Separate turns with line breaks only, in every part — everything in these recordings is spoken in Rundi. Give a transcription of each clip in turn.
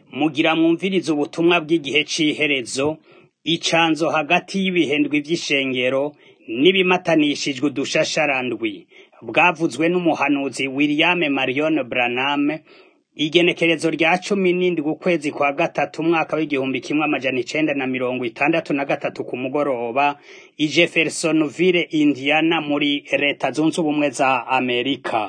Mugira mwumvirize ubutumwa bw'igihe c'iherezo, icanzo hagati y'ibihembwe vy'ishengero n'ibimatanishijwe udushasharandwi, bwavuzwe n'umuhanuzi William Marion Branham, igenekerezo rya cumi n'indwi ukwezi kwa gatatu umwaka w'igihumbi kimwe amajana icenda na mirongo itandatu na gatatu ku mugoroba, i Jeffersonville, Indiana muri leta zunze ubumwe za Amerika.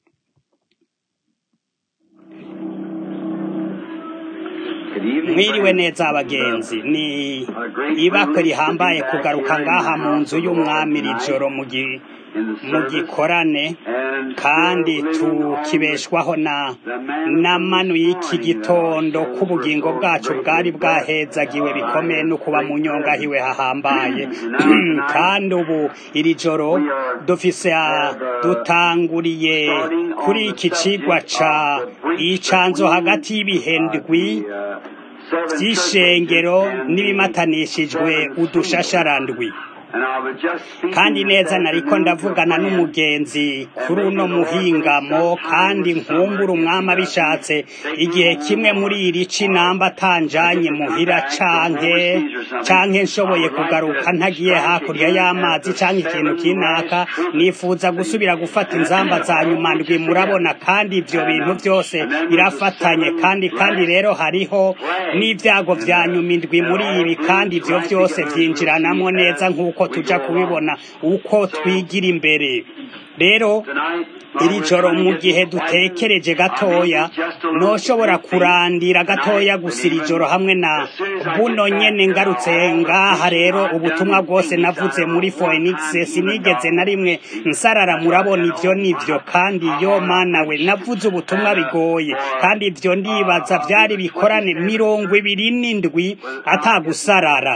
Mwiriwe neza abagenzi, ni ibakwe rihambaye kugaruka ngaha mu nzu y'umwami iri joro mu gi- mu gikorane kandi tukibeshwaho na na manu y'iki gitondo k'ubugingo bwacu bwari bwahezagiwe bikomeye no kuba mu nyongahiwe hahambaye kandi ubu iri joro dufise ah, dutanguriye kuri iki cigwa ca icanzo hagati y'ibihendwi vy'ishengero n'ibimatanishijwe udushasharandwi kandi neza nariko ndavugana n'umugenzi kuri uno muhingamo kandi nkumbura umwami abishatse igihe kimwe muri iri ci namba atanjanye muhira canke canke nshoboye kugaruka ntagiye hakurya y'amazi canke ikintu kinaka nifuza gusubira gufata inzamba za nyuma ndwi murabona kandi ivyo bintu vyose birafatanye kandi kandi rero hariho n'ivyago vya nyuma indwi muri ibi kandi ivyo vyose vyinjiranamwo neza nk'uko tuja kubibona uko twigira imbere rero iri joro mu gihe dutekereje gatoya noshobora kurandira gatoya gusa iri joro hamwe na buno nyene ngarutse ngaha rero ubutumwa bwose navuze muri Phoenix sinigeze na rimwe nsarara murabona ivyo nivyo kandi yo mana we navuze ubutumwa bigoye kandi ivyo ndibaza vyari bikorane mirongo ibiri n'indwi atagusarara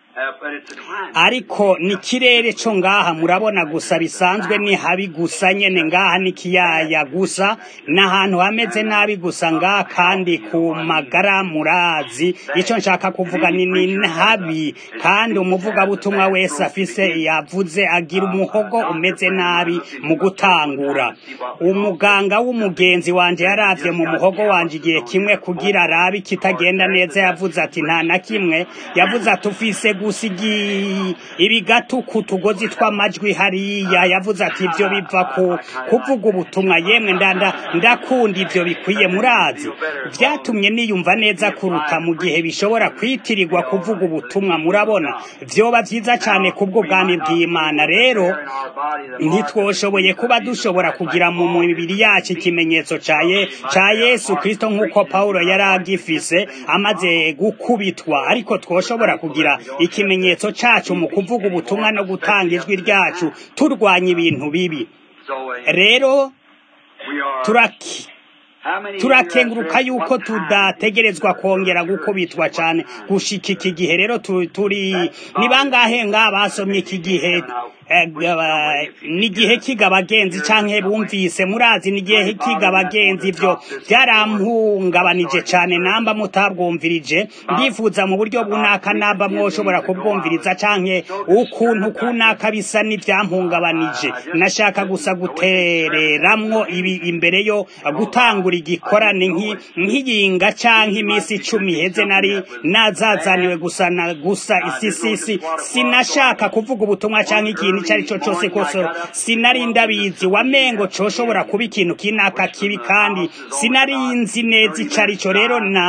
ariko ni kirere co ngaha murabona gusa bisanzwe ni habi gusa nyene ngaha ni kiyaya gusa n'ahantu hameze nabi gusa ngaha kandi ku magara murazi ico nshaka kuvuga ni ni habi kandi umuvugabutumwa wese afise yavuze agira umuhogo umeze nabi mu gutangura umuganga w'umugenzi wanje yaravye mu muhogo wanje igihe kimwe kugira arabe ikitagenda neza yavuze ati nta na kimwe yavuze ati ufise gusa igi- ibigatu ku tugozi tw'amajwi hariya yavuze ati ivyo biva ku kuvuga ubutumwa yemwe ndanda ndakunda ivyo bikwiye murazi vyatumye niyumva neza kuruta mu gihe bishobora kwitirirwa kuvuga ubutumwa murabona vyoba vyiza cane kubw'ubwami bw'imana rero ntitwoshoboye kuba dushobora kugira mu mibiri yacu ikimenyetso ca Ye- ca yesu kristo nk'uko pawulo yari agifise amaze gukubitwa ariko twoshobora kugira ikimenyetso cacu mu kuvuga ubutumwa no gutanga ijwi ryacu turwanya ibintu bibi rero turaki turakenguruka yuko tudategerezwa kongera gukubitwa cane gushika iki gihe rero tu- turi ni bangahe ngaha basomye iki gihe eh, gaba- n'igihe kiga abagenzi canke bumvise murazi n'igihe kiga abagenzi ivyo vyarampungabanije cane namba mutabwumvirije ndifuza mu buryo bunaka namba mwoshobora kubwumviriza canke ukuntu kunaka bisa n'ivyampungabanije nashaka gusa gutereramwo ibi imbere yo gutangura igikorane nki- nk'iyinga canke imisi icumi iheze nari nazazaniwe gusa na gusa isisisi sinashaka kuvuga ubutumwa canke ikintu ico ari co cose kose sinari ndabizi wamengo coshobora kuba ikintu kinaka kibi kandi sinari nzi neza ico ari co rero na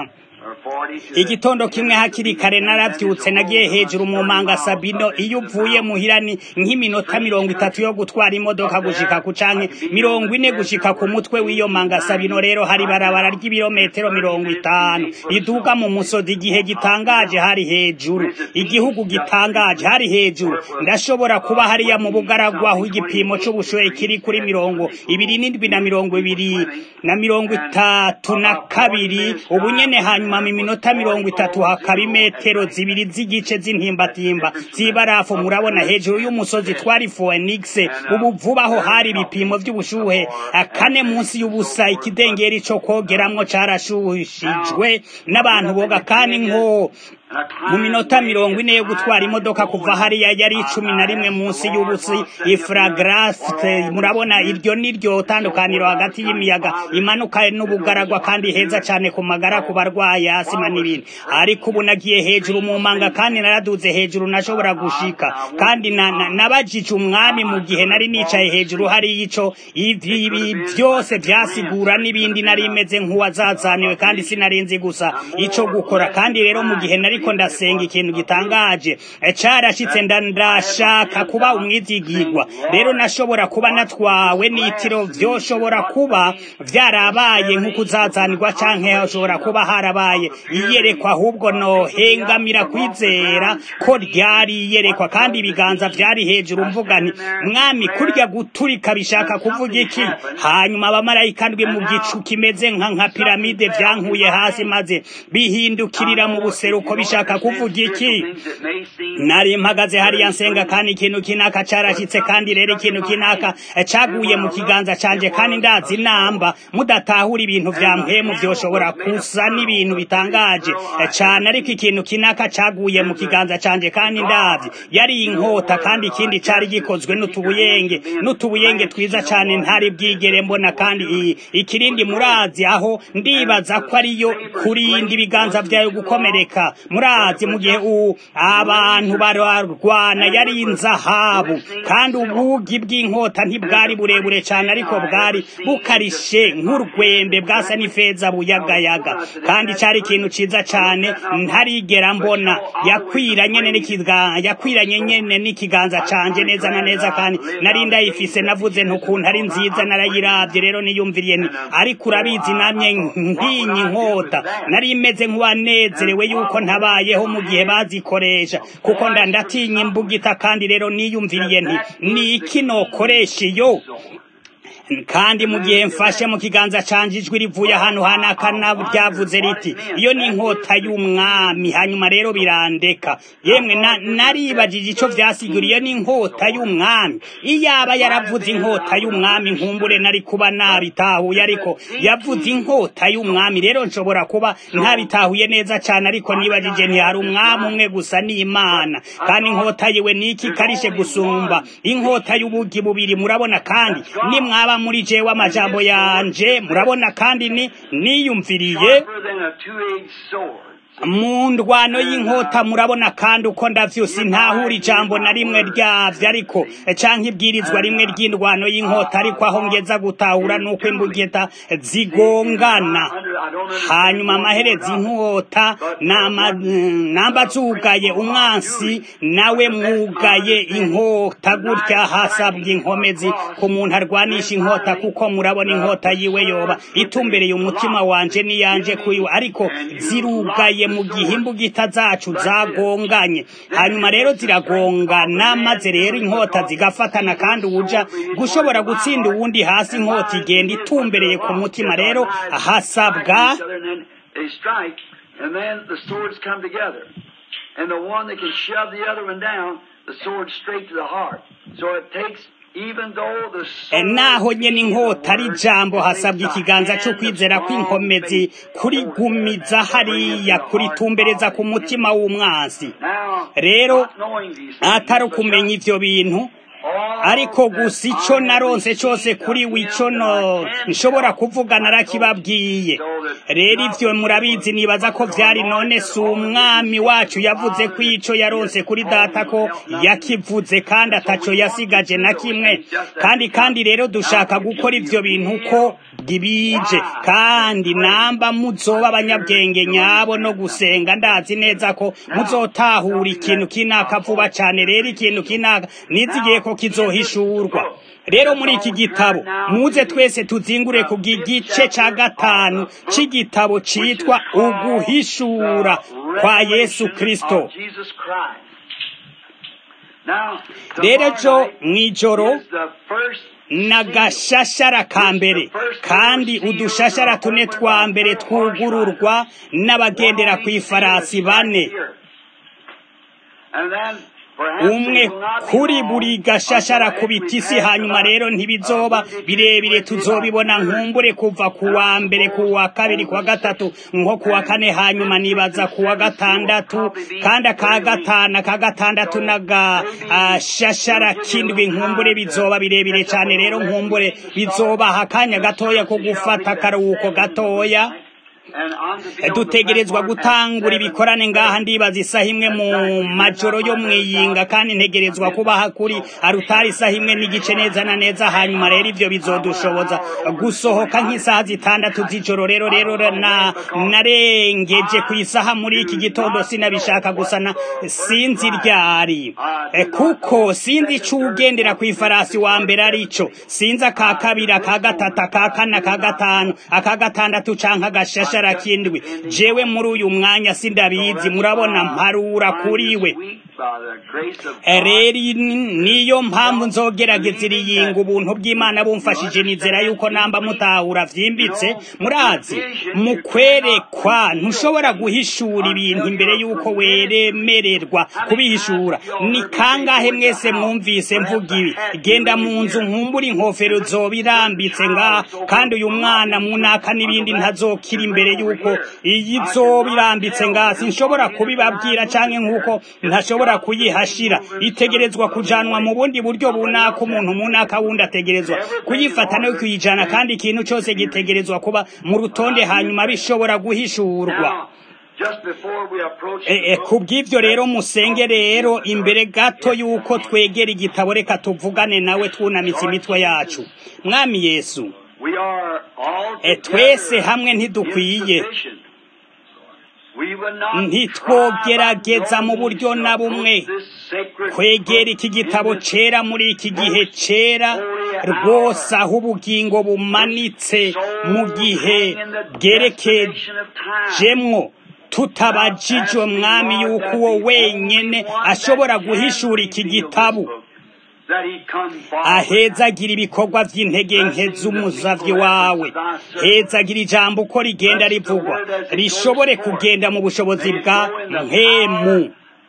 igitondo kimwe hakiri kare naravyutse nagiye hejuru mu manga sabino iyo uvuye muhira ni nk'iminota mirongo itatu yo gutwara imodoka gushika ku canke mirongo ine gushika ku mutwe w'iyo manga sabino rero hari barabara ry'ibirometero mirongo itanu iduga mu musozi igihe gitangaje hari hejuru igihugu gitangaje hari hejuru ndashobora kuba hariya mu bugaragwa aho igipimo c'ubushuhe kiri kuri mirongo ibiri n'indwi na mirongo ibiri na mirongo itatu na kabiri ubu nyene hanyuma mu minota mirongo itatu hakaba imetero zibiri z'igice z'intimbatimba z'ibarafu murabona hejuru y'umusozi twari Phoenix ubu vuba aho hari ibipimo vy'ubushuhe kane munsi y'ubusa ikidengeri co kogeramwo carashuhishijwe n'abantu boga kandi nko mu minota mirongo ine yo gutwara imodoka kuva hariya yari icumi na rimwe munsi y'ubusi ifragrasite murabona iryo niryo tandukaniro hagati y'imiyaga imanuka n'ubugaragwa kandi heza cyane ku magara ku barwayi asima n'ibindi ariko ubu nagiye hejuru mu manga kandi naraduze hejuru nashobora gushika kandi nabajije umwami mu gihe nari nicaye hejuru hari ico ibi byose byasigura n'ibindi nari meze nk'uwazazaniwe kandi sinarinzi gusa ico gukora kandi rero mu gihe nariko ndasenga ikintu gitangaje carashitse ndashaka kuba umwizigirwa rero nashobora kuba natwawe n'itiro vyoshobora kuba vyarabaye nk'ukuzazanirwa canke hashobora kuba harabaye iyerekwa ahubwo nohengamira kwizera ko ryari iyerekwa kandi ibiganza vyari hejuru mvuga nti mwami kurya guturika bishaka kuvuga iki hanyuma abamarayika ndwi mu gicu kimeze nka nka piramide vyankuye hasi maze bihindukirira mu buseruko bishaka kuvuga iki nari mpagaze hariya nsenga kandi ikintu kinaka carashitse kandi rero ikintu kinaka caguye mu kiganza canje kandi ndazi namba mudatahura ibintu vya mpemu vyoshobora kusa n'ibintu bitangaje cane ariko ikintu kinaka caguye mu kiganza canje kandi ndavye yari inkota kandi ikindi cari gikozwe n'utubuyenge n'utubuyenge twiza cane ntari bwigere mbona kandi ikirindi murazi aho ndibaza ko ariyo kurinda ibiganza vyayo gukomereka murazi mu gihe abantu bararwana yari inzahabu kandi ubugi bw'inkota ntibwari burebure cane ariko bwari bukarishe nk'urwembe bwasa n'ifeza buyagayaga kandi cari ikintu ciza cane ntarigera mbona yakwiranye n'ikiganza yakwiranye nyene n'ikiganza canje neza na neza kandi nari ndayifise navuze ntukuntu ari nziza narayiravye rero niyumviriye nti ariko urabizi namye nkinyi inkota nari imeze nk'uwanezerewe yuko ntabayeho mu gihe bazikoresha kuko nda ndatinya imbugita kandi rero niyumviriye nti ni iki nokoresha iyo kandi mu gihe mfashe mu kiganza canje ijwi rivuye ahantu hanakana ryavuze riti iyo ni inkota y'umwami hanyuma rero birandeka yemwe naribajije ico vyasigura iyo ni inkota y'umwami iyaba yaravuze inkota y'umwami nkumbure nari kuba nabitahuye ariko yavuze inkota y'umwami rero nshobora kuba ntabitahuye neza cane ariko nibajije ntihari umwami umwe gusa n'imana kandi inkota yiwe niki karishe gusumba inkota y'ubugi bubiri murabona kandi nimwaba muri jewe amajambo yanje murabona kandi ni niyumviriye mu ndwano y'inkota murabona kandi uko ndavyusi ntahura ijambo na rimwe ryavyo ariko canke ibwirizwa rimwe ry'indwano y'inkota ariko aho ngeza gutahura nuko imbugita zigongana hanyuma amaherezi inkota namba zugaye umwansi nawe mwugaye inkota gutya hasabwa inkomezi ku muntu arwanisha inkota kuko murabona inkota yiwe yoba itumbereye umutima wanje n'iyanje kuyiwe ariko zirugaye mu gihe imbugita zacu zagonganye hanyuma rero ziragongana maze rero inkota zigafatana kandi uwuja gushobora gutsinda uwundi hasi inkota igenda itumbereye ku mutima rero hasabwa
And the one that can shove the other one down, the sword straight to the heart. So it takes
naho nyene inkota ari ijambo hasabwa ikiganza cyo kwizera kw'inkomezi kurigumiza hariya kuritumbereza ku mutima w'umwansi rero atari ukumenya ivyo bintu ariko gusa ico naronse cose kuri wico no nshobora kuvuga narakibabwiye rero ivyo murabizi nibaza ko vyari none si umwami wacu yavuze ko ico yaronse kuri data ko yakivuze kandi ataco yasigaje na kimwe kandi kandi rero dushaka gukora ivyo bintu ko bije kandi namba muzoba abanyabwenge nyabo no gusenga ndazi neza ko muzotahura ikintu kinaka vuba cane rero ikintu kinaka nizigiye ko kizohishurwa rero muri iki gitabo muze twese tuzingure ku gice ca gatanu c'igitabo citwa uguhishura kwa yesu kristo rero ejo mw'ijoro n'agashashara ka mbere kandi udushashara tune twa mbere twugururwa n'abagendera ku ifarasi bane umwe kuri buri gashashara ku bitisi hanyuma rero ntibizoba birebire tuzobibona nkumbure kuva ku wa mbere ku wa kabiri ku wa gatatu nko ku wa kane hanyuma nibaza ku wa gatandatu kandi aka gatanu aka gatandatu n'agashashara kindwi nkumbure bizoba birebire cyane rero nkumbure bizobaha akanya gatoya ko gufata akaruhuko gatoya dutegerezwa gutangura ibikorane ngaha ndibaza isaha imwe mu majoro yo mwiyinga kandi ntegerezwa kubaha kuri arutari isaha imwe n'igice neza na neza hanyuma rero ivyo bizodushoboza gusohoka nk'isaha zitandatu z'ijoro rero rero na narengeje ku isaha muri iki gitondo sinabishaka gusa na sinzi ryari kuko sinzi ico ugendera ku ifarasi wa mbere arico sinzi aka kabiri aka gatatu aka kane aka gatanu aka gatandatu canke agashasha kindwi jewe muri uyu mwanya sindabizi murabona mparura kuriwe rero niyo mpamvu nzogerageza iriyinga ubuntu bw'imana bumfashije nizera yuko namba mutahura vyimbitse murazi mu kwerekwa ntushobora guhishura ibintu imbere yuko weremererwa kubihishura ni kangahe mwese mwumvise mvuga ibi genda mu nzu nkumbura inkofero zoba irambitse ngaha kandi uyu mwana munaka n'ibindi ntazokira imbere yuko iyi zoba irambitse ngaha sinshobora kubibabwira canke nk'uko ntashobora kuyihashira itegerezwa kujanwa mu bundi buryo bunaka umuntu munaka wundi ategerezwa kuyifata no kuyijana kandi ikintu cyose gitegerezwa kuba mu rutonde hanyuma bishobora guhishurwa ku bw'ibyo rero musenge rero imbere gato y'uko twegera igitabo reka tuvugane nawe twunamitse imitwe yacu mwami yesu twese hamwe ntidukwiye ntitwogerageza mu buryo na bumwe kwegera iki gitabo cera muri iki gihe cera rwose aho ubugingo bumanitse mu gihe bwerekejemwo tutabajijwe mwami yuko uwo wenyene ashobora guhishura iki gitabo ahezagira ibikorwa by'intege nke z'umuzavyi wawe hezagira ijambo uko rigenda rivugwa rishobore kugenda mu bushobozi bwa mpemu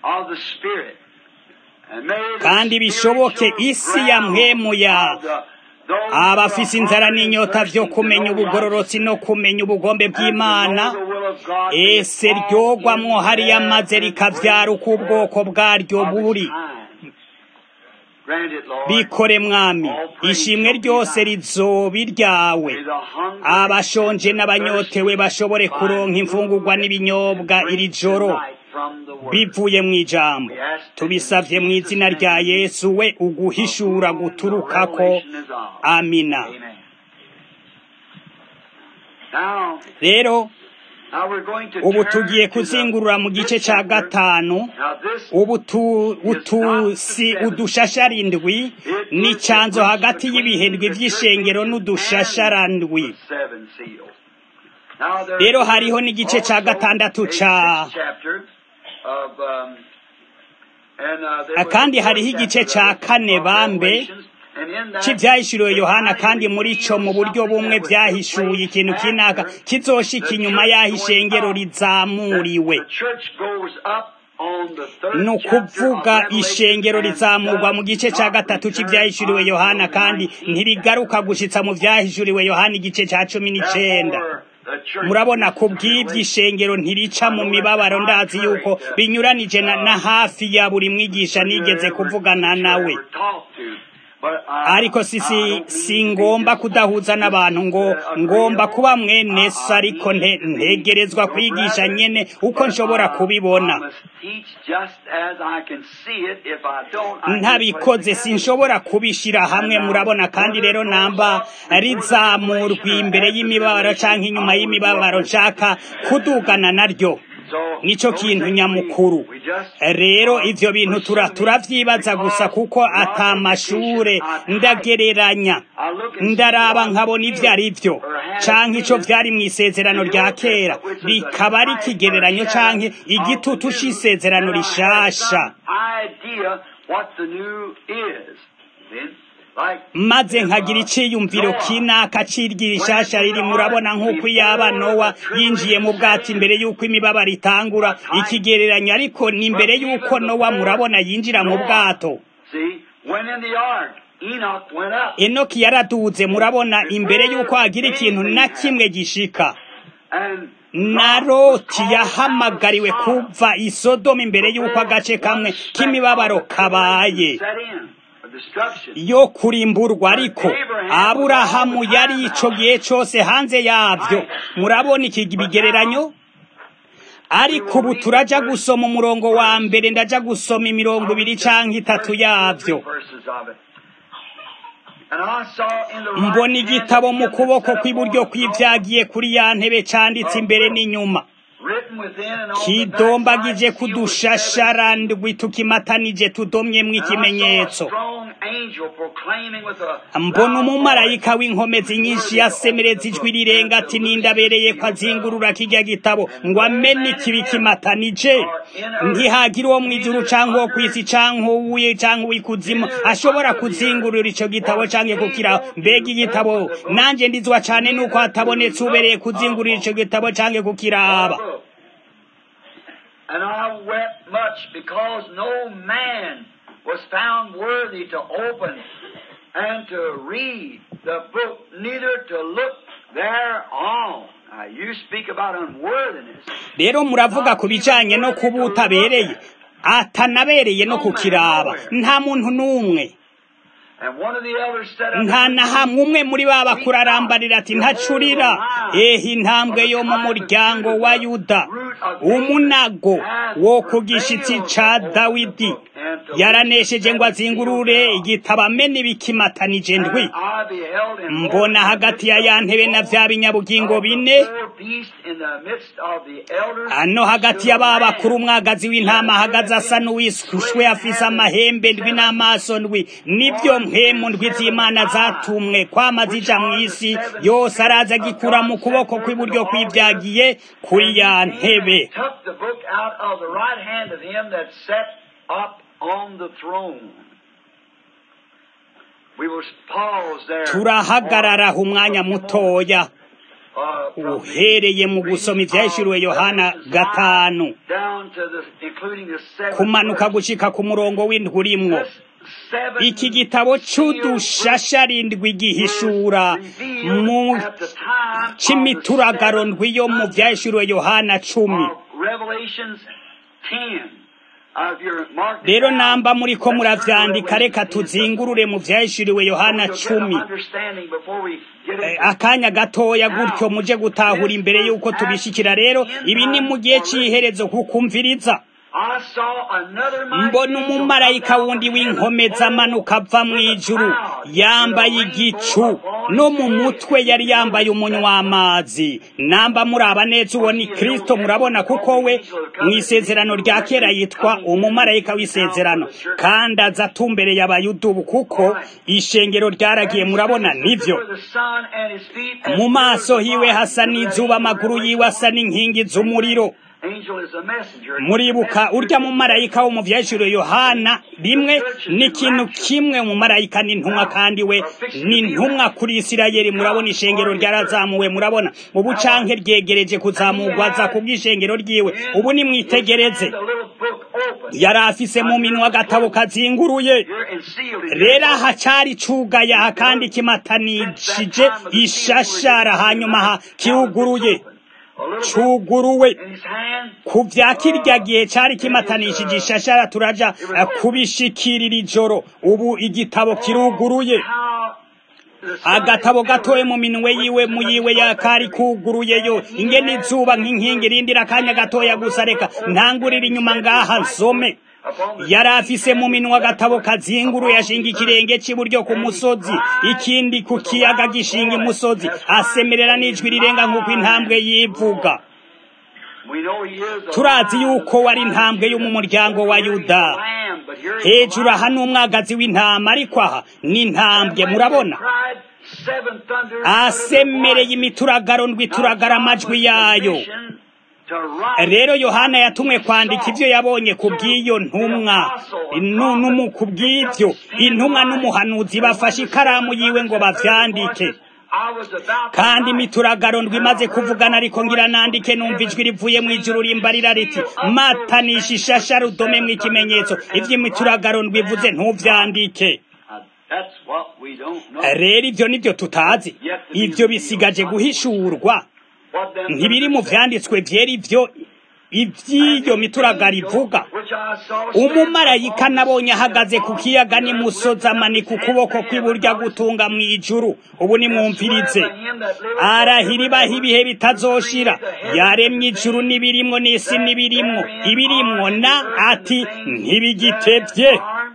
kandi bishoboke isi ya mpemu ya abafise inzara n'inyota vyo kumenya ubugororotsi no kumenya ubugombe bw'imana ese ryogwamwo hariya maze rikavyara uko ubwoko bwaryo buri bikore mwami ishimwe ryose rizoba iryawe abashonje n'abanyotewe bashobore kuronka imfungurwa n'ibinyobwa iri joro bivuye mu ijambo tubisavye mu izina rya yesu we uguhishura guturukako amina rero ubu tugiye kuzingurura mu gice cya gatanu ubu utusi udushasharindwi n'icyanzo hagati y'ibihendwi by'ishengero n'udushasharandwi rero hariho n'igice cya gatandatu ca kandi hariho igice cya kane bambe cy'ibyahishuriwe yohana kandi muri cyo mu buryo bumwe byahishuye ikintu kinaka kizoshika inyuma y'aho ishengero rizamuriwe ni ukuvuga ishengero rizamurwa mu gice cya gatatu cy'ibyahishuriwe yohana kandi ntirigaruka gushitsa mu byahishuriwe yohana igice cya cumi n'icenda murabona ku bw'ibyo ishengero ntirica mu mibabaro ndazi yuko binyuranije na hafi ya buri mwigisha nigeze kuvugana nawe ariko sisi singomba kudahuza n'abantu ngo ngomba kuba mwene so ariko ntegerezwa kwigisha nyene uko nshobora kubibona ntabikoze sinshobora kubishira hamwe murabona kandi rero namba rizamurwa imbere y'imibabaro canke inyuma y'imibabaro nshaka kudugana naryo nico kintu nyamukuru rero ivyo bintu tura turavyibaza gusa kuko atamashure ndagereranya ndaraba nkabona ivyo ari vyo canke ico vyari mw'isezerano rya kera bikaba ari ikigereranyo canke igitutu c'isezerano rishasha maze nkagira iciyumviro kinaka cirya ishasha riri murabona nk'uko iyaba nowa yinjiye mu bwato imbere y'uko imibabaro itangura ikigereranyo ariko ni imbere y'uko nowa murabona yinjira mu bwato enoki yaraduze murabona imbere y'uko hagira ikintu na kimwe gishika na loti yahamagariwe kuva i sodomu imbere y'uko agace kamwe k'imibabaro kabaye yo kurimburwa ariko aburahamu yari ico gihe cose hanze yavyo murabona iki bigereranyo ariko ubu turaja gusoma umurongo wa mbere ndaja gusoma imirongo ibiri canke itatu yavyo mbona igitabo mu kuboko kw'iburyo kw'ivyagiye kuri ya ntebe canditse imbere n'inyuma kidombagije kudushashara ndwi tukimatanije tudomyemwo ikimenyetso mbona umumarayika w'inkomezi nyinshi yasemereza ijwi rirenga ati nindabereye ko azingurura kirya gitabo ngo amene ikibi kimatanije ntihagira uwo mw'ijuru canke uwo kw'isi canke uwuye canke uw'ikuzimu ashobora kuzingurura ico gitabo canke kukiraho mbega igitabo nanje ndizwa cane nuko hatabonetse ubereye kuzingurura ico gitabo canke kukiraba
And I wept much because no man was found worthy to open and to read the book, neither to look thereon. Now, you speak about unworthiness.
rero muravuga ku bijanye no kuba utabereye atanabereye no kukiraba nta muntu n'umwe
And one of the elders said unto
nta
me,
na hamwe umwe muri ba bakuru arambarira ati ntacurira ehe intambwe yo mu muryango wa yuda umunago wo ku gishitsi ca dawidi yaranesheje ngo azingurure igitabo amene ibikimatanije ndwi
And I beheld in
mbona hagati ya ya ntebe na vya binyabugingo bine
four beasts in the midst of the elders.
ano hagati ya ba bakuru umwagazi w'intama ahagaze asa n'uwishushwe afise amahembe ndwi n'amaso ndwi nibyo mpemu ndwi z'imana zatumwe kwama zija mw'isi yose araza agikura mu kuboko kw'iburyo kw'ivyagiye kuri ya ntebe
took the book out of the right hand of him that sat up on the throne. We will pause there.
turahagarara aho umwanya mutoya
Uh, from
uhereye mu gusoma ivyahishuriwe yohana gatanu
down to the, including the seventh
kumanuka
verse.
gushika ku murongo w'indwi urimwo
This seven
iki gitabo c'udushasharindwi gihishura mu
at the time of the
c'imituragaro ndwi yo mu
seventh
vyahishuriwe yohana cumi
of Revelations 10. Uh, if you're marking
rero
down,
namba muriko
let's turn to
muravyandika reka
Revelation 10.
tuzingurure mu vyahishuriwe yohana
We'll get
cumi
an understanding before we get
Eh,
into
akanya gatoya gutyo muje gutahura imbere y'uko tubishikira rero ibi ni mu gihe c'iherezo kukumviriza
I saw another mighty
mbona
angel
umumarayika
come down
wundi
from heaven,
w'inkomezi amanuka ava mu ijuru yambaye igicu no mu mutwe yari yambaye umunywa w'amazi namba muraba neza uwo ni kristo murabona kuko we mu isezerano rya kera yitwa umumarayika w'isezerano kandi aza atumbereye abayudubu kuko ishengero ryaragiye murabona nivyo
For the sun and his feet as
mu maso
pure as
hiwe
light.
hasa n'izuba amaguru yiwe asa n'inkingi z'umuriro
Angel is a messenger.
muribuka urya mumarayika wo mu vyahishuriwe yohana rimwe ni ikintu kimwe umumarayika n'intumwa kandi we ni intumwa kuri isirayeli murabona ishengero ryarazamuwe murabona ubu canke ryegereje kuzamurwa aza kubw'ishengero ryiwe ubu nimwitegereze
The little book open.
yari afise mu minwa agatabo kazinguruye
Here and sealed it.
rero aha cari cugaye aha kandi kimatanishije ishashara hanyuma aha kiruguruye
A little book
cuguruwe
in his hand.
ku vya kirya gihe cari kimatanishije ishashara turaja eh, kubishikirira ijoro ubu igitabo kiruguruye
How the sun
agatabo
is
gatoye mu minwe yiwe mu yiwe yakari kuguruyeyo ingene izuba nk'inkingi irindira akanya gatoya gusa reka ntangurira inyuma ngaha nsome yari afise mu minwa agatabo kazinguruye ashinga ikirenge c'iburyo ku musozi ikindi ku kiyaga gishinga imusozi asemerera n'ijwi rirenga nk'uko intambwe yivuga
We know he is a
turazi
lion,
yuko wari intambwe yo mu muryango wa yuda
lamb, but here is
hejuru
a
aha ni umwagazi w'intama ariko aha ni intambwe murabona
cried seven thunders
asemereye imituragaro ndwi turagara amajwi yayo
to write
rero yohana yatumwe kwandika ibyo yabonye ku bw'iyo ntumwa Nu- numu- ku bw'ibyo intumwa n'umuhanuzi bafashe ikaramu yiwe ngo bavyandike
I was about to
kandi
write.
imituragaro ndwi imaze kuvugana ariko ngira nandike numva ijwi rivuye mu ijuru rimbarira riti matanisha ishasha rudome mu ikimenyetso ivy'imituragaro ndwi ivuze ntuvyandike
Uh, That's what we don't know.
rero ivyo nivyo tutazi ivyo bisigaje guhishurwa
What them
ntibiri mu vyanditswe vyera ivyo ivy'iyo mituragaro ivuga
Which I saw
umumarayika nabonye ahagaze ku kiyaga n'imusozi amanika ukuboko kw'iburyo agutunga mu ijuru ubu nimwumvirize arahira ibaho ibihe bitazoshira yaremye ijuru n'ibirimwo n'isi n'ibirimwo ibirimwo na ati ntibigitevye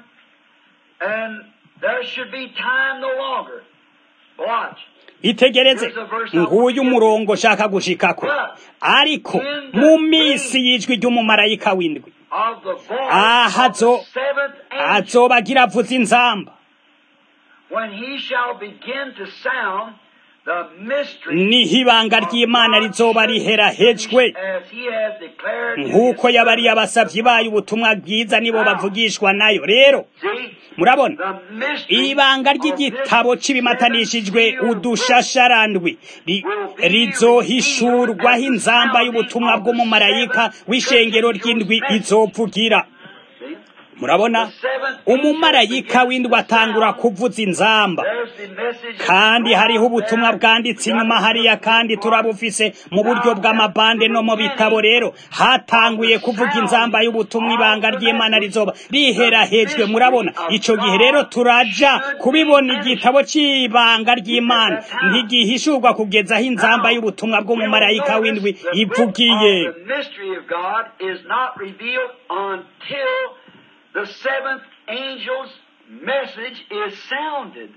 And there should be time no longer. Watch.
itegereze nguyu umurongo shaka gushikako ariko mu minsi y'ijwi ry'umumarayika w'indwi
Of the voice
Ah,
of the
azo-
seventh angel,
azobagira avuza inzamba
when he shall begin to sound the mystery
niho ibanga ry'imana rizoba riherahejwe
as he has declared in
nk'uko
his
yabariye abasavyi bayo ubutumwa bwiza nibo bavugishwa nayo rero
See,
murabona
the mystery
ibanga
of
ry'igitabo
this
c'ibimatanishijwe
seven seal
udushasharandwi ri- rizohishurwaho inzamba y'ubutumwa bw'umumarayika w'ishengero ry'indwi izovugira
See?
murabona umumarayika w'indwi atangura kuvuza inzamba
There's the message
kandi hariho ubutumwa bwanditse inyuma hariya kandi turabufise mu buryo bw'amabande no mu bitabo rero hatanguye kuvuga inzamba y'ubutumwa ibanga ry'imana rizoba riherahejwe murabona ico gihe rero turaja kubibona igitabo c'ibanga ry'imana ntigihishurwa kugeza aho inzamba y'ubutumwa bw'umumarayika w'indwi ivugiye
The mystery of God is not revealed until the seventh angel's message is sounded.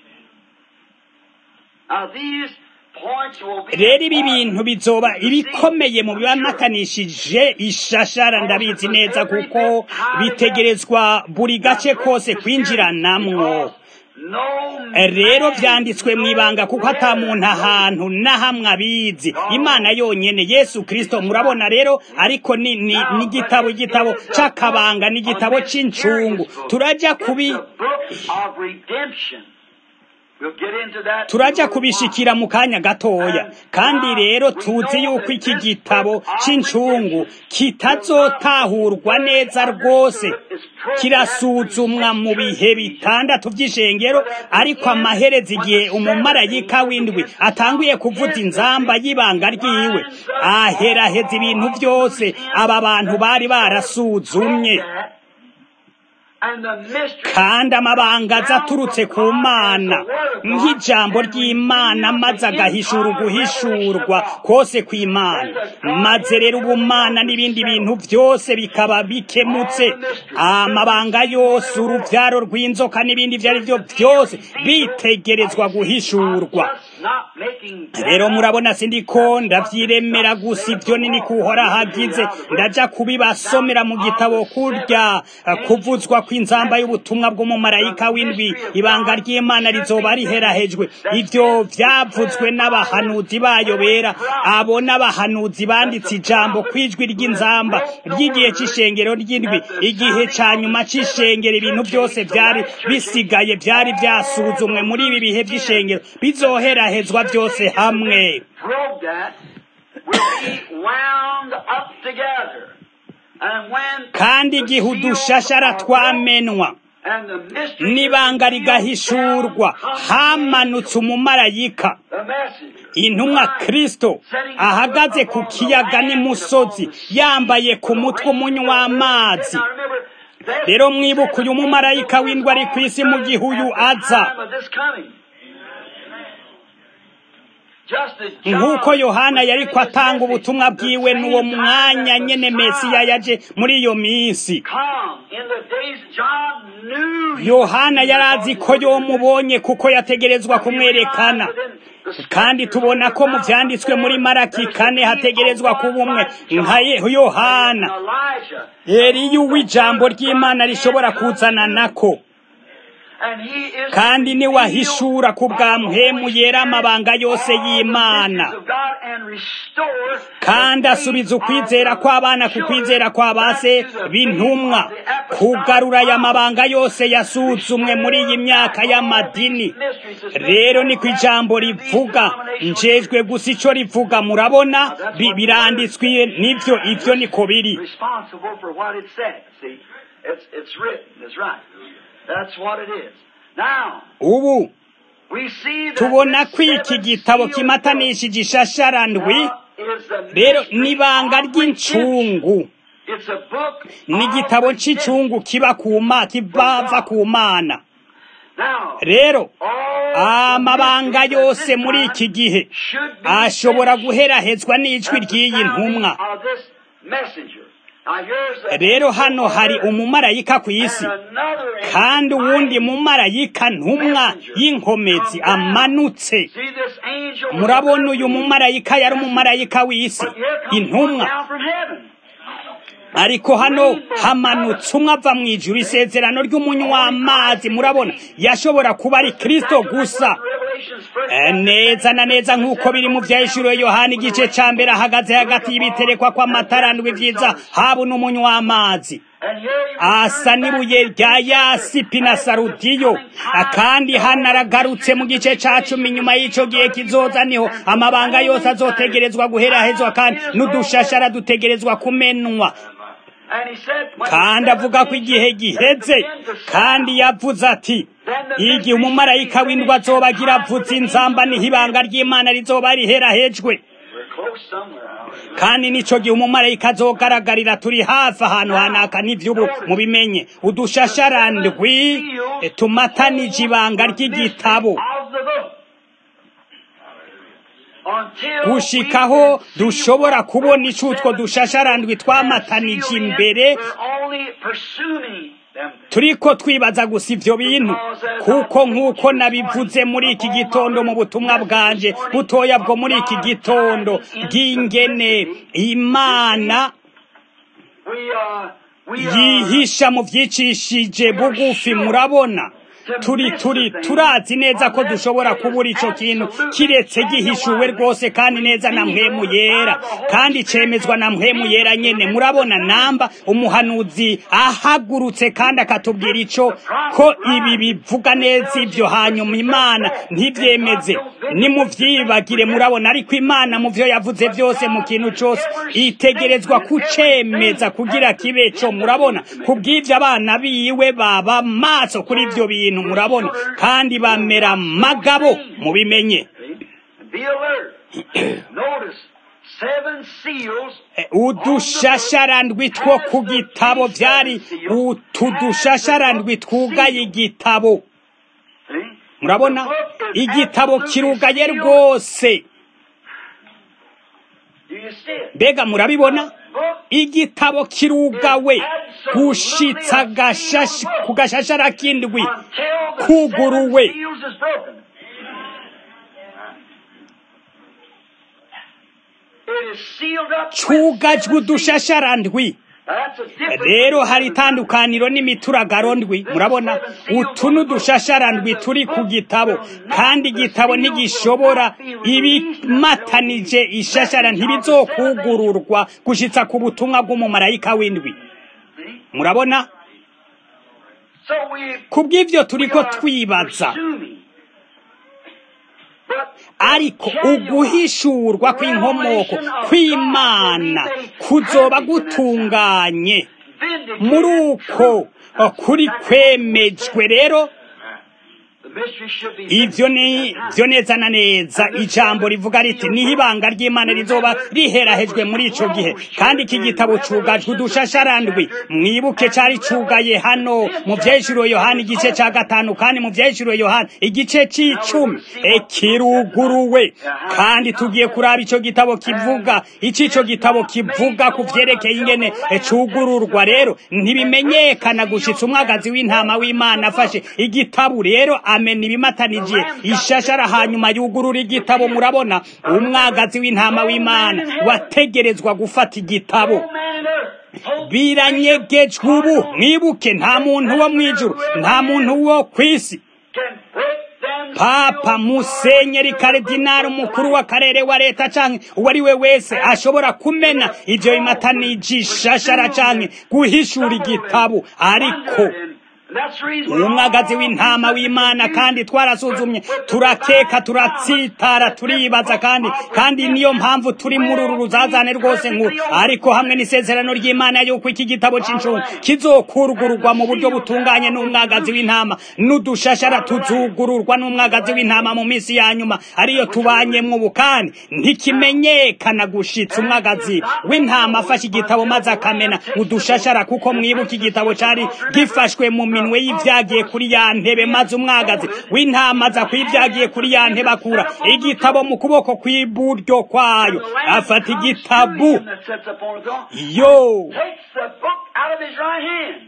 Now these points will be
rero ibi bintu bizoba ibikomeye mu bibamakanishije ishashara ndabizi neza kuko bitegerezwa buri gace kose kwinjiranamwo
no
rero
man
vyanditswe mu ibanga kuko ata muntu ahantu na hamwe abizi imana yonyene yesu kristo murabona rero ariko ni ni n'igitabo igitabo c'akabanga n'igitabo c'incungu turaja kubi
The book of redemption. We'll get into that.
turaja kubishikira mu kanya gatoya kandi rero tuzi yuko iki gitabo c'incungu kitazotahurwa neza rwose kirasuzumwa mu bihe bitandatu vy'ishengero ariko amahereza igihe umumarayika w'indwi atanguye kuvuza inzamba y'ibanga ryiwe aheraheza ibintu vyose aba bantu bari barasuzumye
And the mystery
kandi amabanga aza aturutse ku mana nk'ijambo ry'imana maze agahishura uguhishurwa kose kw'imana maze rero ubumana n'ibindi bintu byose bikaba bikemutse amabanga yose uruvyaro rw'inzoka n'ibindi ivyo ari vyo byose bitegerezwa guhishurwa
not making
rero murabona sindiko ndavyiremera gusa ivyo nini kuhora hagize ndaja kubibasomera mu gitabo kurya eh, kuvuzwa kw'inzamba y'ubutumwa bw'umumarayika w'indwi ibanga ry'imana rizoba riherahejwe ivyo vyavuzwe n'abahanuzi bayo bera abo n'abahanuzi banditse ijambo kw'ijwi ry'inzamba ry'igihe c'ishengero ry'indwi igihe ca nyuma c'ishengero ibintu byose vyari bisigaye vyari vyasuzumwe muri ibi bihe vy'ishengero bizoherahezwa byose hamwe
probe that will be wound up together. And when
kandi
the
igihe
seals
udushashara
are
twamenwa
and the mystery
n'ibanga
is revealed
rigahishurwa
down comes
hamanutse umumarayika
the message.
intumwa kristo ahagaze ku kiyaga n'imusozi yambaye ku mutwe umunywa w'amazi
Now remember, that's
rero mwibuka uyu mumarayika w'indwi ari ku isi mu gihe uyu aza
time of this coming. Just as John
nk'uko yohana
was
yariko
giving his
atanga
message,
ubutumwa
the
bwiwe
same
n'uwo
time
mwanya
that the
nyene mesiya
Messiah
yaje muri iyo minsi
come. In the days John knew he
yohana
was
yari azi ko yomubonye kuko yategerezwa kumwerekana kandi tubona ko mu vyanditswe muri maraki kane hategerezwa kuba umwe nka Ye- yohana
Elijah.
eliya uw'ijambo ry'imana rishobora kuzana nako
And he is
kandi
to
niwahishura ku bwa
reveal
mpemu yera amabanga yose y'imana
all the mysteries of God and restore
kandi
the
asubiza
faith
ukwizera
of the
kw'abana ku
children
kwizera kwa
back
base
to the faith
b'intumwa
of the apostolic
kugarura aya
promise.
mabanga yose yasuzumwe muri iyi myaka y'amadini rero ni ku ijambo rivuga njejwe gusa ico rivuga murabona bi- biranditswe nivyo ivyo niko biri
responsible for what it said. See, it's it's written. It's right. That's what it is. Now
ubu
we see that
tubona
this
ko iki
seven
gitabo
sealed
kimatanishije ishasharandwi
book is the
rero
mystery
n'ibanga
of redemption.
ry'incungu
It's a book
ni
of
igitabo
redemption.
c'icungu kiba ku ma kibava ku mana
Now,
rero
all
amabanga
the mysteries
yose
at this
muri
time
iki gihe
should be
ashobora
finished
guherahezwa n'ijwi
at the
ry'iyi
sounding
ntumwa
of this messenger. Now, here's the
rero hano hari umumarayika ku isi
and another angel
kandi uwundi
mighty.
mumarayika ntumwa y'inkomezi amanutse
See this angel was
murabona
a
uyu
earthly
mumarayika yari umumarayika w'isi
But here comes one
intumwa
down from heaven.
ariko hano hamanutse umwe ava mu ijuru isezerano ry'umunywamazi murabona yashobora kuba ari kristo gusa Eh, neza na neza nk'uko biri mu vyahishuriwe yohana igice ca mbere ahagaze hagati y'ibiterekwa kw'amatarandwi vyiza habu n'umunywamazi asa n'ibuye rya yasipi na sarudiyo kandi hano aragarutse mu gice ca cumi nyuma y'ico gihe kizoza niho amabanga yose azotegerezwa guherahezwa kandi n'udushashara dutegerezwa kumenwa kandi avuga ko igihe giheze kandi yavuze ati igihe umumarayika w'indwa azobagira avuze inzamba niho ibanga ry'imana rizoba riherahejwe kandi nico gihe umumarayika azogaragarira turi hafi ahantu hanaka n'ivy'ubu mubimenye udushasharandwi eh, tumatanije ibanga ry'igitabo gushikaho dushobora kubona ico utwo dushasharandwi twamatanije imbere turiko twibaza gusa ivyo bintu kuko nk'uko nabivuze muri iki gitondo mu butumwa bwanje butoya bwo muri iki gitondo bw'ingene imana yihisha mu vyicishije bugufi murabona turi turi turazi neza ko dushobora kubura ico kintu kiretse gihishuwe rwose kandi neza na mpwemu yera kandi cemezwa na mpwemu yera nyene murabona namba umuhanuzi ahagurutse kandi akatubwira ico ko ibi bivuga neza ivyo hanyuma imana ntivyemeze nimuvyibagire murabona ariko imana mu vyo yavuze vyose mu kintu cose itegerezwa kucemeza kugira kibe co murabona kubw'ivyo abana biwe baba maso kuri ivyo bintu murabona kandi bamera magabo mubimenye udushasharandwi two ku gitabo vyari utu dushasharandwi twugaye igitabo murabona igitabo kirugaye rwose mbega murabibona igitabo kirugawe gushitsa gashashi ku gashashara k'indwi kuguruwe cugajwe udushasharandwi rero hari itandukaniro n'imituragaro ndwi murabona utu n'udushasharandwi turi ku gitabo kandi igitabo ntigishobora ibimatanije ishashara ntibizokugururwa gushitsa ku butumwa bw'umumarayika w'indwi murabona kubw'ivyo turiko twibaza ariko uguhishurwa kw'inkomoko kw'imana kuzoba gutunganye muri uko kuri kwemejwe rero ivyo ni vyo neza na neza ijambo rivuga riti niho ibanga ry'imana rizoba riherahejwe muri ico gihe kandi iki gitabo cugajwe udushasharandwi mwibuke cari cugaye hano mu vyeshuro yohana igice ca gatanu kandi mu vyeshuro yohana igice c'icumi kiruguruwe kandi tugiye kuraba ico gitabo kivuga ico ico gitabo kivuga ku vyerekeye ingene cugururwa rero ntibimenyekana gushitsa umwagazi w'intama w'imana afashe igitabu rero amena ibimatanije ishashara hanyuma yugurura igitabo murabona umwagazi w'intama w'imana wategerezwa gufata igitabo biranyegejwe ubu mwibuke nta muntu wo mu ijuru nta muntu wo ku isi papa musenyeri karidinari umukuru w'akarere wa leta canke uwo ari we wese ashobora kumena ivyo bimatanijishashara canke guhishura igitabo ariko umwagazi w'intama w'imana kandi twarasuzumye turakeka turatsitara turibaza kandi kandi niyo mpamvu turi muri uru ruzazane rwose nkuru ariko hamwe n'isezerano ry'imana yuko iki gitabo c'inshungu kizokurugururwa mu buryo butunganye n'umwagazi w'intama n'udushashara tuzugururwa n'umwagazi w'intama mu minsi ya nyuma ariyo tubanyemwo ubu kandi ntikimenyekana gushitsa umwagazi w'intama afashe igitabo maze akamena udushashara kuko mwibuka igitabo cari gifashwe mu minwe y'ivyagiye kuri ya ntebe maze umwagazi w'intama aza kw'ivyagiye kuri ya ntebe akura igitabo mu kuboko kw'iburyo kwayo afata igitabu yo
takes the book out of his right hand.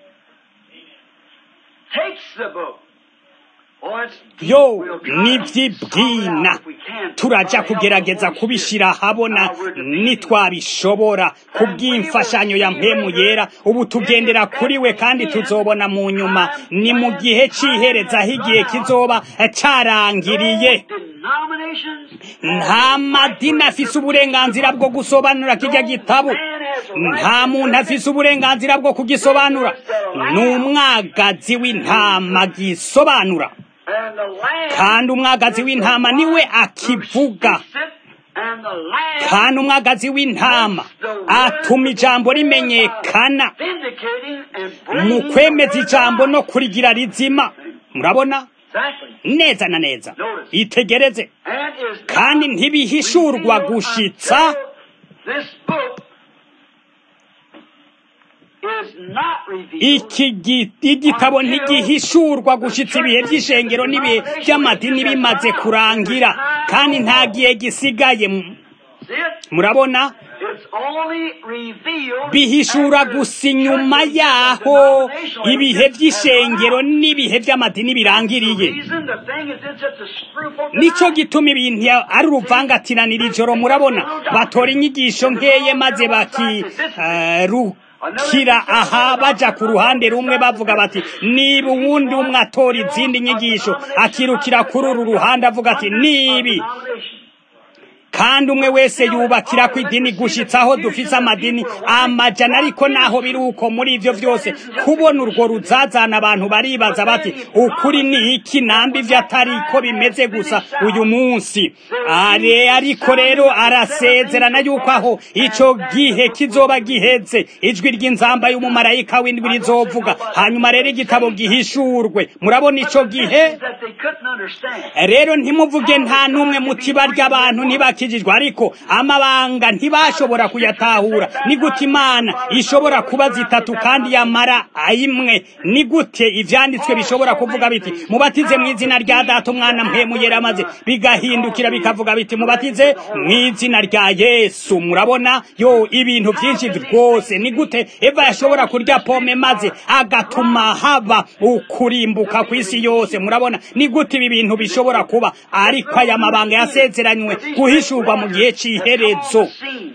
Takes the book. Oh, it's deep.
yo
We'll try to solve
nivyibwina
it out if we can.
turaja
By the help
kugerageza
of the Holy
kubishira
Spirit.
habona
Now we're defeating
nitwabishobora kubw'imfashanyo ya mpemu yera ubu tugendera kuri we kandi tuzobona mu nyuma ni mu gihe c'ihereza aho igihe kizoba carangiriye
denominations
nta madini afise uburenganzira bwo gusobanura kijya gitabo nta muntu afise uburenganzira bwo kugisobanura ni umwagazi w'intama gisobanura
and the Lamb
kandi umwagazi w'intama niwe akivuga
sit and the Lamb
kandi umwagazi w'intama atuma ijambo rimenyekana
vindicating and
mu
bringing
kwemeza
the word
ijambo
of
no
God.
kurigira rizima murabona
Exactly.
neza na neza itegereze
And is
kandi ntibihishurwa gushitsa
this book is not revealed
iki gi- igitabo ntigihishurwa gushitsa ibihe by'ishengero n'ibihe by'amadini bimaze kurangira kandi nta gihe gisigaye M-
See it?
murabona
It's only revealed
bihishura
after
gusa inyuma
churches
yaho
and denominational
ibihe
evidence
by'ishengero
has run out.
n'ibihe by'amadini birangiriye
The reason the thing is it's just a screw for
nico
tonight.
gituma ibintu ya- ari uruvangatiranira ijoro murabona batora inyigisho nkeye maze bakirukira aha baja ku ruhande rumwe bavuga bati niba uwundi umwe atora izindi nyigisho akirukira kuri uru ruhande avuga ati nibi kandi umwe wese yubakira ku idini gushitsa aho dufise amadini amajana ariko naho biri uko muri ivyo vyose kubona urwo ruzazana abantu baribaza bati ukuri ni iki namba ivyo atari ko bimeze gusa uyu munsi are ariko rero arasezerana yuko aho ico gihe kizoba giheze ijwi ry'inzamba y'umumarayika w'indwi rizovuga hanyuma rero igitabo gihishurwe murabona ico gihe
that they couldn't understand.
rero ntimuvuge nta n'umwe mu tiba ry'abantu ntibakijijwe ariko amabanga ntibashobora kuyatahura ni gute imana ishobora kuba zitatu kandi yamara imwe ni gute ivyanditswe bishobora kuvuga biti mubatize mu izina rya data umwana mpemu yera maze bigahindukira bikavuga biti mubatize mu izina rya yesu murabona yo ibintu byinshi rwose ni gute eva yashobora kurya pome maze agatuma haba ukurimbuka ku isi yose murabona ni gute ibi bintu bishobora kuba ariko aya mabanga yasezeranywe guhishurwa mu gihe cy'iherezo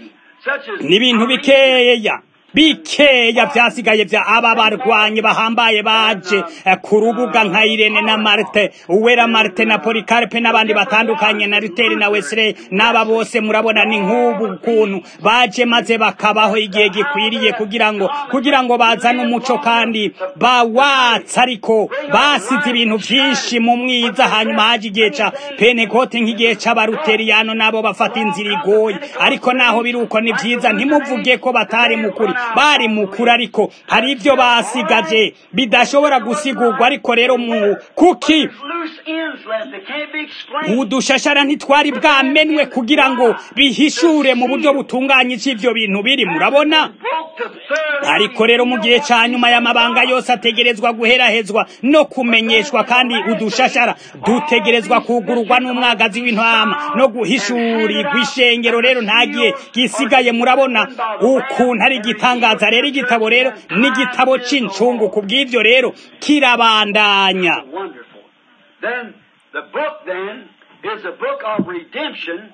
ni ibintu bikeya bikeya byasigaye bya aba barwanyi bahambaye baje eh, ku rubuga nka Irene na Marte Uwera Marte na Policarpe n'abandi batandukanye na Luther na Wesley n'aba bose murabona ni nk'ubu kuntu baje maze bakabaho igihe gikwiriye kugira ngo kugira ngo bazane umuco kandi bawatsa ariko basize ibintu byinshi mu mwiza hanyuma haje igihe ca Pentecote nk'igihe c'abaluteriyano nabo bafata inzira igoye ariko naho biri uko ni byiza ntimuvuge ko batari mukuri bari mukuri ariko hari ibyo basigaje bidashobora gusigurwa ariko rero mu kuki
Loose ends left that can't be explained.
udushashara ntitwari bwamenwe kugira ngo bihishure mu buryo butunganye ivyo bintu biri murabona
Broke the third
ariko rero mu gihe ca nyuma y'amabanga yose ategerezwa guherahezwa no kumenyeshwa kandi udushashara dutegerezwa kugururwa n'umwagazi w'intama no guhishurirwa ishengero rero nta gihe gisigaye murabona ukuntu ari igitangaza rero igitabo rero n'igitabo c'incungu ku bw'ivyo rero kirabandanya
Wonderful. Then the book then is a book of redemption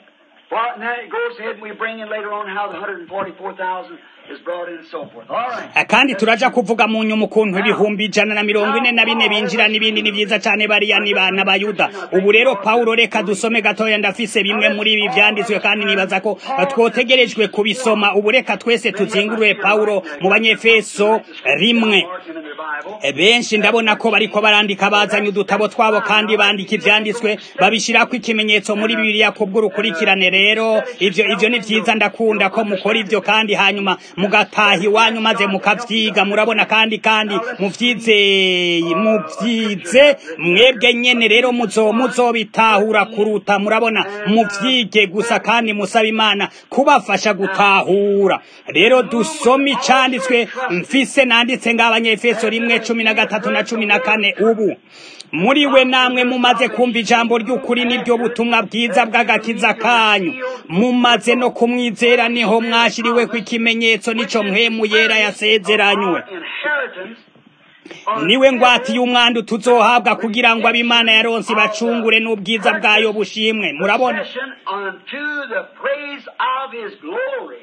For, and then it goes ahead and we bring in later on how the 144,000 is brought in and so forth. All right.
kandi turaja kuvuga mu nyuma ukuntu ibihumbi ijana na mirongo ine na bine binjira n'ibindi ni byiza cyane bariya ni bana bayuda ubu rero pawulo reka dusome gatoya ndafise bimwe muri ibi byanditswe kandi nibaza ko twotegerejwe kubisoma ubu reka twese tuzingurwe pawulo mu banyefeso rimwe
Marking in their Bible.
benshi ndabona ko bariko barandika bazanye udutabo twabo kandi bandika ivyanditswe babishirako ikimenyetso muri bibiliya kubw'urukurikirane rero ivyo ivyo ni vyiza ndakunda ko mukora ivyo kandi hanyuma mugataha iwanyu maze mukavyiga murabona kandi kandi muvyizeye muvyize mwebwe nyene rero muzo muzobitahura kuruta murabona muvyige gusa kandi musaba imana kubafasha gutahura rero dusome icanditswe mfise nanditse ng'abanyefeso rimwe cumi na gatatu na cumi na kane ubu muri we namwe mumaze kumva ijambo ry'ukuri n'iryo butumwa bwiza bw'agakiza kanyu mumaze no kumwizera niho mwashiriwe ku ikimenyetso n'ico mpwemu yera yasezeranywe
Inheritance
niwe ngwatiye umwandu tuzohabwa kugira ngo ab'imana yaronse bacungure n'ubwiza bwayo bushimwe murabona
possession unto the praise of his glory.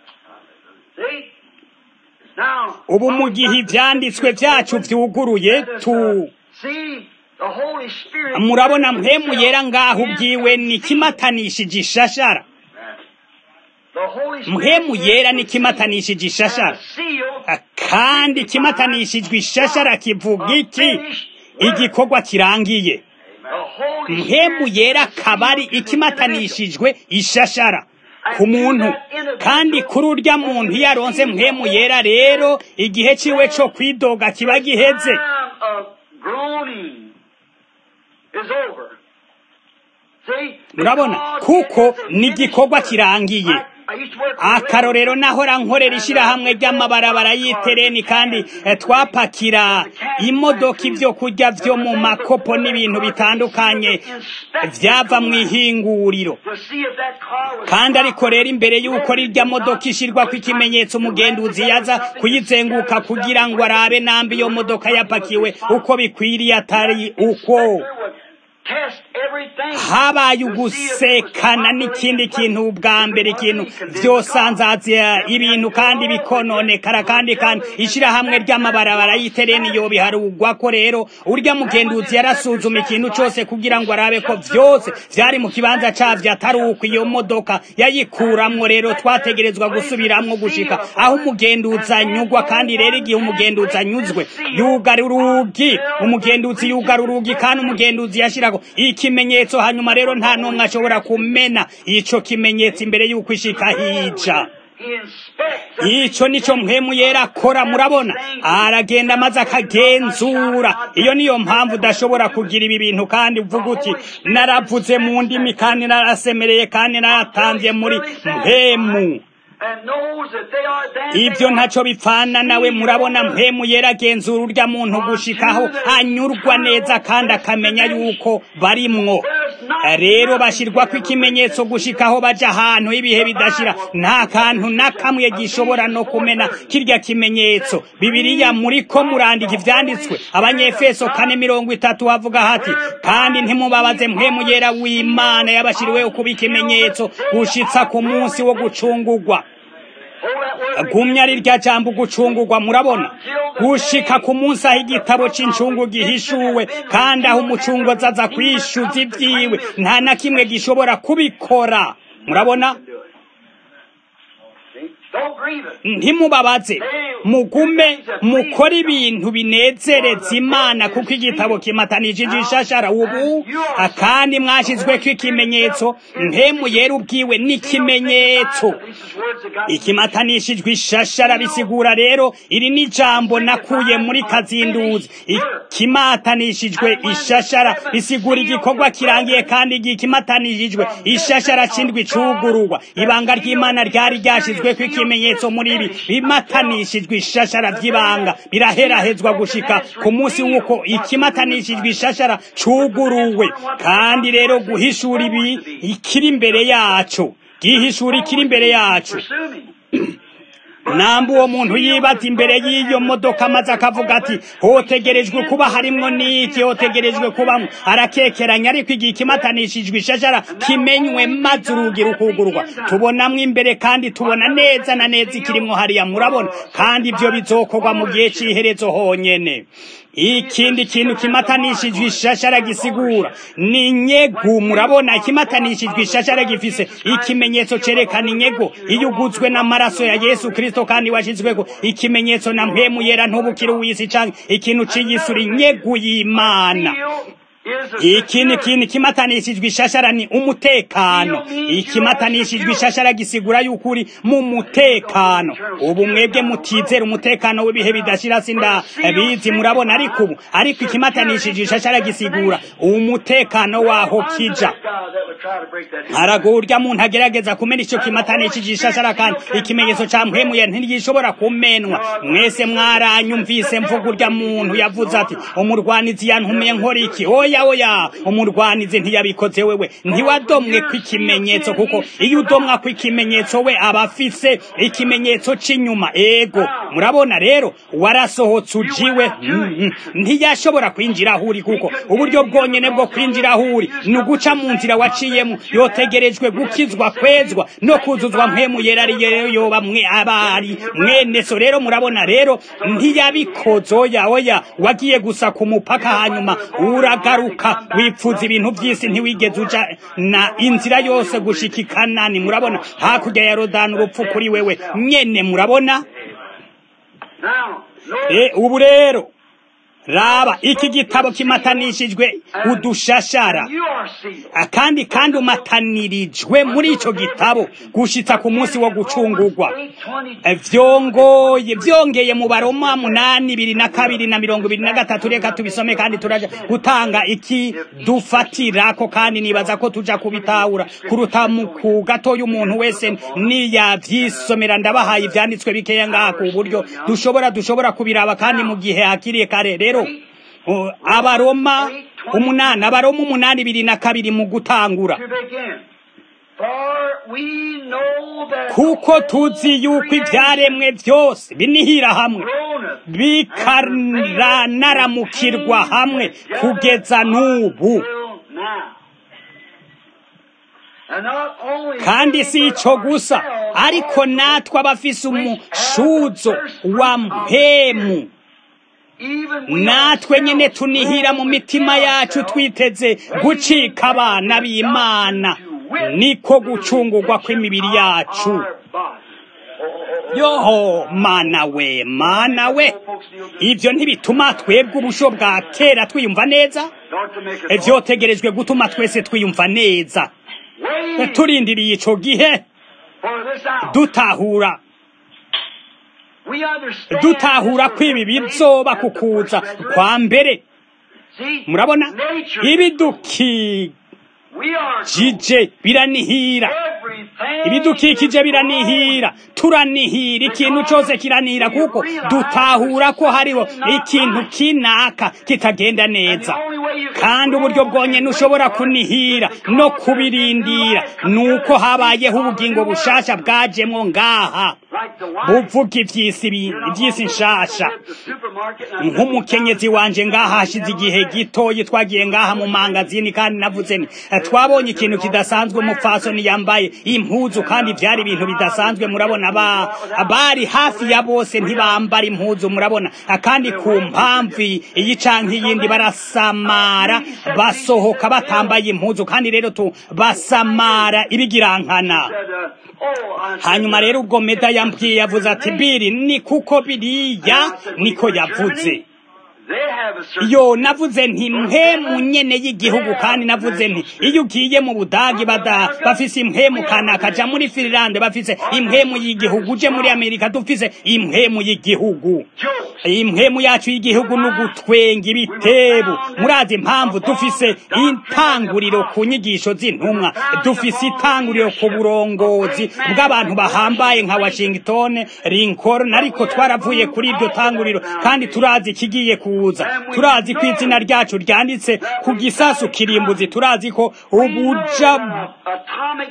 See? Now,
ubu mu gihe ivyanditswe vyacu vyuguruye tu
see, the Holy Spirit
murabona mpemu yera ngaho ubwiwe ni kimatanishije ishashara
The Holy Spirit
mpemu yera ni kimatanishije ishashara
seal
kandi kimatanishijwe ishashara kivuga iki igikorwa kirangiye
the Holy
mpemu yera kabari ikimatanishijwe ishashara ku muntu kandi kuri urya muntu iyo aronse mpemu yera rero igihe ciwe co kwidoga kiba giheze
time of groaning is over. See?
murabona
Because
kuko
it is a
ni igikorwa kirangiye
I used to work for
akarorero nahora nkorera ishirahamwe ry'amabarabara y'itereni kandi eh, twapakira imodoka ivyo kurya vyo mu makopo n'ibintu bitandukanye vyava mu ihinguriro
to see if that car was
kandi ariko rero imbere y'uko rirya modoka ishirwako ikimenyetso umugenduzi yaza kuyizenguka kugira ngo arabe nambi iyo modoka yapakiwe uko bikwiriye atari uko
would test everything.
habaye ugusekana n'ikindi kintu bwa mbere ikintu vyosanzaza ibintu kandi bikononekara kandi kandi ishirahamwe ry'amabarabara y'itereni yobiharugwa ko rero urya mugenduzi yarasuzuma ikintu cose kugira ngo arabe ko vyose vyari mu kibanza cavyo atari uko iyo modoka yayikuramwo rero twategerezwa gusubiramwo gushika aho umugenduzi anyugwa kandi rero igihe umugenduzi anyuzwe yugara urugi umugenduzi yugara urugi kandi umugenduzi yashirako ikimenyetso hanyuma rero nta n'umwe ashobora kumena ico kimenyetso imbere y'uko ishika hija
He inspects
ico nico mpwemu yera akora murabona aragenda maze akagenzura iyo niyo mpamvu udashobora kugira ibi bintu kandi uvuga uti naravuze mu ndimi kandi narasemereye kandi naratanze muri mpemu
and knows that they are then
ibyo ntaco bipfana nawe murabona mpemu yera agenzura urya muntu gushikaho anyurwa neza kandi akamenya yuko barimwo rero bashirwako ikimenyetso gushikaho baja ahantu ibihe bidashira nta kantu na kamwe gishobora no kumena kirya kimenyetso bibiliya muriko murandika ivyanditswe abanyefeso kane mirongo itatu havuga hati kandi ntimubabaze mpemu yera w'imana yabashiriweho kuba ikimenyetso gushitsa ku munsi wo gucungurwa
hold that word
gumya ari rya jambo gucungurwa murabona gushika ku munsi aho igitabo c'icungu gihishuwe kandi aho umucungozi aza kwishuza ivyiwe nta na kimwe gishobora kubikora murabona
See? Don't grieve it.
ntimubabaze mugume mukore ibintu binezereza imana kuko igitabo kimatanije ishashara ubu kandi mwashizweko ikimenyetso mpemu yera ubwiwe n'ikimenyetso
These words that God
ikimatanishijwe ishashara bisigura rero iri ni jambo nakuye muri kazinduzi ikimatanishijwe ishashara bisigura igikorwa kirangiye kandi igihe ikimatanishijwe ishashara cindwi cugururwa ibanga ry'imana ryari ryashizweko ikimenyetso muri ibi bimatanishijwe ishashara vy'ibanga biraherahezwa gushika ku munsi w'uko ikimatanishijwe ishashara cuguruwe kandi rero guhishura ibi ikiri imbere yacu gihishura ikiri imbere yacu
pursue me.
namba uwo muntu yibaza imbere y'iyo modoka maze akavuga ati hotegerejwe kuba harimwo n'iki hotegerejwe kubamwo arakekeranya ariko igihe ikimatanishijwe ishashara kimenywe maze urugi rukugurwa tubonamwo imbere kandi tubona neza na neza ikirimwo hariya murabona kandi ibyo bizokorwa mu gihe cy'iherezo honyene ikindi kintu kimatanishijwe ishashara gisigura ni inyegu murabona ikimatanishijwe ishashara gifise ikimenyetso cerekana inyego iyo uguzwe n'amaraso ya yesu kristo kandi washizweko ikimenyetso na mpemu yera ntubukire uw'isi canke ikintu ciyisura inyegu y'imana ikindi kintu kimatanishijwe ishashara ni umutekano ikimatanishijwe ishashara gisigura yuko uri mu mutekano ubu mwebwe mutizera umutekano w'ibihe bidashira sinda bizi murabona ariko ubu ariko ikimatanishijwe ishashara gisigura umutekano waho kija haragurya muntu agerageza kumena icyo kimatanishije ishashara kandi ikimenyetso ca mpwemuye ntigishobora kumenwa mwese mwaranyumvise mvuga urya muntu yavuze ati umurwanizi yantumiye nkora iki oya oya umurwanizi ntiyabikoze wewe ntiwadomwe kw'ikimenyetso kuko iyo udomwa kw'ikimenyetso we aba afise ikimenyetso c'inyuma ego murabona rero warasohotse ujiwe ntiyashobora kwinjira aho uri kuko uburyo bwonyene bwo kwinjira aho uri ni uguca mu nzira waciyemo yotegerejwe gukizwa kwezwa no kuzuzwa mpemu yera ari rero yoba mwe abari mwene so rero murabona rero ntiyabikoze oya oya wagiye gusa ku mupaka hanyuma uragaruka wipfuza ibintu by'isi ntiwigeze uja na inzira yose gushika ikanani murabona hakurya ya rodani urupfu kuri wewe nyene murabona e, ubu rero raba iki gitabo kimatanishijwe udushashara kandi kandi umatanirijwe muri ico gitabo gushitsa ku munsi wo gucungurwa vyongoye vyongeye mu baroma munani ibiri na kabiri na mirongo ibiri na gatatu reka tubisome kandi turaja gutanga iki dufatirako kandi nibaza ko tuja kubitahura kuruta mu ku gatoya umuntu wese niyavyisomera ndabahaye ivyanditswe bikeya ngaha ku buryo dushobora dushobora kubiraba kandi mu gihe hakiriye kare rero abaroma umunani abaroma umunani ibiri na kabiri mu gutangura kuko tuzi yuko ibyaremwe byose binihira hamwe bikanararamukirwa hamwe kugeza n'ubu kandi si icyo gusa ariko natwe abafise umushuzo wa mpemu natwe nyine tunihira mu mitima yacu twiteze gucika abana b'imana niko gucungurwa kw'imibiri yacu yoho mana we mana we ibyo ntibituma twebwe ubusho bwa kera twiyumva neza byotegerejwe gutuma twese twiyumva neza turindiriye icyo gihe dutahura dutahura ko ibi bizoba kukuza kwa mbere murabona ibidukikije biranihira ibidukikije biranihira turanihira ikintu cyose kiranihira kuko dutahura ko hariho ikintu kinaka kitagenda neza kandi uburyo bwonyine ushobora kunihira no kubirindira ni uko habayeho ubugingo bushasha bwajemwo ngaha buvuga iby'isi nshasha nk'umukenyezi wanje ngaha hashize igihe gitoyi twagiye ngaha mu mangazini kandi navuze ni twabonye ikintu kidasanzwe umupfasoni yambaye impuzu kandi byari ibintu bidasanzwe murabona bari hafi ya bose ntibambara impuzu murabona kandi ku mpamvu iyi canke iyindi barasamara basohoka batambaye impuzu kandi rero tu basamara ibigirankana hanyuma rero ubwo meda yambwiye yavuze ati biri ni kuko biriya niko yavuze yo navuze nti mpemu nyene y'igihugu kandi navuze nti iyo ugiye mu budagi bada bafise impemu kanaka ja muri Finland bafise impemu y'igihugu uje muri Amerika dufise impemu y'igihugu impemu yacu y'igihugu n'ugutwenga ibitebo murazi impamvu dufise intanguriro ku nyigisho z'intumwa dufise itanguriro ku burongozi bw'abantu bahambaye nka Washington Lincoln ariko twaravuye kuri iryo tanguriro kandi turazi ikigiye kuza turazi ko izina ryacu ryanditse ku gisasu kirimbuzi turazi ko ubuja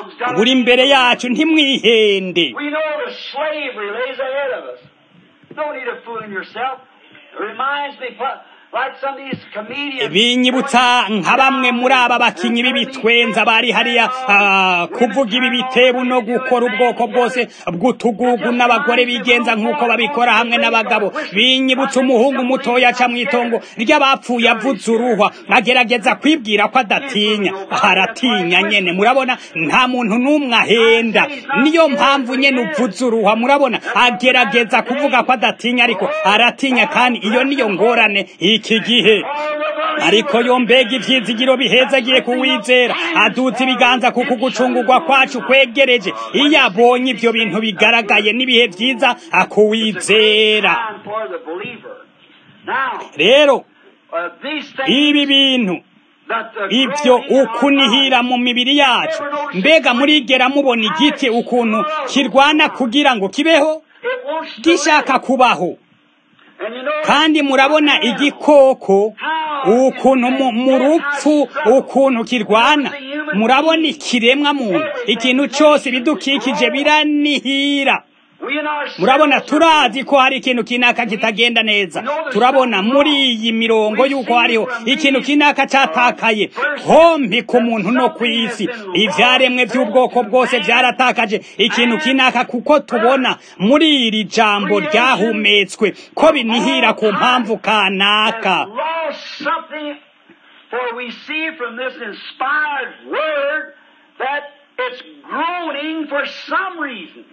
buri imbere yacu ntimwihende
We know the slavery lays ahead of us. No need of fooling yourself. It reminds me, pu- like some of these comedians.
binyibutsa nka bamwe muri aba bakinyi b'ibitwenza bari hariya ah, kuvuga ibi bitebu no gukora ubwoko bwose bw'utugugu n'abagore bigenza nk'uko babikora hamwe n'abagabo binyibutsa umuhungu mutoya aca mu itongo ry'abapfuye avuze uruhwa agerageza kwibwira ko adatinya aratinya nyene murabona nta muntu n'umwe ahenda niyo mpamvu nyene uvuze uruhwa murabona agerageza kuvuga ko adatinya ariko aratinya kandi iyo niyo ngorane iki gihe ariko yo mbega ivyizigiro bihezagiye kuwizera aduza ibiganza kuko gucungurwa kwacu kwegereje iyo abonye ivyo bintu bigaragaye n'ibihe vyiza akuwizera
Time for the believer. Now,
rero
uh, these things
ibi bintu
that the
ivyo
growing in our
ukunihira
bodies,
mu mibiri yacu mbega murigera mubona igiti ukuntu kirwana kugira ngo kibeho
it wants to
gishaka
live.
kubaho
And you know,
kandi murabona igikoko ukuntu mu- mu rupfu ukuntu kirwana murabona ikiremwa muntu ikintu cyose ibidukikije biranihira
we in our
murabona
selves
turazi ko hari ikintu kinaka kitagenda neza turabona muri iyi mirongo y'uko hariho ikintu kinaka cyatakaye hompi ku muntu no ku isi ibyaremwe by'ubwoko bwose byaratakaje ikintu kinaka kuko tubona muri iri jambo ryahumetswe ko binihira ku mpamvu kanaka
have lost something, for we see from this inspired word that it's groaning for some reason.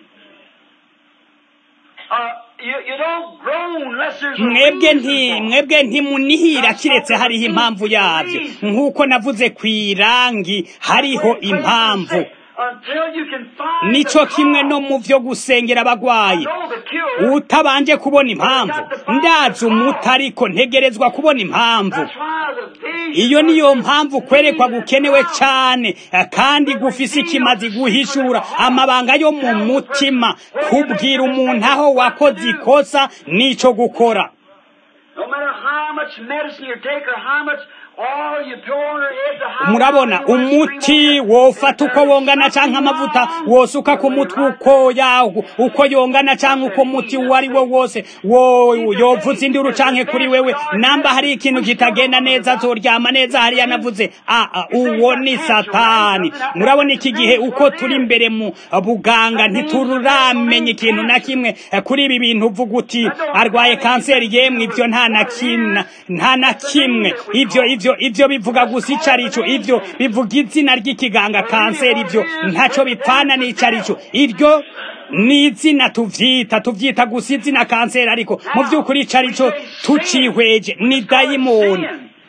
Uh, you, you don't groan unless there's a
mwebwe
reason
nti
for it.
mwebwe ntimunihira kiretse hariho impamvu yabyo nk'uko navuze ku irangi hariho impamvu
Until you can find
nico
the
kimwe no
cause.
mu vyo gusengera abagwayi
know the cure.
utabanje kubona impamvu ndazi umuti ariko ntegerezwa kubona impamvu
That's why the vision
iyo niyo mpamvu kwerekwa gukenewe cyane eh, kandi gufise ikimazi guhishura amabanga yo mu mutima kubwira umuntu aho wakoze ikosa n'ico gukora
No matter how much medicine you take or how much oil you pour on her head, or how
murabona
you want to
umuti
scream on her,
wofata
if
uko
there's
wongana canke
something
amavuta
wrong,
wosuka ku mutwe uko yawo uko yongana canke uko muti uwo ari wo wose wo yovuza induru canke kuri wewe namba hari ikintu kitagenda neza azoryama neza hariya navuze a a uwo ni satani murabona iki gihe uko turi imbere mu buganga ntituramenya ikintu na kimwe eh, kuri ibi bintu uvuga uti arwaye kanseri yemwe ivyo nta na kimwe nta na kimwe ivyo ivyo ivyo bivuga gusa ico arico ivyo bivuga izina ry'ikiganga kanseri ivyo ntaco bipfana n'ico arico iryo ni izina tuvyita tuvyita gusa izina kanseri ariko mu vy'ukuri ico arico tucihweje ni dayimoni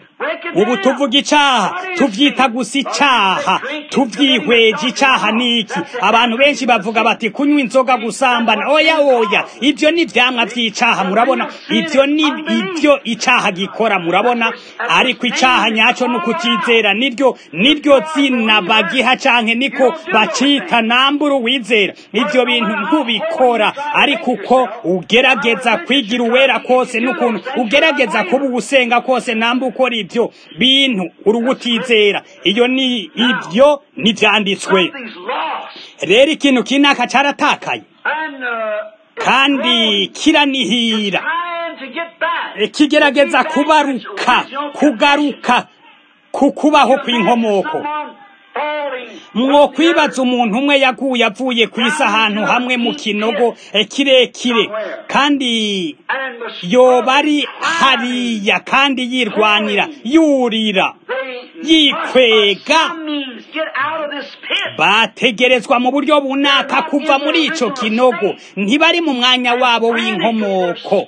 ubu tuvuga icaha tuvyita gusa icaha tuvyihweje icaha niki abantu benshi bavuga bati kunywa inzoga gusambana oya oya ivyo ni vyamwa vy'icaha murabona ivyo ni ivyo icaha gikora murabona ariko icaha nyaco ni ukutizera niryo niryo zina bagiha canke niko bacita nambura uwizera ivyo bintu ntubikora ariko uko ugerageza kwigira uwera kose n'ukuntu ugerageza kuba ugusenga kose namba ukora ivyo bintu uruwutizera iyo ni ivyo nivyanditswe
Something's lost.
rero ikintu kinaka caratakaye
And, uh,
kandi kiranihira
trying to get back.
E, kigerageza kubaruka kugaruka ku kubaho kw'inkomoko
Someone falling
mwo kwibaza umuntu umwe yaguye avuye ku isi ahantu hamwe mu kinogo eh, kirekire kandi
and was
yoba ari hariya kandi yirwanira yurira
they
yikwega.
must by some means get out of this pit.
bategerezwa mu buryo bunaka kuva muri ico kinogo ntibari mu mwanya wabo w'inkomoko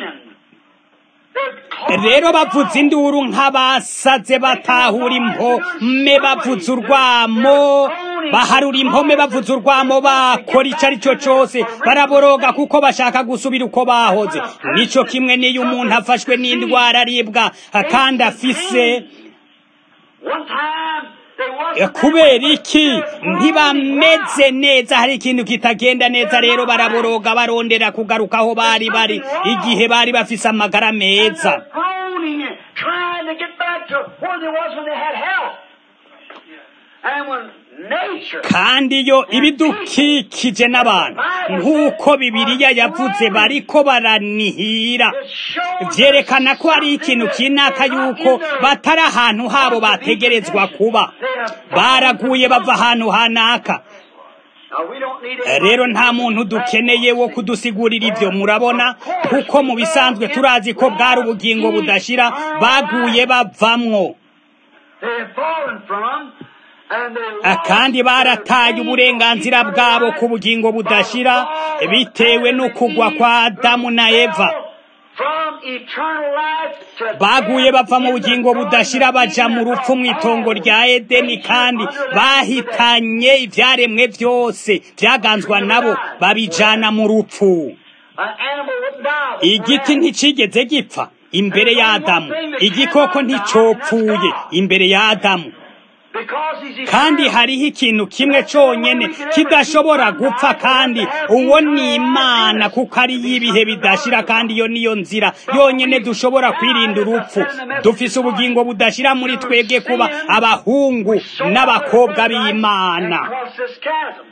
rero bavuza induru nk'abasaze batahura impome bavuza urwamo baharura impome bavuza urwamo bakora icyo ari cyo cyose baraboroga kuko bashaka gusubira uko bahoze nicyo kimwe n'iyo umuntu afashwe n'indwara aribwa kandi afise
One time they
Eh,
wasn't
kubera iki ntibameze neza hari ikintu kitagenda neza rero baraboroga barondera kugaruka aho bari bari igihe bari bafise amagara meza
They're groaning and trying to get back to where they was when they had help. And when nature.
kandi yo ibidukikije n'abantu nk'uko bibiliya yavuze bariko baranihira
It shows
vyerekana ko hari ikintu kinaka yuko batari ahantu habo bategerezwa kuba baraguye bava ahantu hanaka
Now, we don't need
Eh, rero nta muntu dukeneye wo kudusigurira ivyo murabona kuko mu bisanzwe turazi ko bwari ubugingo budashira baguye bavamwo
They have fallen from, and they
Ah,
lost
kandi barataye
their
uburenganzira bwabo ku bugingo budashira bitewe n'ukugwa kwa adamu na eva
From eternal life to
baguye
death
bava mu
in the
bugingo
garden
budashira
of
baja
Eden
mu rupfu mu
of
itongo
all
rya edeni
nature
kandi
under that
bahitanye ivyaremwe vyose vyaganzwa nabo babijana mu rupfu
An animal wouldn't die.
igiti nticigeze gipfa imbere ya adamu igikoko nticopfuye imbere ya adamu
Because he's
kandi
eternal.
hariho ikintu kimwe conyene kidashobora gupfa kandi uwo ni imana kuko ari y'ibihe bidashira kandi iyo niyo nzira yonyene dushobora kwirinda urupfu dufise ubugingo budashira muri twebwe kuba abahungu n'abakobwa b'imana
Across this chasm.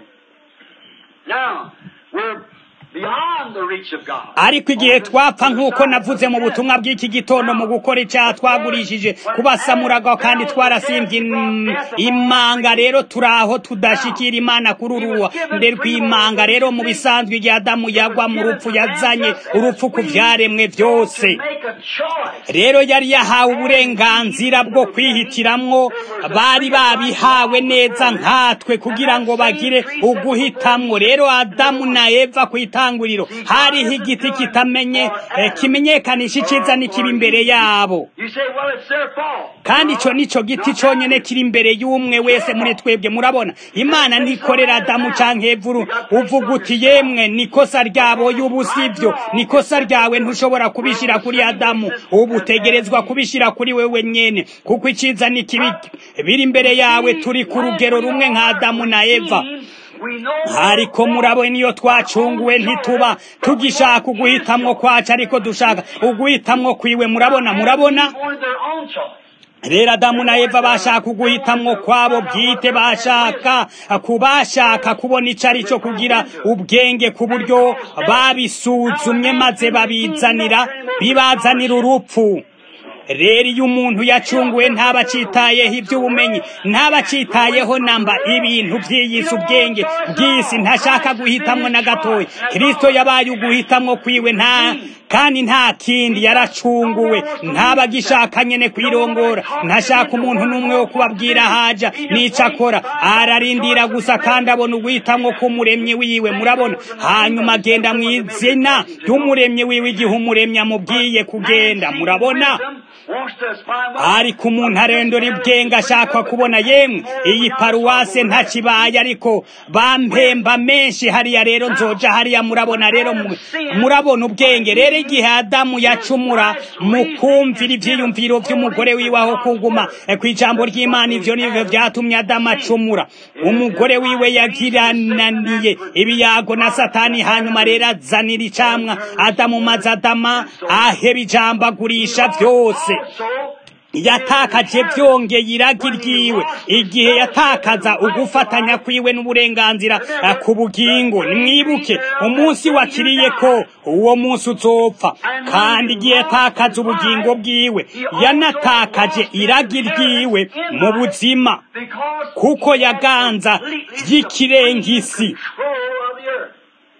Now, we're beyond the reach of God.
ariko igihe twapfa nk'uko navuze mu butumwa bw'iki gitondo mu gukora icyaha twagurishije kubasamuraga kandi twarasimbye im- imanga rero turi aho tudashikira imana kuri uruwa nde rw'imanga rero mu bisanzwe igihe adamu yagwa mu rupfu yazanye urupfu ku vyaremwe vyose
Make a choice.
rero yari yahawe uburenganzira bwo kwihitiramwo bari babihawe neza nkatwe kugira ngo bagire uguhitamwo rero adamu na eva ku itanguriro hariho igiti kitamenye eh, kimenyekanisha iciza n'ikibi imbere yabo
You say, well, it's their fault.
kandi ico nico giti conyene kiri imbere y'umwe wese muri twebwe murabona imana ntikorera adamu canke evuru uvuga uti yemwe nikosa ryabo y'ubu sivyo nikosa ryawe ntushobora kubishira kuri adamu ubu utegerezwa kubishira kuri wewe nyene kuko iciza n'ikibi biri imbere yawe turi ku rugero rumwe nka adamu na eva
We know
ariko murabona iyo twacunguwe ntituba tugishaka uguhitamwo kwacu ariko dushaka uguhitamwo kwiwe murabona murabona
wanted their own choice.
rero adamu na eva bashaka uguhitamwo kwabo bwite bashaka kubashaka kubona ico ari cyo kugira ubwenge ku buryo babisuzumye maze babizanira bibazanira urupfu rero iyo umuntu yacunguwe ntaba acitayeho iby'ubumenyi ntaba acitayeho namba ibintu by'iyisi ubwenge bw'isi ntashaka guhitamwo na gatoya kristo yabaye uguhitamwo kwiwe nta kandi nta kindi yaracunguwe ntaba agishaka nyene kwirongora ntashaka umuntu n'umwe wo kubabwira haja n'ico akora ararindira gusa kandi abona uguhitamwo k'umuremyi wiwe murabona hanyuma agenda mu izina ry'umuremyi wiwe igihe umuremyi amubwiye kugenda murabona
Wants to find what
ariko umuntu arendora ibwenge ashaka kubona yemwe iyi paruwase ntakibaye ariko bampemba menshi hariya rero nzoja hariya murabona rero mu- murabona ubwenge rero igihe adamu yacumura mu kumvira ivyiyumviro vy'umugore wiwe aho kuguma eh, kw'ijambo ry'imana ivyo nivyo vyatumye adamu acumura umugore wiwe yagirananiye ibiyago na satani hanyuma rero azanira icamwa adamu maze adama aheba ijambo agurisha vyose
also
yatakaje byongeye iragi ryiwe igihe yatakaza ugufatanya kwiwe n'uburenganzira eh, ku bugingo nimwibuke umunsi wakiriye ko uwo munsi uzopfa kandi igihe yatakaza ubugingo bwiwe yanatakaje iragi ryiwe mu buzima
because
kuko yaganza ry'ikirengisi
control of the earth.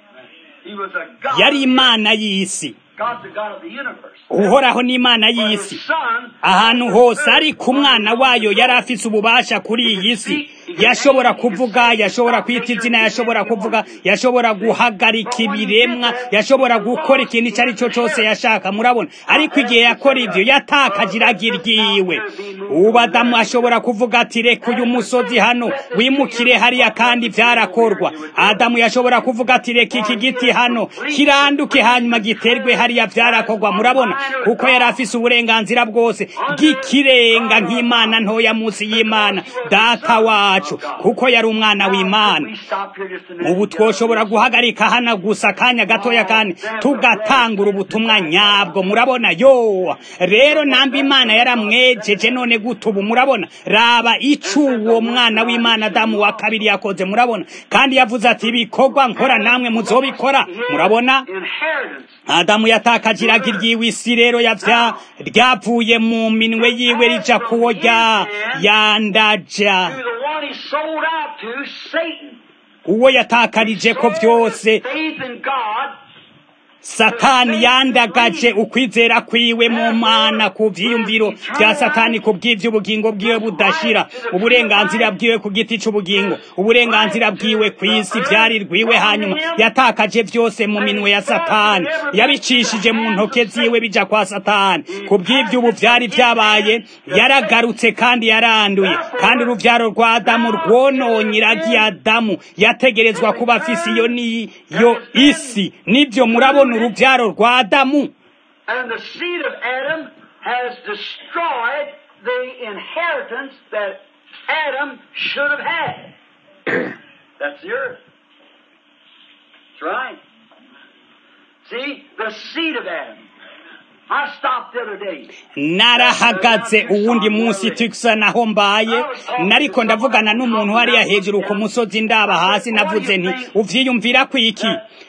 He was a God.
yari imana y'isi
God's the God of the universe.
uhoraho ni imana
But
y'isi
his son
ahantu hose ariko umwana wayo yari afise ububasha kuri iyi si yashobora kuvuga yashobora kwita izina yashobora kuvuga yashobora guhagarika ibiremwa yashobora gukora ikintu icyo ari cyo cyose yashaka murabona ariko igihe yakora ibyo yatakaje iragi ryiwe ubu adamu ashobora kuvuga ati reka uyu musozi hano wimukire hariya kandi byarakorwa adamu yashobora kuvuga ati reka iki giti hano kiranduke hanyuma giterwe hariya hariya vyarakorwa murabona kuko yari afise uburenganzira bwose bw'ikirenga nk'imana ntoya munsi y'imana data wacu kuko yari umwana w'imana ubu twoshobora guhagarika hano gusa akanya gatoya kandi tugatangura ubutumwa nyabwo murabona yo rero namba imana yaramwejeje none gute ubu murabona raba ico uwo mwana w'imana adamu wa kabiri yakoze murabona kandi yavuze ati ibikorwa nkora namwe muzobikora murabona adamu yatakaje iragi ryiwe isi rero yavya ryavuye mu minwe yiwe rija kuwo rya yandaja uwo yatakarije ko vyose satani yandagaje ukwizera kwiwe mu mana ku vyiyumviro vya satani ku bw'ivy'ubugingo bwiwe budashira uburenganzira bwiwe ku giti c'ubugingo uburenganzira bwiwe kw'isi vyari rwiwe hanyuma yatakaje vyose mu minwe ya satani yabicishije mu ntoke ziwe bija kwa satani ku bw'ivy'ubu vyari vyabaye yaragarutse kandi yaranduye kandi uruvyaro rwa adamu rwononye iragi adamu yategerezwa kuba afise iyo niyo isi nivyo murabona urubyaro rwa adamu
And the seed of Adam has destroyed the inheritance that Adam should have had. That's the earth. That's right. See, the seed of Adam. I stopped the other day.
narahagaze uwundi munsi tikisa naho mbaye nariko ndavugana n'umuntu hariya hejuru ku musozi ndaba hasi navuze nti uvyiyumvira kwiki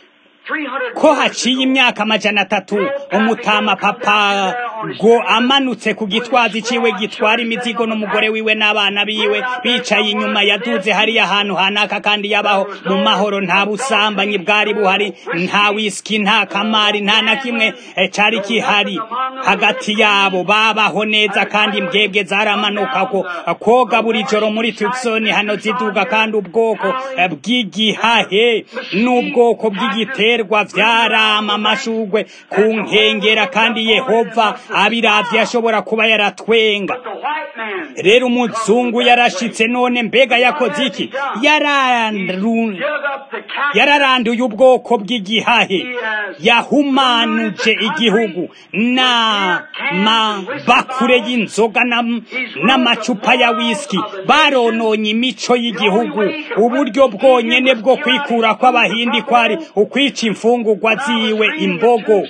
ko haciye imyaka amajana atatu umutama papa go amanutse ku gitwazi ciwe gitwara imizigo n'umugore wiwe n'abana biwe bicaye inyuma yaduze hariya ahantu hanaka kandi yabaho mu mahoro nta busambanyi bwari buhari nta wisiki nta kamari nta na kimwe cari kihari hagati yabo babaho neza kandi imbwebwe zaramanuka ko koga buri joro muri Tucson hano ziduga kandi ubwoko bw'igihahe n'ubwoko bw'igiterwa vyarama amashugwe ku nkengera kandi Yehova abiravye ashobora kuba yaratwenga rero umuzungu yarashitse none mbega yakoze iki Yararu- yararanduye ubwoko bw'igihahe yahumanuje igihugu na mabakure y'inzoga na- n'amacupa ya whisky barononye imico y'igihugu uburyo bwonyene bwo kwikura kw'abahindi kwari ukwica imfungurwa ziwe imbogo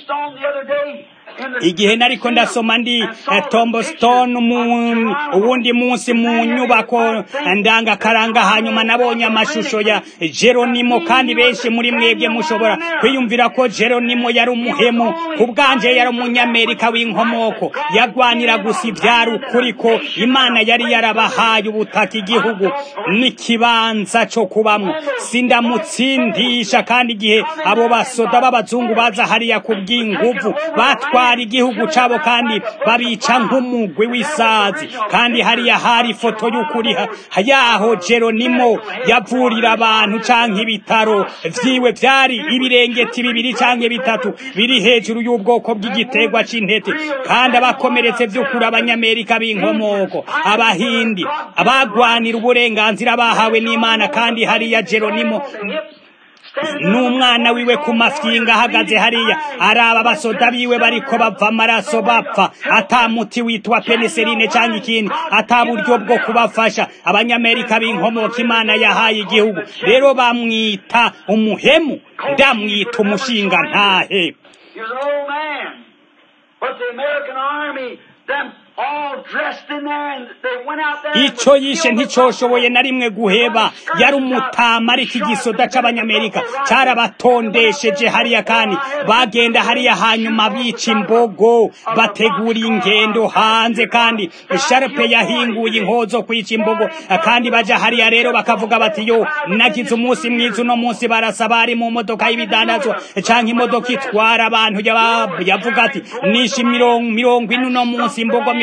igihe nariko ndasoma ndi eh, tombstone mu uwundi munsi mu nyubako ndangakaranga hanyuma nabonye amashusho ya jeronimo kandi benshi muri mwebwe mushobora kwiyumvira ko jeronimo yari umuhemu ku bwanje yari umunyamerika w'inkomoko yagwanira gusa ivyari ukuri ko imana yari yarabahaye ubutaka igihugu n'ikibanza co kubamwo sindamutsindisha kandi igihe abo basoda b'abazungu baza hariya kubw'inguvu batwara igihugu cabo kandi babica nk'umugwi w'isazi kandi hariya hari ifoto y'ukuri ha- yaho jeronimo yavurira abantu canke ibitaro vyiwe vyari ibirengeti bibiri canke bitatu biri hejuru y'ubwoko bw'igiterwa c'intete kandi abakomeretse vy'ukuri abanyamerika b'inkomoko abahindi abagwanira uburenganzira bahawe n'imana kandi hariya jeronimo n'umwana wiwe ku mafyinga ahagaze hariya araba abasoda biwe bariko bava amaraso bapfa ata muti witwa peneseline canke ikindi ata buryo bwo kubafasha abanyamerika b'inkomoka imana yahaye igihugu rero bamwita umuhemu ndamwita umushinga ntahe
He was an old man. But the American army, them all dressed in there, and they went out there. and
ico
would
yishe
kill the
nticoshoboye
buffalo.
na rimwe guheba yari umutama ariko igisoda c'abanyamerika carabatondesheje hariya kandi bagenda hariya hanyuma bica imbogo bategura ingendo hanze kandi sharpe yahinguye inkozo kwica imbogo kandi baja hariya rero bakavuga bati yo nagize umunsi mwiza uno munsi barasa bari mu modoka y'ibidandazwa canke imodoka itwara abantu yaba- yavuga ati nishe mirongo mirongo ine uno munsi imbogo mirongo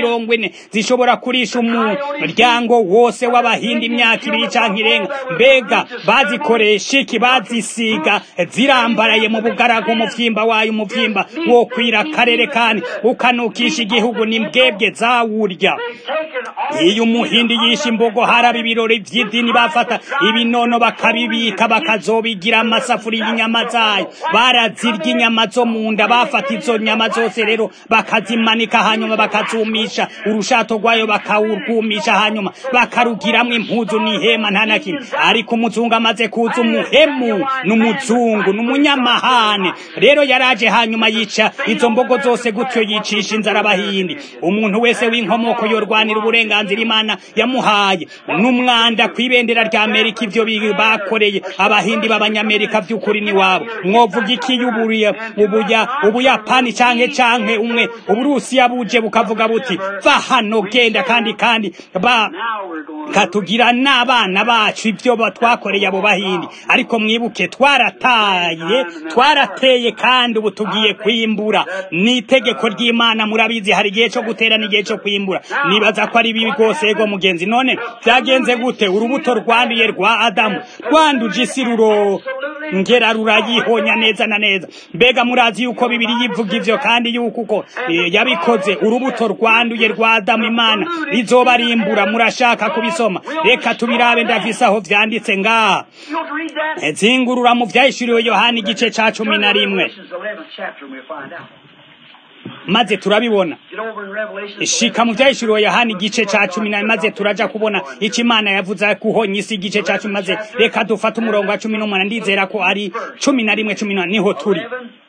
mirongo ine zishobora kurisha umuryango wose w'abahindi imyaka ibiri canke irenga mbega bazikoresha iki bazisiga zirambaraye mu bugaragu umuvyimba wayo umuvyimba wo kwira akarere kandi ukanukisha igihugu ni mbwebwe zawurya iyo umuhindi yishe imbogo haraba ibirori vy'idini bafata ibinono bakabibika bakazobigira amasafuriya y'inyama zayo barazirya inyama zo mu nda bafata izo nyama zose rero bakazimanika hanyuma bakazumisha urushato rwayo bakawurwumisha hanyuma bakarugiramwo impuzu n'ihema nta na kimwe ariko umuzungu amaze kuza umuhemu n'umuzungu n'umunyamahane rero yaraje hanyuma yica izo mbogo zose gutyo yicisha inzara abahindi umuntu wese w'inkomoko yorwanira uburenganzira imana yamuhaye n'umwanda ku ibendera rya amerika ivyo bakoreye abahindi b'abanyamerika vy'ukuri ni wabo mwovuga iki y'ubuya ubuya ubuyapani canke canke umwe uburusiya buje bukavuga buti va hano genda kandi kandi ba katugira n'abana bacu ivyo twakoreye abo bahindi ariko mwibuke twarataye twarateye kandi ubu tugiye kwimbura ni itegeko ry'imana murabizi hari igihe cyo gutera n'igihe cyo kwimbura nibaza ko ari bibi rwose yego mugenzi none byagenze gute urubuto rwanduye rwa adamu rwanduje isi ruro ngera rurayihonya neza na neza mbega murazi yuko bibiri yivuga ivyo kandi yuko uko yabikoze urubuto rwanduye rwa adamu imana rizobarimbura murashaka kubisoma reka tubirabe ndavise aho vyanditse ngaha zingurura mu vyahishuriwe yohani igice ca cumi na rimwe maze turabibona shika mu vyahishuriwe yohani igice ca cumi na maze turaja kubona ico imana yavuze kuhonya isi igice ca cumi maze reka dufate umurongo wa cumi n'umunani ndizera ko ari cumi na rimwe cumi n'umunani niho turi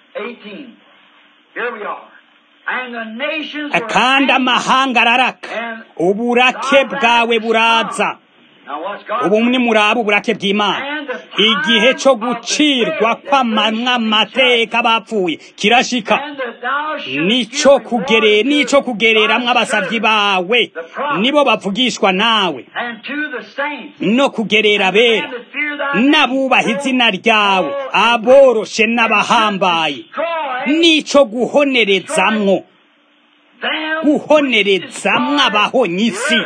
kandi amahanga araraka uburake bwawe buraza ubu ni muraba uburake bw'imana igihe cyo gucirwa kw'amanywa amateka bapfuye kirashika nico kugere nico kugereramwo abasavyi bawe nibo bavugishwa nawe no kugerera bera n'abubaha izina ryawe aboroshe n'abahambaye nico guhonerezamwo guhonerezamwo abahonyisi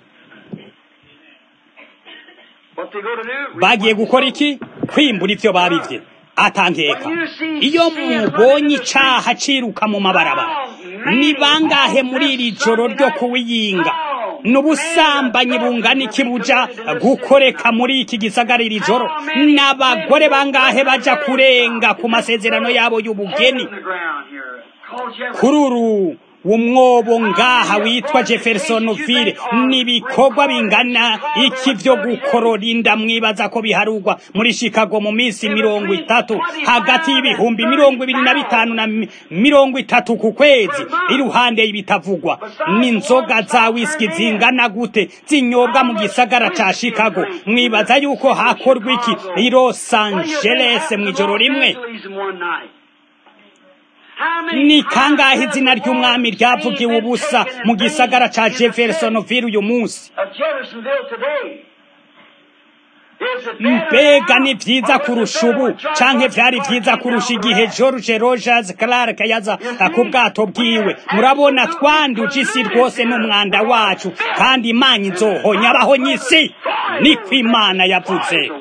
bagiye gukora iki kwimbura ivyo babivye atangeka iyo mubonye icaha ciruka mu mabarabara ni bangahe muri iri joro ryo kuwiyinga n'ubusambanyi bungana iki buja gukoreka muri iki gisagara iri joro n'abagore bangahe baja kurenga ku masezerano yabo y'ubugeni kuri uru umwobo ngaha witwa Jeffersonville nibikorwa bingana iki vyo gukorora inda mwibaza ko biharugwa muri Chicago mu minsi mirongo itatu hagati y'ibihumbi mirongo ibiri na bitanu na mirongo itatu ku kwezi iruhande y'ibitavugwa n'inzoga za whisky zingana gute zinyobwa mu gisagara ca Chicago mwibaza yuko hakorwa iki i Los Angeles mw'ijoro rimwe ni kangahe izina ry'umwami ryavugiwe ubusa mu gisagara ca Jeffersonville uyu munsi mbega ni vyiza kurusha ubu canke vyari vyiza kurusha igihe George Rogers Clark yaza ku bwato bwiwe murabona twanduje isi rwose n'umwanda wacu kandi imana izohonya abahonyisi niko imana yavuze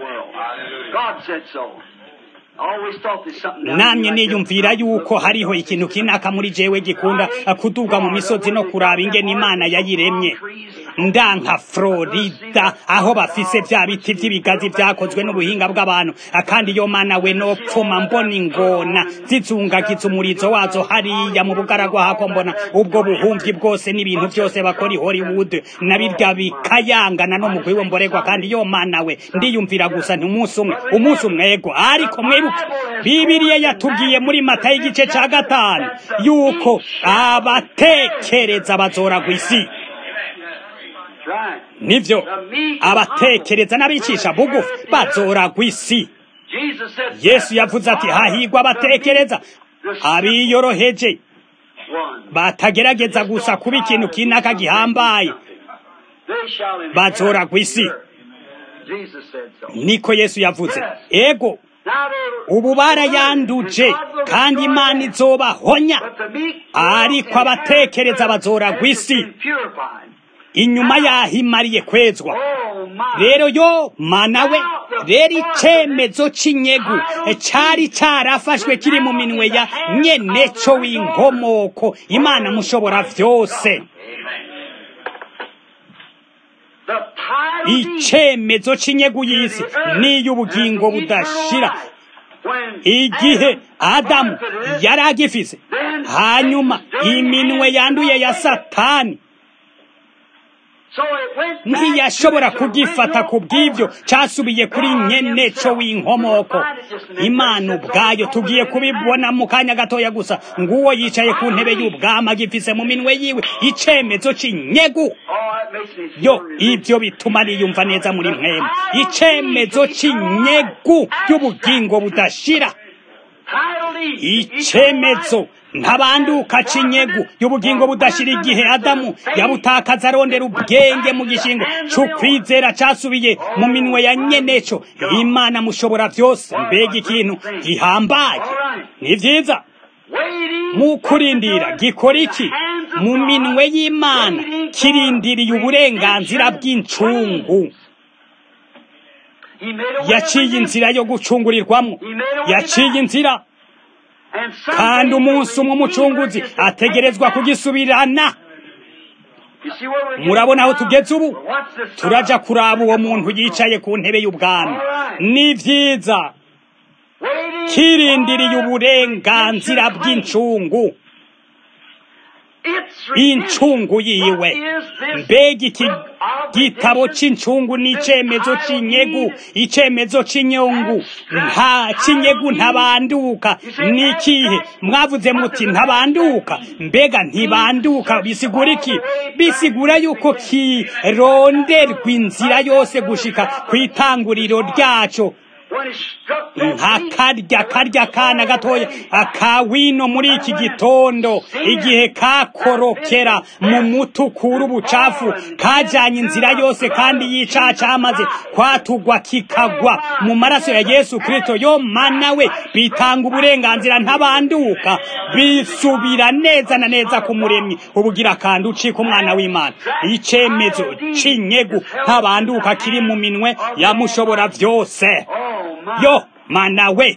namye niyumvira yuko hariho ikintu kinaka muri jewe gikunda kuduga mu misozi no kuraba ingene imana yayiremye ndanka Florida aho bafise vya biti vy'ibigazi vyakozwe n'ubuhinga bw'abantu kandi iyo mana we nopfuma mbona ingona zizungagiza umurizo wazo hariya mu bugaragwa hako mbona ubwo buhumvyi bwose n'ibintu vyose bakora i Hollywood na birya bikayangana no mugwi we mboregwa kandi iyo mana we ndiyumvira gusa nti umunsi umwe umunsi umwe ego ariko mwibuke Bibiliya yatubwiye muri Matayo igice ca gatanu yuko abatekereza bazoragwa isi nivyo abatekereza n'abicisha bugufi bazoragwa isi yesu yavuze ati hahigwa abatekereza abiyoroheje batagerageza gusa kuba ikintu kinaka gihambaye bazoragwa isi niko yesu yavuze ego ubu barayanduje kandi imana izobahonya ariko abatekereza bazoragwa isi inyuma yaho imariye kwezwa rero yo mana we rero icyemezo cy'inyegu cyari cyarafashwe kiri mu minwe ya nyeneco w'inkomoko imana mushobora byose icyemezo cy'inyegu y'isi n'iy'ubugingo budashira igihe adamu yari agifise hanyuma iminwe yanduye ya satani ntiyashobora kugifata ku bw'ibyo cyasubiye kuri nyeneco w'inkomoko imana ubwayo tugiye kubibona mu kanya gatoya gusa nguwo yicaye ku ntebe y'ubwama agifise mu minwe yiwe icyemezo cy'inyegu yo ibyo bituma niyumva neza muri mwemu icyemezo cy'inyegu y'ubugingo budashira icyemezo ntabanduka cinyegu y'ubugingo budashira igihe adamu yabutakaza arondera ubwenge mu gishingo c'ukwizera casubiye mu minwe ya nyeneco imana mushobora byose mbega ikintu gihambaye ni vyiza mu kurindira gikora iki mu minwe y'imana kirindiriye uburenganzira bw'incungu yaciye inzira yo gucungurirwamo yaciye inzira kandi umunsi umwe umucunguzi ategerezwa kugisubirana murabona aho tugeze ubu turaja kuraba uwo muntu yicaye ku ntebe y'ubwami ni byiza kirindiriye uburenganzira bw'incungu incungu yiwe mbega iki gitabo cy'incungu ni icyemezo cy'inyegu icyemezo cy'inyungu nta cy'inyegu ntabanduka ni ikihe mwavuze muti ntabanduka mbega ntibanduka bisigura iki bisigura yuko kironderwa inzira yose gushika ku itanguriro ryaco nka karya karya kana gatoya akawino muri iki gitondo igihe kakorokera mu mutukura ubucafu kajanye inzira yose kandi yica cyamaze kwatugwa kikagwa mu maraso ya Yesu Kristo yo mana we bitanga uburenganzira ntabanduka bisubira neza na neza ku muremyi ubugira kandi ucika umwana w'Imana icemezo cinyegu ntabanduka kiri mu minwe yamushobora byose yo mana we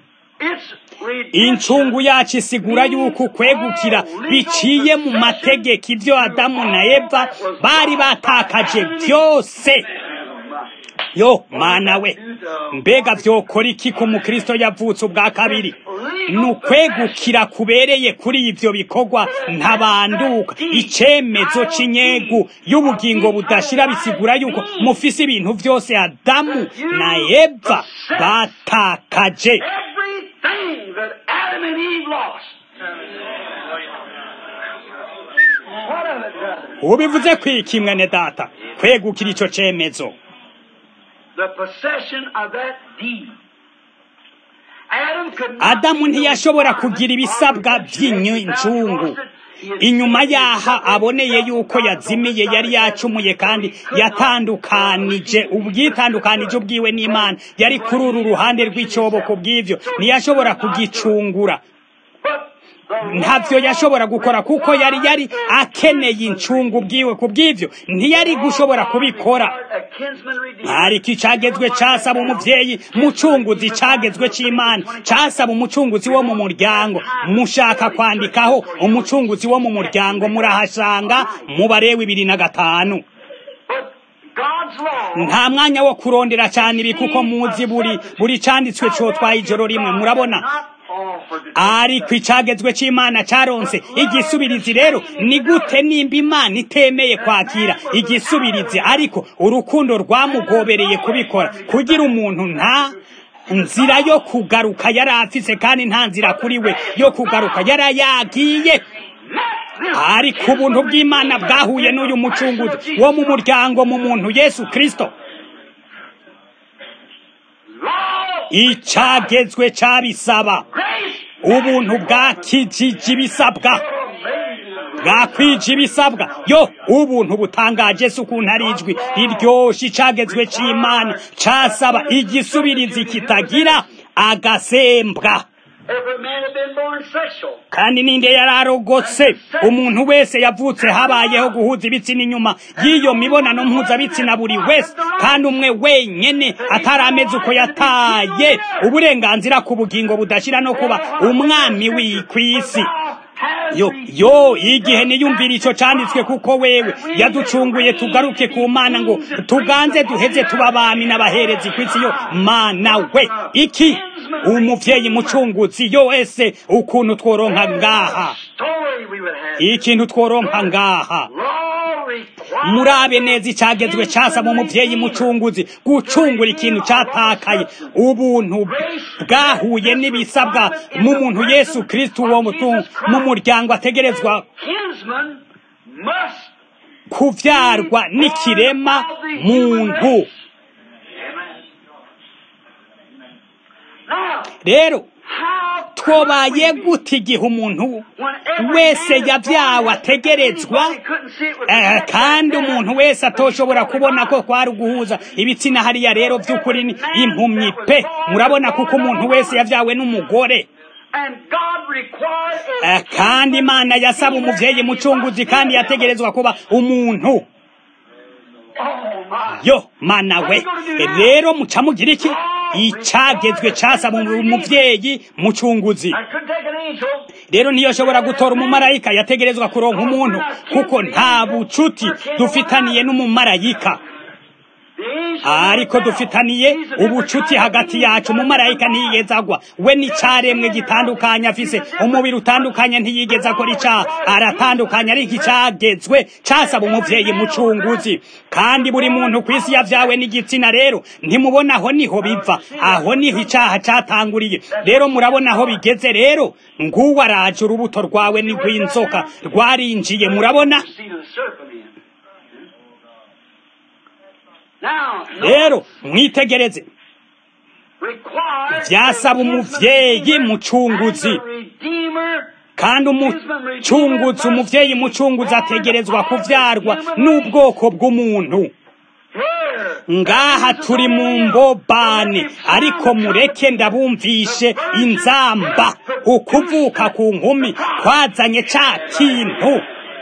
incungu yacu isigura yuko kwegukira biciye mu mategeko ibyo adamu na eva bari batakaje byose yo mana we mbega byokora iki ku mukristo yavutse ubwa kabiri ni ukwegukira kubereye kuri ibyo bikorwa ntabanduka icyemezo cy'inyegu y'ubugingo budashira bisigura yuko mufise ibintu byose adamu na eva batakaje ubivuze kwiki mwene data kwegukira icyo cyemezo adamu ntiyashobora kugira ibisabwa by'incungu inyuma yaha aboneye yuko yazimiye yari yacumuye kandi yatandukanije ubwitandukanije ubwiwe n'imana yari kuri uru ruhande rw'icyobo ku bw'ibyo ntiyashobora kugicungura ntabyo yashobora gukora kuko yari yari akeneye incungu bwiwe ku bw'ibyo ntiyari gushobora kubikora ariko icagezwe casaba umuvyeyi mucunguzi cagezwe c'imana casaba umucunguzi wo mu muryango mushaka kwandikaho umucunguzi wo mu muryango murahasanga mu barewe ibiri na gatanu nta mwanya wo kurondera cyane ibi kuko muzi buri buri canditswe cyo twaye ijoro rimwe murabona ariko icagezwe c'imana caronse igisubirizi rero ni gute nimba imana itemeye kwakira igisubirizi ariko urukundo rwamugobereye kubikora kugira umuntu nta nzira yo kugaruka yari afise kandi nta nzira kuri we yo kugaruka yari yagiye ariko ubuntu bw'imana bwahuye n'uyu mucunguzi wo mu muryango mu muntu yesu kirisito icagezwe cabisaba ubuntu bwakijije ibisabwa bwakwije ibisabwa yo ubuntu butangaje se ukuntu ari ijwi riryoshe icagezwe c'imana casaba igisubirizi kitagira agasembwa
Every man had been born sexual.
kandi ninde yari arogotse umuntu wese yavutse habayeho guhuza ibitsina inyuma y'iyo mibonano mpuzabitsina buri wese kandi umwe wenyene atarameze uko yataye uburenganzira ku bugingo budashira no kuba umwami w'ikw'isi yo yo igihe niyumvira ico canditswe kuko wewe yaducunguye tugaruke ku mana ngo tuganze duheze tuba abami n'abaherezi kw'isi yo mana we iki umuvyeyi mucunguzi yo ese ukuntu tworonka ngaha
Story we would have.
ikintu tworonka ngaha
Law required.
murabe neza icagezwe casaba umuvyeyi mucunguzi gucungura ikintu catakaye ubuntu bwahuye n'ibisabwa mu muntu yesu kristo uwo mutu- mu muryango ategerezwa
Kinsman must
kuvyarwa n'ikirema muntu
now
rero
how
twobaye gute igihe umuntu wese yavyawe ategerezwa Eh, kandi umuntu wese atoshobora kubona ko kwari uguhuza ibitsina hariya rero vy'ukuri ni impumyi pe murabona kuko umuntu wese yavyawe n'umugore
and God required
Eh, kandi imana yasaba umuvyeyi mucunguzi kandi yategerezwa kuba umuntu
oh my
yo mana we rero muca mugira iki icagezwe casaba umuvyeyi mucunguzi
I couldn't take an angel
rero ntiyoshobora gutora umumarayika yategerezwa kuronka umuntu kuko nta bucuti dufitaniye n'umumarayika
the angel
ariko dufitaniye ubucuti hagati yacu umumarayika ntiyigeze agwa we n'icaremwe gitandukanye afise umubiri utandukanye ntiyigeze akora icaha aratandukanye ariko icagezwe casaba umuvyeyi mucunguzi kandi buri muntu ku isi yavyawe n'igitsina rero ntimubona aho niho biva aho niho icaha catanguriye rero murabona aho bigeze rero nguwo araje urubuto rwawe ni rw'inzoka rwarinjiye murabona
the seed of the serpent in. Now,
rero mwitegereze
required
vyasaba umuvyeyi mucunguzi
and the redeemer
kandi umucunguzi umuvyeyi mucunguzi ategerezwa kuvyarwa n'ubwoko bw'umuntu
here
ngaha turi mu mbobane ariko mureke ndabumvishe inzamba ukuvuka ku nkumi kwazanye ca kintu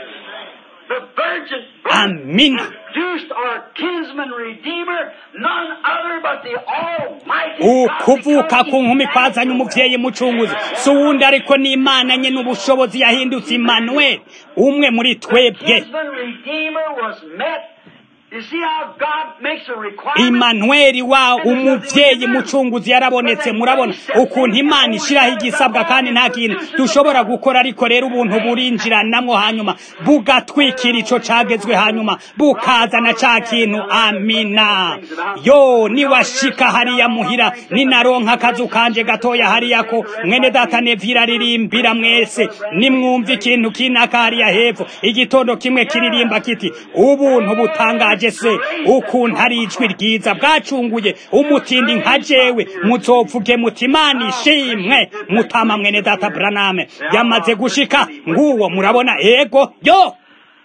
the virgin
amina
produced our kinsman redeemer, none other but the Almighty
ukuvuka ku nkumi kwazanye umuvyeyi mucunguzi si uwundi ariko ni imana nye n'ubushobozi yahindutse imanuel umwe muri twebwe
kinsman redeemer was met. You see how God makes a requirement?
imanueli wa umuvyeyi mucunguzi yarabonetse murabona ukuntu imana ishiraho igisabwa kandi nta kintu dushobora gukora ariko rero ubuntu burinjiranamwo hanyuma bugatwikira ico cagezwe hanyuma bukazana ca kintu amina yo niwashika hariya muhira ninaronka akazu kanje gatoya hariya ko mwene data nevira aririmbira mwese nimwumva ikintu kinaka hariya hepfo igitondo kimwe kiririmba kiti ubuntu butangaje se ukuntu ari ijwi ryiza bwacunguye umutindi nka jewe muzopfuge muti imana ishimwe mutama mwene data braname yamaze gushika nguwo murabona ego yo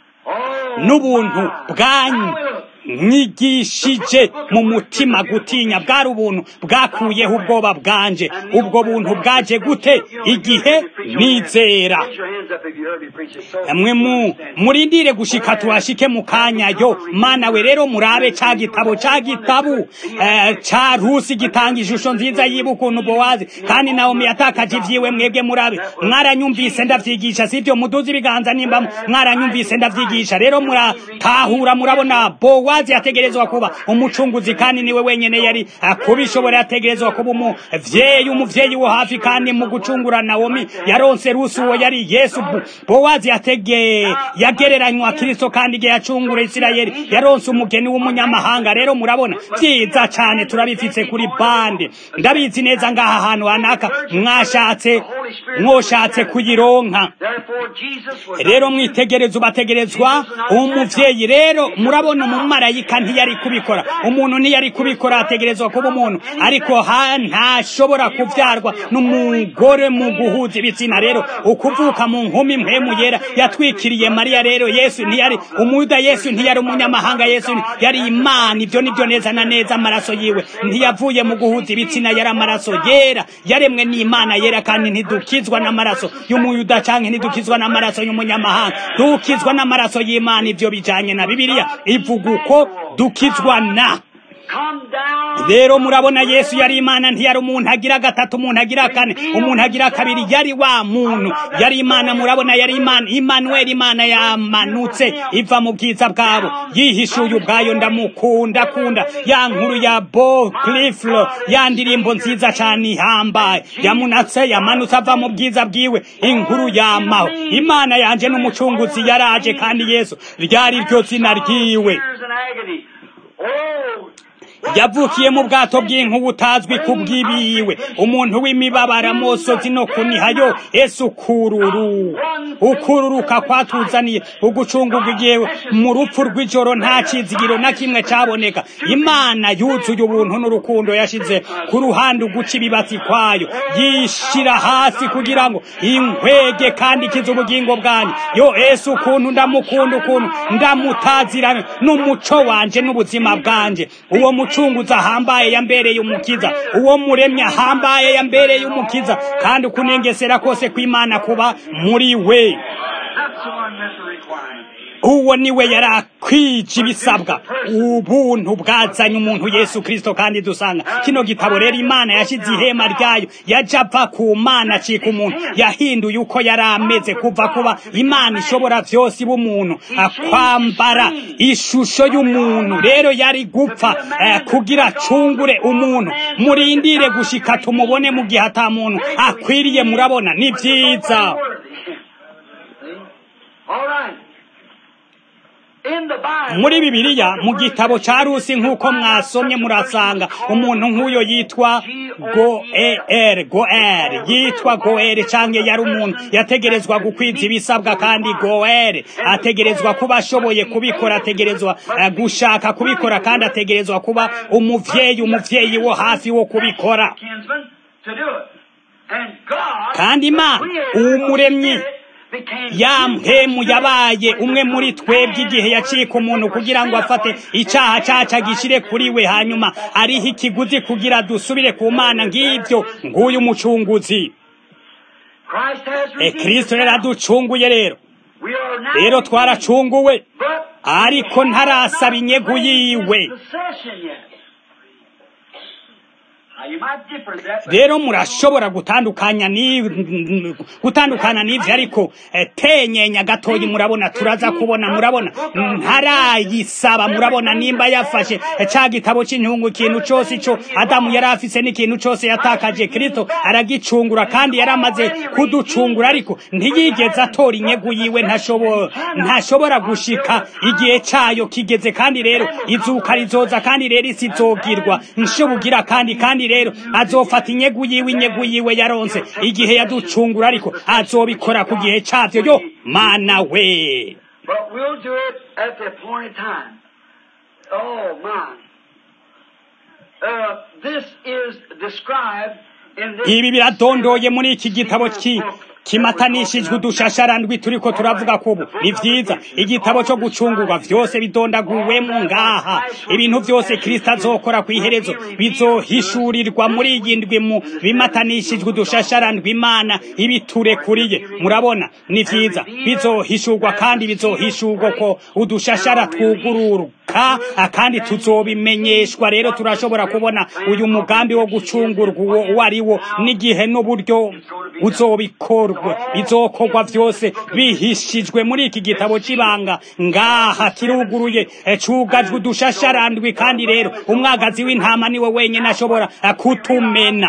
Oh,
n'ubuntu
my.
bwanyu
I will
mwigishije mu mutima gutinya bwari ubuntu bwakuyeho ubwoba bwanje ubwo buntu bwaje gute igihe nizera
Raise your hands up if you heard me preach it. So
mwe mu murindire gushika tuhashike mu kanya yo mana we rero murabe ca gitabo ca gitabu eh, ca rusi gitanga ishusho nziza yiba ukuntu bowazi kandi naomi yatakaje ivyiwe mwebwe murabe mwaranyumvise ndavyigisha sivyo muduze ibiganza nimba mwaranyumvise ndavyigisha rero muratahura murabona bowazi yategerezwa kuba umucunguzi kandi niwe wenyene yari eh, kubishobora yategerezwa kuba umuvyeyi umuvyeyi wo hafi kandi mu gucungura naomi yaronse rusi uwo yari yesu Bu- bowazi yatege yagereranywa kristo kandi igihe yacungura isirayeli yaronse umugeni w'umunyamahanga rero murabona vyiza cane turabifitse kuri bande ndabizi neza ngaha hantu hanaka mwashatse mwoshatse kuyironka
Therefore, Jesus was
rero mwitegereza ubategerezwa umuvyeyi rero murabona umumarayika umumarayika ntiyari kubikora umuntu ntiyari kubikora ategerezwa kuba umuntu ariko ha ntashobora kubyarwa n'umugore mu guhuza ibitsina rero ukuvuka mu nkumi mpemu yera yatwikiriye mariya rero yesu ntiyari umuyuda yesu ntiyari umunyamahanga yesu yari imana ibyo nibyo neza na neza amaraso yiwe ntiyavuye mu guhuza ibitsina yari amaraso yera yaremwe n'imana yera kandi ntidukizwa n'amaraso y'umuyuda cyangwa ntidukizwa n'amaraso y'umunyamahanga dukizwa n'amaraso y'imana ibyo bijanye na bibiliya ivuga uko dukizwa na rero murabona yesu yari imana ntiyari umuntu agira gatatu umuntu agira kane umuntu agira kabiri yari wa muntu yari imana murabona yari imana imanuweli imana yamanutse iva mu bwiza bwabo yihishuye ubwayo ndamukunda kunda ya nkuru ya bo cliflo ya ndirimbo nziza cyane ihambaye yamunatse yamanutse ava mu bwiza bwiwe inkuru yamaho imana yanje n'umucunguzi yaraje kandi yesu ryari ryo zina ryiwe yavukiye mu bwato bw'inku butazwi ku bw'ibiwe umuntu w'imibabara amosozi no kunihayo ese ukururu ukururuka kwatuzaniye ugucungurwa igihe mu rupfu rw'ijoro nta kizigiro na kimwe cyaboneka imana yuzuye ubuntu n'urukundo yashize ku ruhande uguca ibibatsi kwayo yishira hasi kugira ngo inkwege kandi ikize ubugingo bwanyu yo ese ukuntu ndamukunda ukuntu ndamutazira n'umuco wanje n'ubuzima bwanje uwo mucunguzi ahambaye yambereye umukiza uwo muremye ahambaye yambereye umukiza kandi ukunengesera kose kw'imana kuba muri we uwo niwe yari akwije ibisabwa ubuntu bwazanye umuntu yesu kirisito kandi dusanga kino gitabo rero imana yashyize ihema ryayo yajya ava ku mana acika umuntu yahinduye uko yari ameze kuva kuba imana ishobora byose iba umuntu kwambara ishusho y'umuntu rero yari gupfa kugira acungure umuntu murindire gushika tumubone mu gihe ata muntu akwiriye murabona ni byiza muri bibiliya mu gitabo cya rusi nk'uko mwasomye murasanga umuntu nk'uyo yitwa goer goer yitwa goer cyangwa yari umuntu yategerezwa gukwiza ibisabwa kandi goer ategerezwa kuba ashoboye kubikora ategerezwa gushaka kubikora kandi ategerezwa kuba umuvyeyi umuvyeyi wo hafi wo kubikora kandi imana umuremyi ya mpemu yabaye umwe muri twebwe igihe yacika umuntu kugira ngo afate icyaha cyacu agishyire kuri we hanyuma ariho ikiguzi kugira dusubire ku mana ngibyo nguyu mucunguzi kirisito rero aducunguye rero rero twaracunguwe ariko ntarasaba inyegu yiwe rero murashobora gutandukanya gutandukana n'ivyo ariko tenyenya gatoyi murabona turaza kubona murabona ntarayisaba murabona nimba yafashe ca gitabo c'intungu ikintu cose ico adamu yari afise n'ikintu cose yatakaje kristo aragicungura kandi yari amaze kuducungura ariko ntiyigeze atora inyegu yiwe ntashobora gushika igihe cayo kigeze kandi rero izuka rizoza kandi rero isi izogirwa nshobugira kandi kandi rero azofata inyegu yiwe inyegu yiwe yaronse igihe yaducungura ariko azobikora ku gihe cyavyo yo mana we
But we'll do it at the appointed time. Oh, my. Uh, this is described in this.
ibi biradondoye muri iki gitabo ki kimatanishijwe udushasharandwi turiko turavuga kubu ni vyiza igitabo cyo gucungurwa vyose bidondaguwemo ngaha ibintu vyose kristo azokora ku iherezo bizohishurirwa muri iyi ndwi mu bimatanishijwe udushasharandwi imana ibiturekuriye murabona ni vyiza bizohishurwa kandi bizohishurwa ko udushashara twugururuka kandi tuzobimenyeshwa rero turashobora kubona uyu mugambi wo gucungurwa uwo uwo ari wo n'igihe n'uburyo uzobikorwa bizokorwa vyose bihishijwe muri iki gitabo c'ibanga ngaha kiruguruye cugajwe udushasharandwi kandi rero umwagazi w'intama niwe wenyene ashobora kutumena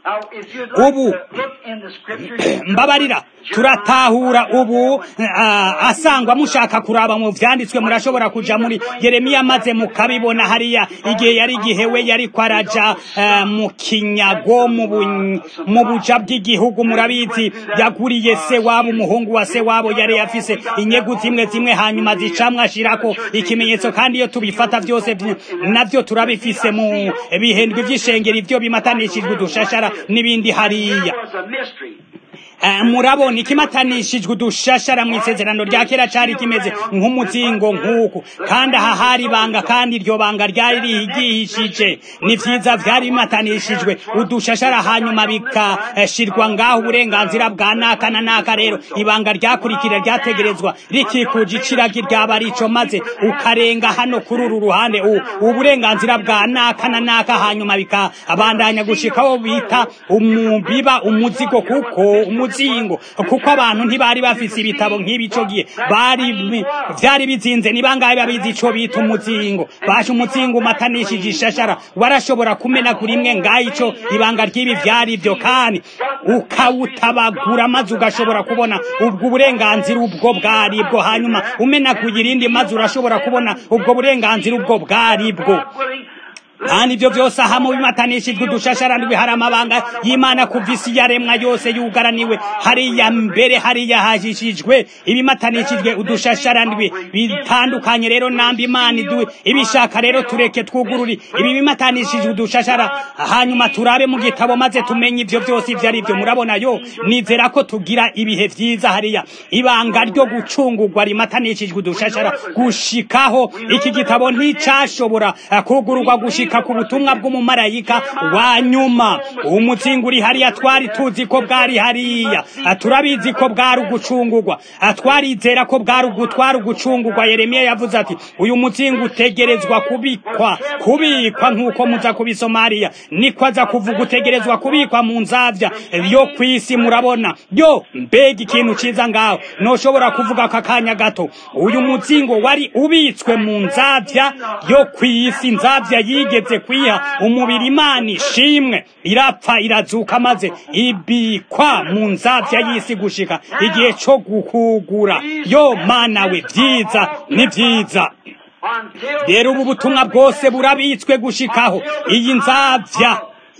Now, if you'd like
Ubu.
to look in the scriptures,
mbabarira turatahura ubu ah, asangwa mushaka kuraba mu vyanditswe murashobora kuja muri yeremiya maze mukabibona hariya igihe yari igihe we yari kwaraja ah, mu kinyago mu bu- mu buja bw'igihugu murabizi yaguriye se wabo umuhungu wa se wabo yari yafise inyegu zimwe zimwe hanyuma zicamwe ashirako ikimenyetso kandi iyo tubifata vyose vy- navyo turabifise mu bihendwe vy'ishengero ivyo bimatanishijwe udushashara n'ibindi hariya
there was a mystery.
Eh, murabona ikimatanishijwe udushashara mu isezerano rya kera cari kimeze nk'umuzingo nk'uku kandi aha hari ibanga kandi iryo banga ryari rihigishije ni vyiza vyari bimatanishijwe udushashara hanyuma bikashirwa ngaho uburenganzira bwa naka na naka rero ibanga ryakurikira ryategerezwa rikikuje iciragi ryaba rico maze ukarenga hano kuri uru ruhande u- uburenganzira bwa naka na naka hanyuma bikabandanya gushikaho bita umubiba umuzigo kuko umuzingo kuko abantu ntibari bafise ibitabo nk'ibico gihe bari bi- vyari bizinze ni bangahe babizi ico bita umuzingo basha umuzingo umatanishije ishashara warashobora kumenagura imwe ngaho ico ibanga ry'ibi vyari vyo kandi ukawutabagura maze ugashobora kubona ubwo burenganzira ubwo bwari bwo hanyuma umenaguye irindi maze urashobora kubona ubwo burenganzira ubwo bwari bwo
God willing,
kandi ibyo byose aha mu bimatanishijwe udushasharandwi hari amabanga y'imana kuva isi yaremwa yose yugaraniwe hariya mbere hariya hajishijwe ibimatanishijwe udushasharandwi bitandukanye rero namba imana idu ibishaka rero tureke twugururi ibi bimatanishijwe udushashara hanyuma turabe mu gitabo maze tumenye ibyo byose ibyo ari byo murabona yo nizera ko tugira ibihe vyiza hariya ibanga ryo gucungurwa rimatanishijwe udushashara gushikaho iki gitabo nticashobora eh, kugururwa gushika ku butumwa bw'umumarayika wa nyuma umuzingo uri hariya twari tuzi ko bwari hariya Eh, turabizi ko bwari ugucungurwa Eh, twarizera ko bwari ugutwara ugucungurwa yeremiya yavuze ati uyu muzingo utegerezwa kubikwa kubikwa nk'uko muza kubisoma hariya niko aza kuvuga utegerezwa kubikwa mu nzavya yo kw'isi murabona yo mbega ikintu ciza ngaho noshobora kuvuga aka kanya gato uyu muzingo wari ubitswe mu nzavya yo kw'isi nzavya yigeze kwiha umubiri imana ishimwe irapfa irazuka maze ibikwa mu nzavya y'isi gushika igihe co gukugura yo mana we vyiza ni vyiza
until
rero ubu butumwa bwose burabitswe gushikaho iyi nzavya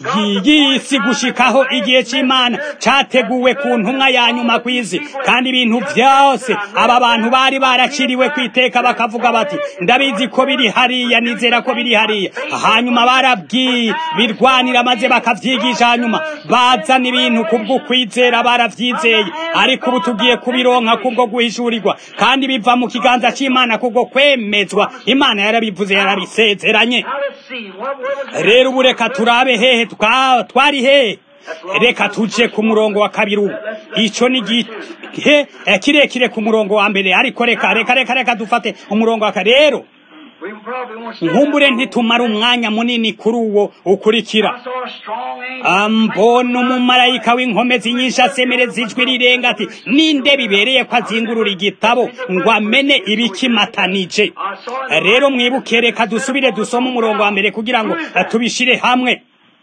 y'isi gushikaho igihe c'imana categuwe ku ntumwa ya nyuma kw'izi kandi ibintu vyose aba bantu bari baraciriwe kwiteka bakavuga bati ndabizi ko biri hariya nizera ko biri hariya hanyuma barabwi birwanira maze bakavyigisha hanyuma bazana ibintu kubwo kwizera baravyizeye ariko ubu tugiye kubironka kubwo guhishurirwa kandi biva mu kiganza c'imana kubwo kwemezwa imana yarabivuze yarabisezeranye
now let's see what, what was
rero ubu reka turabe hehe twa- twari hehe reka tuje ku murongo wa kabiri ubu ico ni igihe eh, kirekire ku murongo wa mbere ariko reka reka reka reka dufate umurongo wa kabiri rero
we probably won't see
nkumbure
that long.
ntitumara umwanya munini kuri uwo ukurikira
I saw a strong angel.
ambona umumarayika w'inkomezi nyinshi asemereza ijwi rirenga ati ninde bibereye ko azingurura igitabo ngo amene ibikimatanije rero mwibuke reka dusubire dusome umurongo wa mbere kugira ngo eh, tubishire hamwe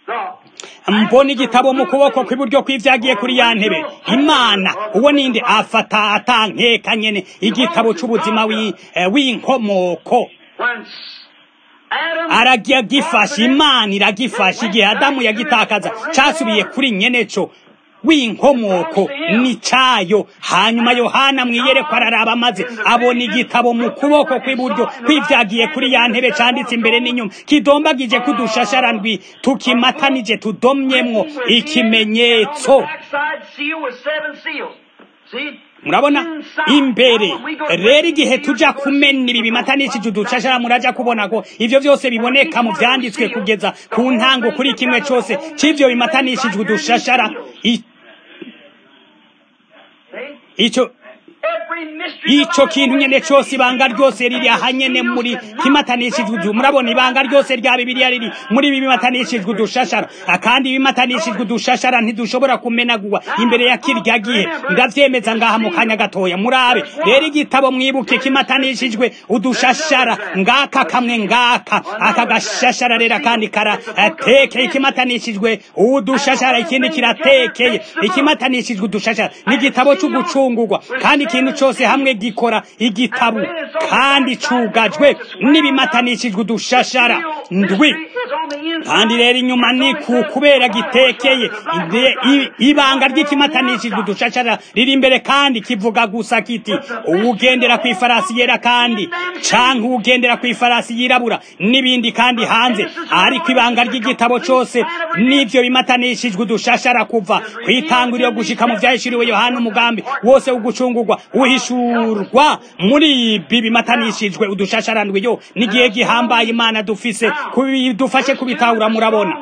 The
mbona igitabo mu kuboko kw'iburyo kw'ivyagiye kuri ya ntebe imana uwo ninde afata atankeka nyene igitabo c'ubuzima wi- eh, w'inkomoko
when s- Adam
aragifashe imana iragifashe igihe adamu yagitakaza casubiye kuri nyeneco w'inkomoko ni cayo hanyuma yohana mwiyerekwa araraba maze abona igitabo mu kuboko kw'iburyo kw'ivyagiye kuri ya ntebe canditse imbere n'inyuma kidombagije kudushasharandwi tukimatanije tudomyemwo ikimenyetso
backside seal with seven seals. See?
murabona
Inside.
imbere
When we go-
rero igihe tuja kumena ibi bimatanishije udushashara muraja kubona ko ivyo vyose biboneka mu vyanditswe kugeza ku ntango kuri kimwe cose c'ivyo bimatanishijwe udushashara I-
See?
ico ico kintu nyene cose ibanga ryose riri aha nyene muri kimatanishijwe udu murabona ibanga ryose rya bibiliya riri muri bimatanishijwe udushashara kandi ibimatanishijwe udushashara ntidushobora kumenagurwa imbere ya kirya gihe ndavyemeza ngaha mu kanya gatoya murabe rero igitabo mwibuke kimatanishijwe udushashara ngaka kamwe ngaka aka gashashara rero kandi karatekeye ikimatanishijwe udushashara ikindi kiratekeye ikimatanishijwe udushashara ni igitabo c'ugucungurwa kandi ikintu cose hamwe gikora igitabo kandi cugajwe n'ibimatanishijwe udushashara ndwi kandi rero inyuma ni ku kubera gitekeye ibanga ry'ikimatanishijwe udushashara riri imbere kandi kivuga gusa kiti uwugendera ku ifarasi yera kandi canke uwugendera ku ifarasi yirabura n'ibindi kandi hanze ariko ibanga ry'igitabo cose n'ivyo bimatanishijwe udushashara kuva kwitanguriro gushika mu vyahishuriwe yohana umugambi wose w'ugucungurwa uhishurwa muri ibi bimatanishijwe udushasharandwi yo n'igihe gihambaye imana dufise dufashe kubitahura murabona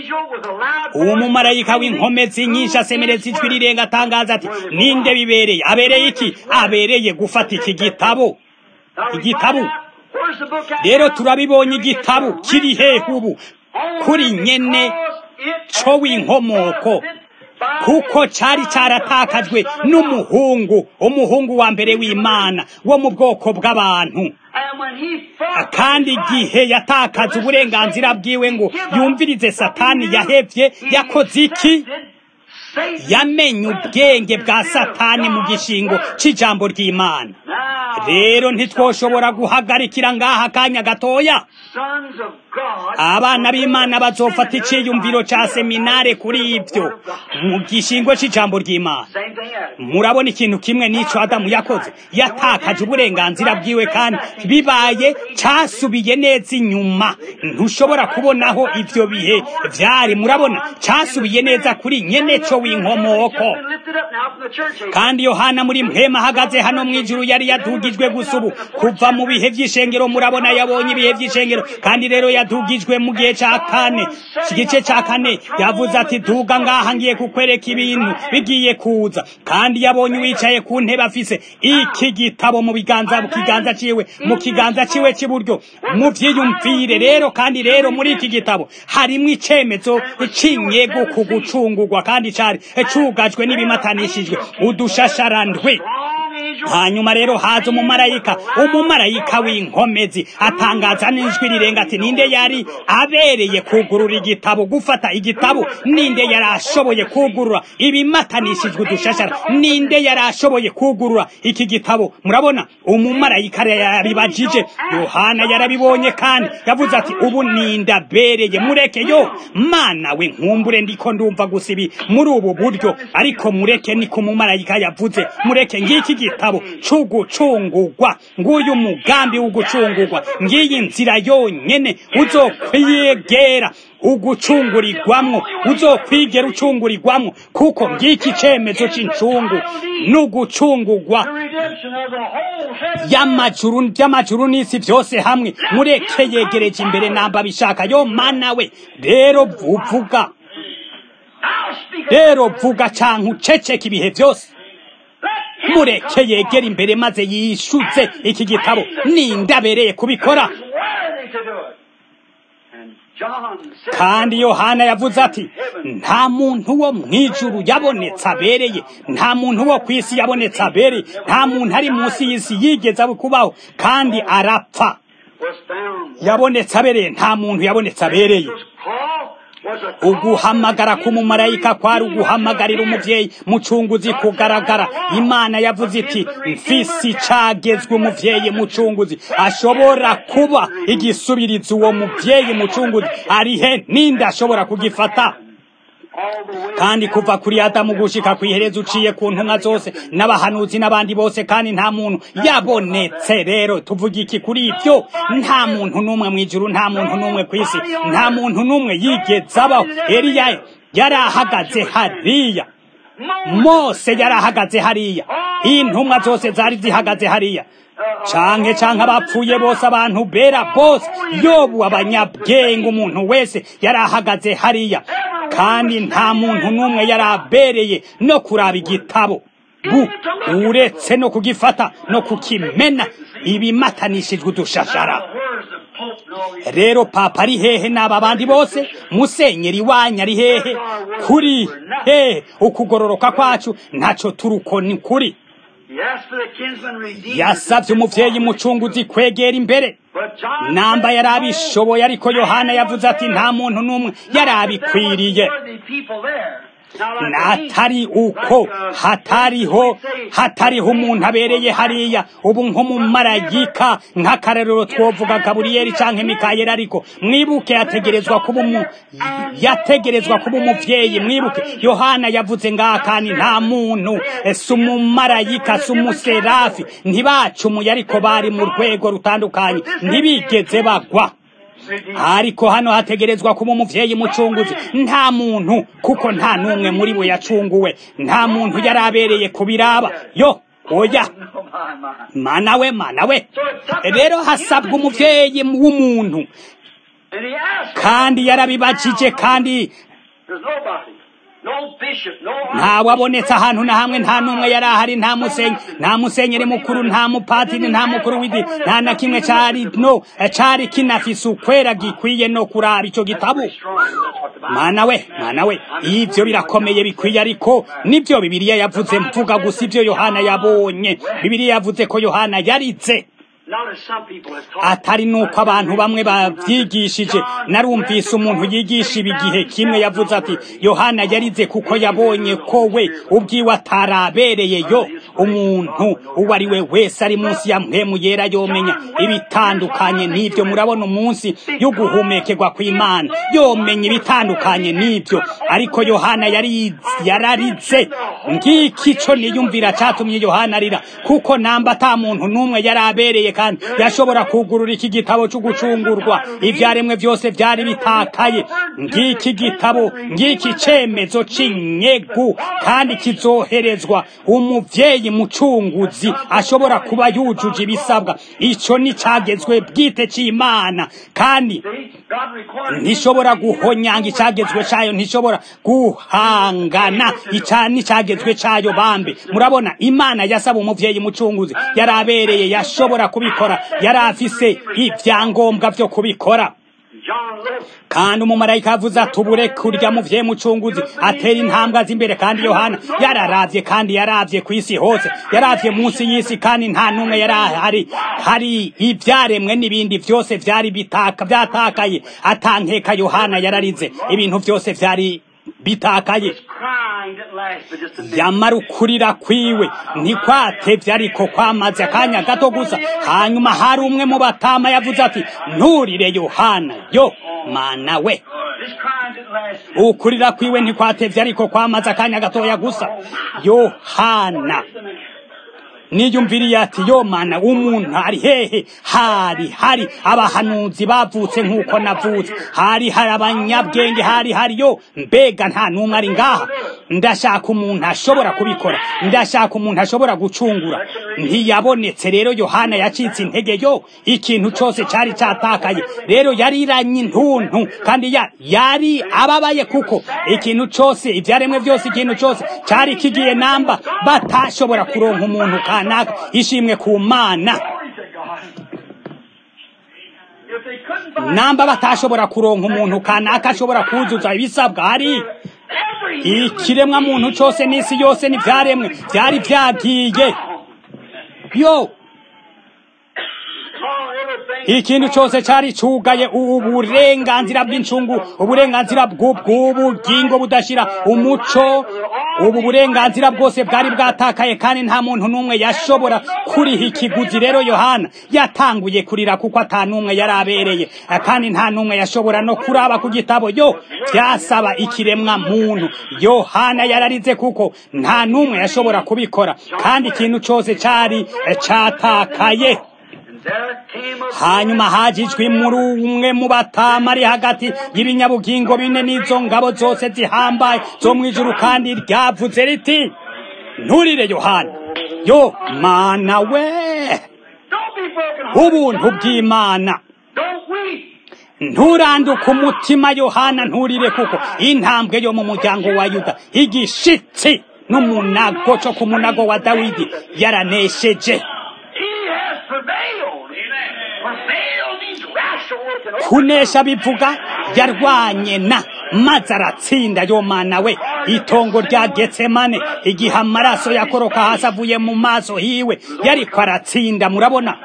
uwo mumarayika w'inkomezi nyinshi asemereza ijwi rirenga atangaza ati ninde bibereye abereye iki abereye gufata iki gitabo igitabo rero turabibonye igitabo kiri hehe ubu kuri nyene co w'inkomoko kuko cari caratakajwe n'umuhungu umuhungu wa mbere w'imana wo mu bwoko bw'abantu kandi igihe yatakaza uburenganzira bwiwe ngo yumvirize satani yahevye yakoze iki yamenye ubwenge bwa satani mu gishingo c'ijambo ry'imana rero ntitwoshobora guhagarikira ngaha akanya gatoya abana b'imana bazofata iciyumviro ca seminare kuri ivyo mu gishingo c'ijambo ry'imana murabona ikintu kimwe n'ico adamu yakoze yatakaje uburenganzira bwiwe kandi bibaye casubiye neza inyuma ntushobora kubonaho ivyo bihe vyari murabona casubiye neza kuri nyene co w'inkomoko kandi yohana muri mpema ahagaze hano mw'ijuru yari yadugijwe gusa ubu kuva mu bihe vy'ishengero murabona yabonye ibihe vy'ishengero kandi rero yadugijwe mu gihe ca kane igice ca kane yavuze ati duga ngaha ngiye kukwereka ibintu bigiye kuza kandi yabonye uwicaye ku ntebe afise iki gitabo mu biganza mu kiganza ciwe mu kiganza ciwe c'iburyo mu vyiyumvire rero kandi rero muri iki gitabo harimwo icemezo c'inyego ku gucungurwa kandi cari cugajwe n'ibimatanishijwe udushasharandwi hanyuma rero haza umumarayika umumarayika w'inkomezi atangaza n'ijwi rirenga ati ninde yari abereye kugurura igitabo gufata igitabo ninde yari ashoboye kugurura ibimatanishijwe udushashara ninde yari ashoboye kugurura iki gitabo murabona umumarayika yabibajije yohana yarabibonye kandi yavuze ati ubu ninde abereye mureke yo mana we nkumbure ndiko ndumva gusa ibi muri ubu buryo ariko mureke niko umumarayika yavuze mureke ngiki gitabo c'ugucungurwa nguyu mugambi w'ugucungurwa ngiyi nzira yonyene uzokwiyegera ugucungurirwamwo uzokwigera ucungurirwamwo kuko ngiki cemezo c'incungu n'ugucungurwa y'amajuru y'amajuru n'isi byose hamwe mureke yegereje imbere namba bishaka yo mana we rero vuga rero vuga canke uceceka ibihe byose mureke yegera imbere maze yishuze iki gitabo nindabereye kubikora kandi yohana yavuze ati nta muntu wo mu ijuru yabonetse abereye nta muntu wo ku isi yabonetse abereye nta muntu ari munsi y'isi yigeze kubaho kandi arapfa yabonetse abereye nta muntu yabonetse abereye uguhamagara k'umumarayika kwari uguhamagarira umuvyeyi mucunguzi kugaragara imana yavuze iti mfisi cagezwe umuvyeyi mucunguzi ashobora kuba igisubirizo uwo muvyeyi mucunguzi arihe ninde ashobora kugifata kandi kuva kuri adamu gushika kw'iherezo uciye ku ntumwa zose n'abahanuzi n'abandi bose kandi nta muntu yabonetse rero tuvuga iki kuri ibyo nta muntu n'umwe mu ijuru nta muntu n'umwe ku isi nta muntu n'umwe yigeze abaho eliya yari ahagaze hariya mose yari ahagaze hariya intumwa zose zari zihagaze hariya canke canke abapfuye bose abantu bera bose yobu abanyabwenge umuntu wese yari ahagaze hariya kandi nta muntu n'umwe yari abereye no kuraba igitabo bu uretse no kugifata no kukimena ibimatanishijwe udushashara rero papa ari hehe n'aba bandi bose musenyeri wanyu ari hehe kuri hehe ukugororoka kwacu ntaco turuko ni kuri yasabye umuvyeyi mucunguzi kwegera imbere namba yari abishoboye ariko yohana yavuze ati nta muntu n'umwe yari abikwiriye natari uko hatariho hatariho umuntu abereye hariya ubu nko mu marayika nk'akarerero twovuga gaburiyeri canke mikayeli ariko mwibuke yategerezwa kuba umu yategerezwa kuba umuvyeyi mwibuke yohana yavuze ngaha kandi nta muntu si umumarayika si umuserafi ntibacumuye ariko bari mu rwego rutandukanye ntibigeze bagwa ariko hano hategerezwa kuba umuvyeyi mucunguzi nta muntu kuko nta n'umwe muri bo yacunguwe nta muntu yari abereye kubiraba yo oya mana we mana we rero hasabwa umuvyeyi w'umuntu kandi yarabibajije kandi ntawabonetse ahantu na hamwe nta n'umwe yari ahari nta musenyi nta musenyeri mukuru nta mupatiri nta mukuru w'idi nta na kimwe cari no cari kinafise ukwera gikwiye no kuraba ico gitabo mana we mana we ivyo birakomeye bikwiye ariko nivyo bibiliya yavuze mvuga gusa ivyo yohana yabonye bibiliya yavuze ko yohana yarize atari nuko abantu bamwe bavyigishije narumvise umuntu yigisha ibi gihe kimwe yavuze ati yohana yarize kuko yabonye ko we ubwiwe atarabereye yo umuntu uwo ari we wese ari munsi ya mpemu yera yomenya ibitandukanye n'ivyo murabona umunsi yo guhumekerwa kw'imana yomenya ibitandukanye n'ivyo ariko yohana yari yararize ngiki co niyumvira catumye yohana arira kuko namba ata muntu n'umwe yari abereye kandi yashobora kugurura iki gitabo cyo gucungurwa ibyaremwe byose byari bitakaye ngiki gitabo ngiki cemezo c'inyegu kandi kizoherezwa umuvyeyi mucunguzi ashobora kuba yujuje ibisabwa ico ni cagezwe bwite c'imana kandi ntishobora guhonyanga icagezwe cayo ntishobora guhangana ica n'icagezwe cayo bambe murabona imana yasaba umuvyeyi mucunguzi yari abereye yashobora kubikora yari afise ivyangombwa vyo kubikora kandi umumarayika avuze ati ubure kurya muvye mucunguzi atera intambwe azi imbere kandi yohana yararavye kandi yaravye ku isi hose yaravye munsi y'isi kandi nta n'umwe yari ahari hari ivyaremwe n'ibindi vyose vyari bitaka vyatakaye atankeka yohana yararize ibintu vyose vyari bitakaye yamara ukurira kwiwe ntikwatevye ariko kwamaze akanya gato gusa hanyuma hari umwe mu batama yavuze ati nturire yohana yo mana we ukurira kwiwe ntikwatevye ariko kwamaze akanya gatoya gusa yohana niyumviriye ati yo mana umuntu ari hehe hari hari abahanuzi bavutse nk'uko navutse hari hari abanyabwenge hari hari yo mbega nta n'umwe ari ngaha ndashaka umuntu ashobora kubikora ndashaka umuntu ashobora gucungura ntiyabonetse rero yohana yacitse intege yo ikintu cyose cyari cyatakaye rero yariranye intuntu kandi ya yari ababaye kuko ikintu cyose ibyaremwe byose ikintu cyose cyari kigiye namba batashobora kuronka umuntu kanaka ishimwe ku mana namba batashobora kuronka umuntu kanaka ashobora kuzuza ibisabwa hari ikiremwa muntu cyose n'isi yose n'ibyaremwe byari byagiye yo ikintu cyose cyari cugaye uburenganzira bw'incungu uburenganzira bw'ubugingo budashira umuco ubu burenganzira bwose bwari bwatakaye kandi nta muntu n'umwe yashobora kuriha ikiguzi rero yohana yatanguye kurira kuko ata n'umwe yari abereye kandi nta n'umwe yashobora no kuraba ku gitabo yo byasaba ikiremwa muntu yohana yararize kuko nta n'umwe yashobora kubikora kandi ikintu cyose cyari cyatakaye hanyuma hajijwe muri umwe mu batama ari hagati y'ibinyabugingo bine n'izo ngabo zose zihambaye zo mu ijuru kandi ryavuze riti nturire yohana yo mana we ubuntu bw'imana nturanduke umutima yohana nturire kuko intambwe yo mu muryango wa yuda igishitsi n'umunago co ku munago wa dawidi yaranesheje
He has prevailed. Prevailed means wrestled.
kunesha bivuga yarwanye na maze aratsinda yo mana we itongo rya getsemane igihe amaraso yakoroka hasi avuye mu maso hiwe yariko aratsinda murabona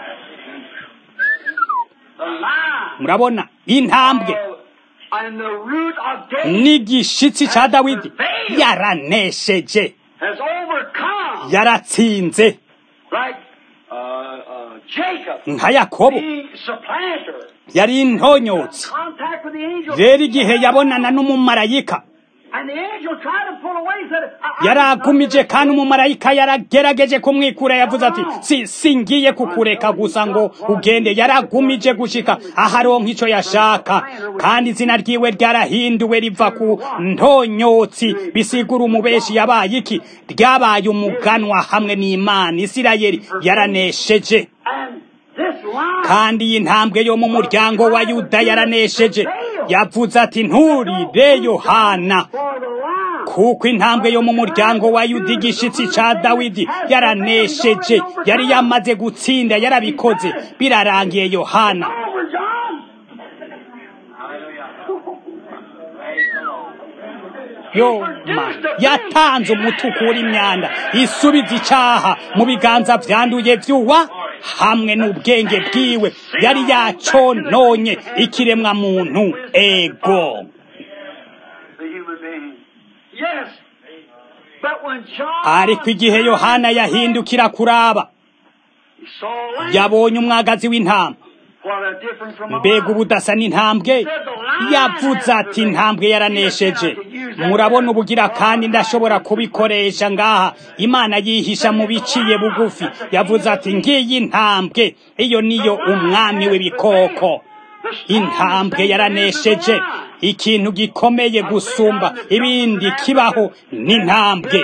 The line
murabona intambwe
and the root of David
n'igishitsi ca dawidi yaranesheje
has overcome
yaratsinze
like uh, uh, Jacob
nka yakobo
being supplanter.
yari intonyotsi
Contact with the angel.
rero igihe yabonana n'umumarayika
And the angel tried to pull away. Said, I, I,
yaragumije kandi umumarayika yaragerageje kumwikura yavuze ati si singiye kukureka gusa ngo ugende yaragumije gushika aharonka ico yashaka kandi izina ryiwe ryarahinduwe riva ku ntonyotsi bisigura umubeshi yabaye iki ryabaye umuganwa hamwe n'imana isirayeli yaranesheje
And this line
kandi iyi ntambwe yo mu muryango wa yuda yaranesheje yavuze ati nturire yohana
for the line.
kuko intambwe yo mu muryango wa yuda igishitsi ca dawidi yaranesheje yari yamaze gutsinda yarabikoze birarangiye yohana
Over, John.
yo ma yatanze umuti ukura imyanda isubiza icaha mu biganza vyanduye vyuwa hamwe n'ubwenge bwiwe yari yacononye ikiremwa muntu ego
The human being. Yes. But when John
ariko igihe yohana yahindukira kuraba
he saw land,
yabonye umwagazi w'intama
what a difference from a
mbega
lion.
ubudasa n'intambwe yavuze ati intambwe yaranesheje murabona ubugira kandi ndashobora kubikoresha ngaha imana yihisha mu biciye bugufi yavuze ati ngiyi intambwe iyo niyo umwami w'ibikoko intambwe yaranesheje ikintu gikomeye gusumba ibindi kibaho n'intambwe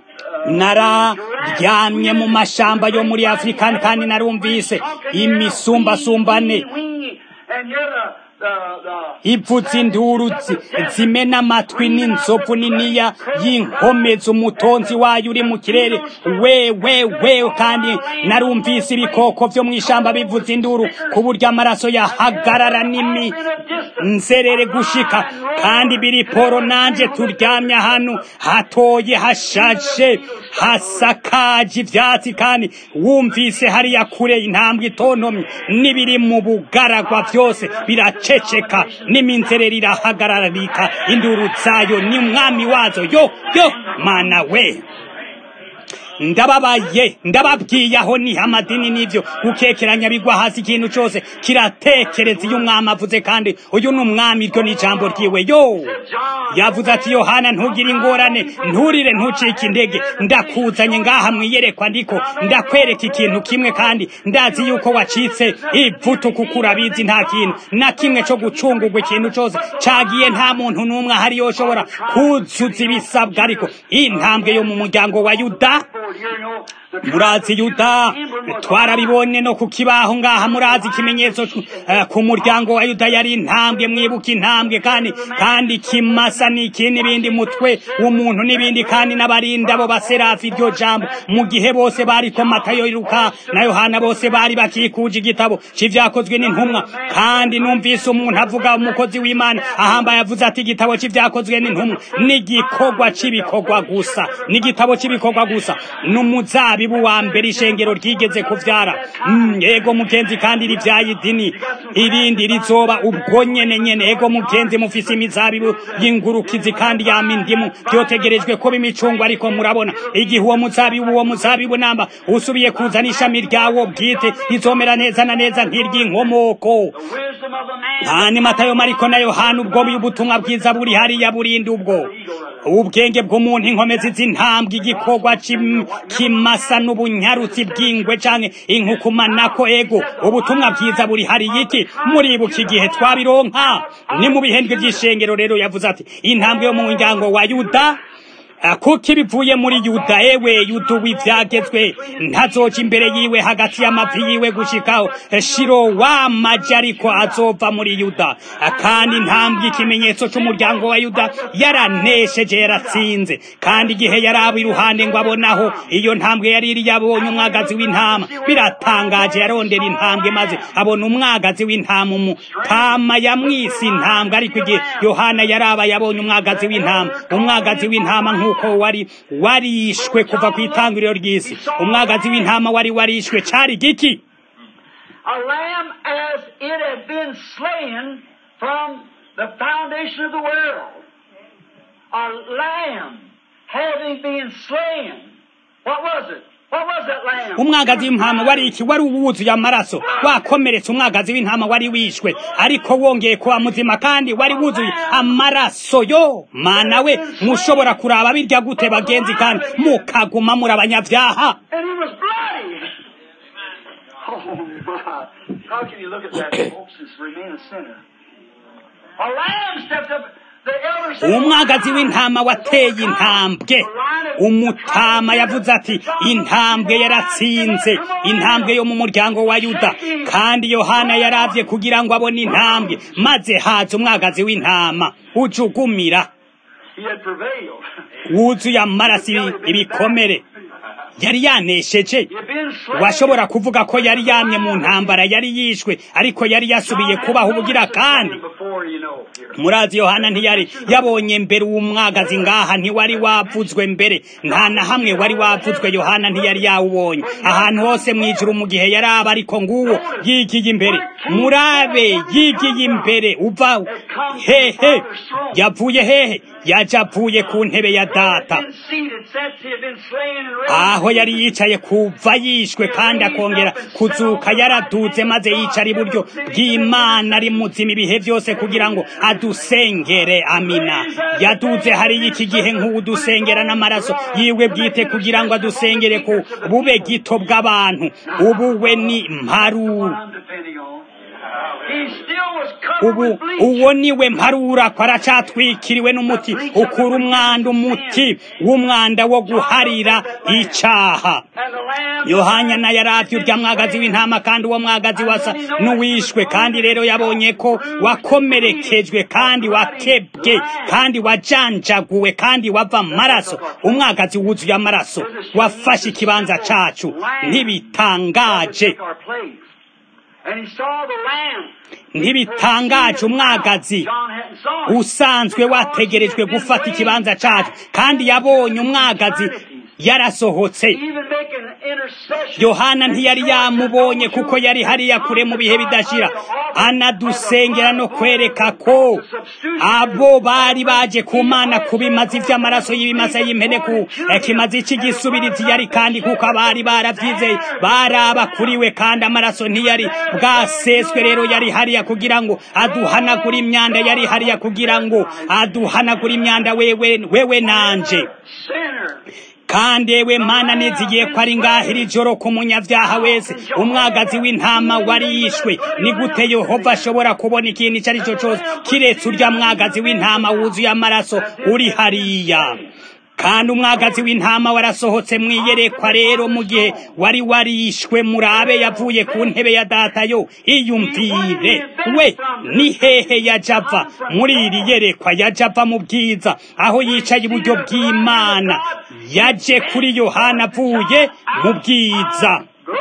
nararyamye mu mashamba yo muri afurika kandi narumvise imisumbasumbane
And you're the, the, the
ivuza induru zi- zimena amatwi n'inzovu niniya y'inkomezi umutonzi wayo uri mu kirere we we we kandi narumvise ibikoko vyo mu ishamba bivuza induru ku buryo amaraso yahagarara n'imi nzerere gushika kandi biri poro nanje turyamye ahantu hatoye hashashe hasakaje ivyatsi kandi wumvise hariya kure intambwe itontomye n'ibiri mu bugaragwa vyose biraceceka n'iminzerere irahagararika induru zayo ni umwami wazo yo yo mana we ndababaye ndababwiye aho niho amadini n'ivyo gukekeranya bigwa hasi ikintu cose kiratekereza iyo umwami avuze kandi uyu ni umwami iryo ni ijambo ryiwe yo yavuze ati yohana ntugire ingorane nturire ntucike intege ndakuzanye ngaha mwiyerekwa ndiko ndakwereka ikintu kimwe kandi ndazi yuko wacitse ivutu kuko urabizi nta kintu na kimwe co gucungurwa ikintu cose cagiye nta muntu n'umwe ahari yoshobora kuzuza ibisabwa ariko intambwe yo mu muryango wa yuda murazi yuda twarabibonye no ku kibaho ngaha murazi ikimenyetso eh, ku muryango wa yuda yari intambwe mwibuka intambwe kandi kandi kimasa n'iki n'ibindi mutwe w'umuntu n'ibindi kandi n'abarinda bo baserafi iryo jambo mu gihe bose bariko matayo iruka na yohana bose bari bakikuje igitabo c'ivyakozwe n'intumwa kandi numvise umuntu avuga umukozi w'imana ahambaye avuze ati igitabo c'ivyakozwe n'intumwa n'igikorwa c'ibikorwa gusa n'igitabo c'ibikorwa gusa n'umuzabibu wa mbere ishengero ryigeze kuvyara Mm, ego mugenzi kandi rivyaye idini irindi rizoba ubwo nyene nyene ego mugenzi mufise imizabibu y'ingurukizi kandi yama indimu vyotegerejwe kuba imicungwa ariko murabona igihe uwo muzabibu uwo muzabibu namba usubiye kuzana ishami ryawo bwite rizomera neza na neza nk'iry'inkomoko
wisdom of a man.
kandi matayo mariko na yohana ubwo ubutumwa bwiza buri hariya burindi ubwo ubwenge bw'umuntu inkomezi z'intambwe igikorwa c'im- kimasa n'ubunyarutsi bw'ingwe canke inkukumanako ego ubutumwa bwiza buri hariya iki muribuka igihe twabironka ni mu bihendwe vy'ishengero rero yavuze ati intambwe yo mu muryango wa yuda kuko ibivuye muri yuda ewe yuda w'ibyagezwe ntazoca imbere yiwe hagati y'amavi yiwe gushikaho shiro wamaje ariko azova muri yuda kandi intambwe ikimenyetso cy'umuryango wa yuda yaranesheje yaratsinze kandi igihe yaraba iruhande ngo abonaho iyo ntambwe yari iri yabonye umwagazi w'intama biratangaje yarondera intambwe maze abona umwagazi w'intama umutama yamwise intambwe ariko igihe yohana yaraba yabonye umwagazi w'intama umwagazi w'intama nk'uko wari warishwe kuva ku itangiriro ry'isi umwagazi w'intama wari warishwe cari giki
A lamb as it had been slain from the foundation of the world. A lamb having been slain. What was it? What was that lamb?
umwagazi w'intama wari iki wari uwuzuye amaraso wakomeretse umwagazi w'intama wari wishwe ariko wongeye kuba muzima kandi wari wuzuye amaraso yo mana we mushobora kuraba birya gute bagenzi kandi mukaguma muri abanyabyaha
And he was bloody. Oh my. How can you look at that, folks, and remain a sinner? A lamb stepped up. The elder said,
umwagazi w'intama wateye intambwe umutama yavuze ati intambwe yaratsinze intambwe yo mu muryango wa yuda kandi yohana yaravye kugira ngo abone intambwe maze haza umwagazi w'intama ujugumira
He had prevailed.
wuzuye amaraso ibikomere yari yanesheje
He had been slain.
washobora kuvuga ko yari yamye mu ntambara yari yishwe ariko yari yasubiye kubaho ubugira kandi
Before you know. here.
murazi yohana ntiyari yabonye mbere uwumwagazi ngaha ntiwari wavuzwe mbere nta na hamwe wari wavuzwe yohana ntiyari yawubonye ahantu hose mu ijuru mu gihe yari aba ariko nguwo yigiye imbere murabe yigiye imbere uva hehe yavuye hehe yaje avuye ku ntebe ya data
Been seated since he had been slain and raised.
aho yari yicaye kuva yishwe kandi akongera kuzuka yaraduze maze yicara iburyo bw'imana ari muzima ibihe byose kugira ngo adusengere amina yaduze hariya iki gihe nk'udusengera n'amaraso yiwe bwite kugira ngo adusengere ku bube gito bw'abantu ubu we ni mparu
I'm depending on. He still was covered
ubu
with bleach.
uwo niwe mparura ko aracatwikiriwe n'umuti ukura umwanda umuti w'umwanda wo guharira icaha
And the lamb
yohana yaravye urya mwagazi w'intama kandi uwo mwagazi wasa n'uwishwe kandi rero yabonye ko wakomerekejwe kandi wakebwe kandi wajanjaguwe kandi wava amaraso umwagazi wuzuye amaraso wafashe ikibanza cacu ntibitangaje
took our place. And he saw the lamb.
ntibitangaje umwagazi
John hadn't saw him.
usanzwe wategerejwe gufata ikibanza cacu kandi yabonye umwagazi yarasohotse
Even making an intercession.
yohana ntiyari yamubonye kuko yari hariya kure mu bihe bidashira anadusengera no kwereka ko abo bari baje ku mana ku bimazi vy'amaraso y'ibimasa y'impene ku kimazi cy'igisubirizi yari kandi kuko abari baravyizeye baraba kuriwe kandi amaraso ntiyari bwaseswe rero yari hariya kugira ngo aduhanagura imyanda yari hariya kugira ngo aduhanagura imyanda wewe wewe nanje
Sinner.
kandi ewe mana nizigiye ko ari ngaho iri joro ku munyabyaha wese umwagazi w'intama wari yishwe ni gute yehova ashobora kubona ikintu icyo ari cyo cyose kiretse urya mwagazi w'intama wuzuye amaraso uri hariya kandi umwagazi w'intama warasohotse mu iyerekwa rero mu gihe wari warishwe murabe yavuye ku ntebe ya data yo iyumvire we ni hehe yajava muri iri yerekwa yajava mu bwiza aho yicaye iburyo bw'imana yaje kuri yohana avuye mu bwiza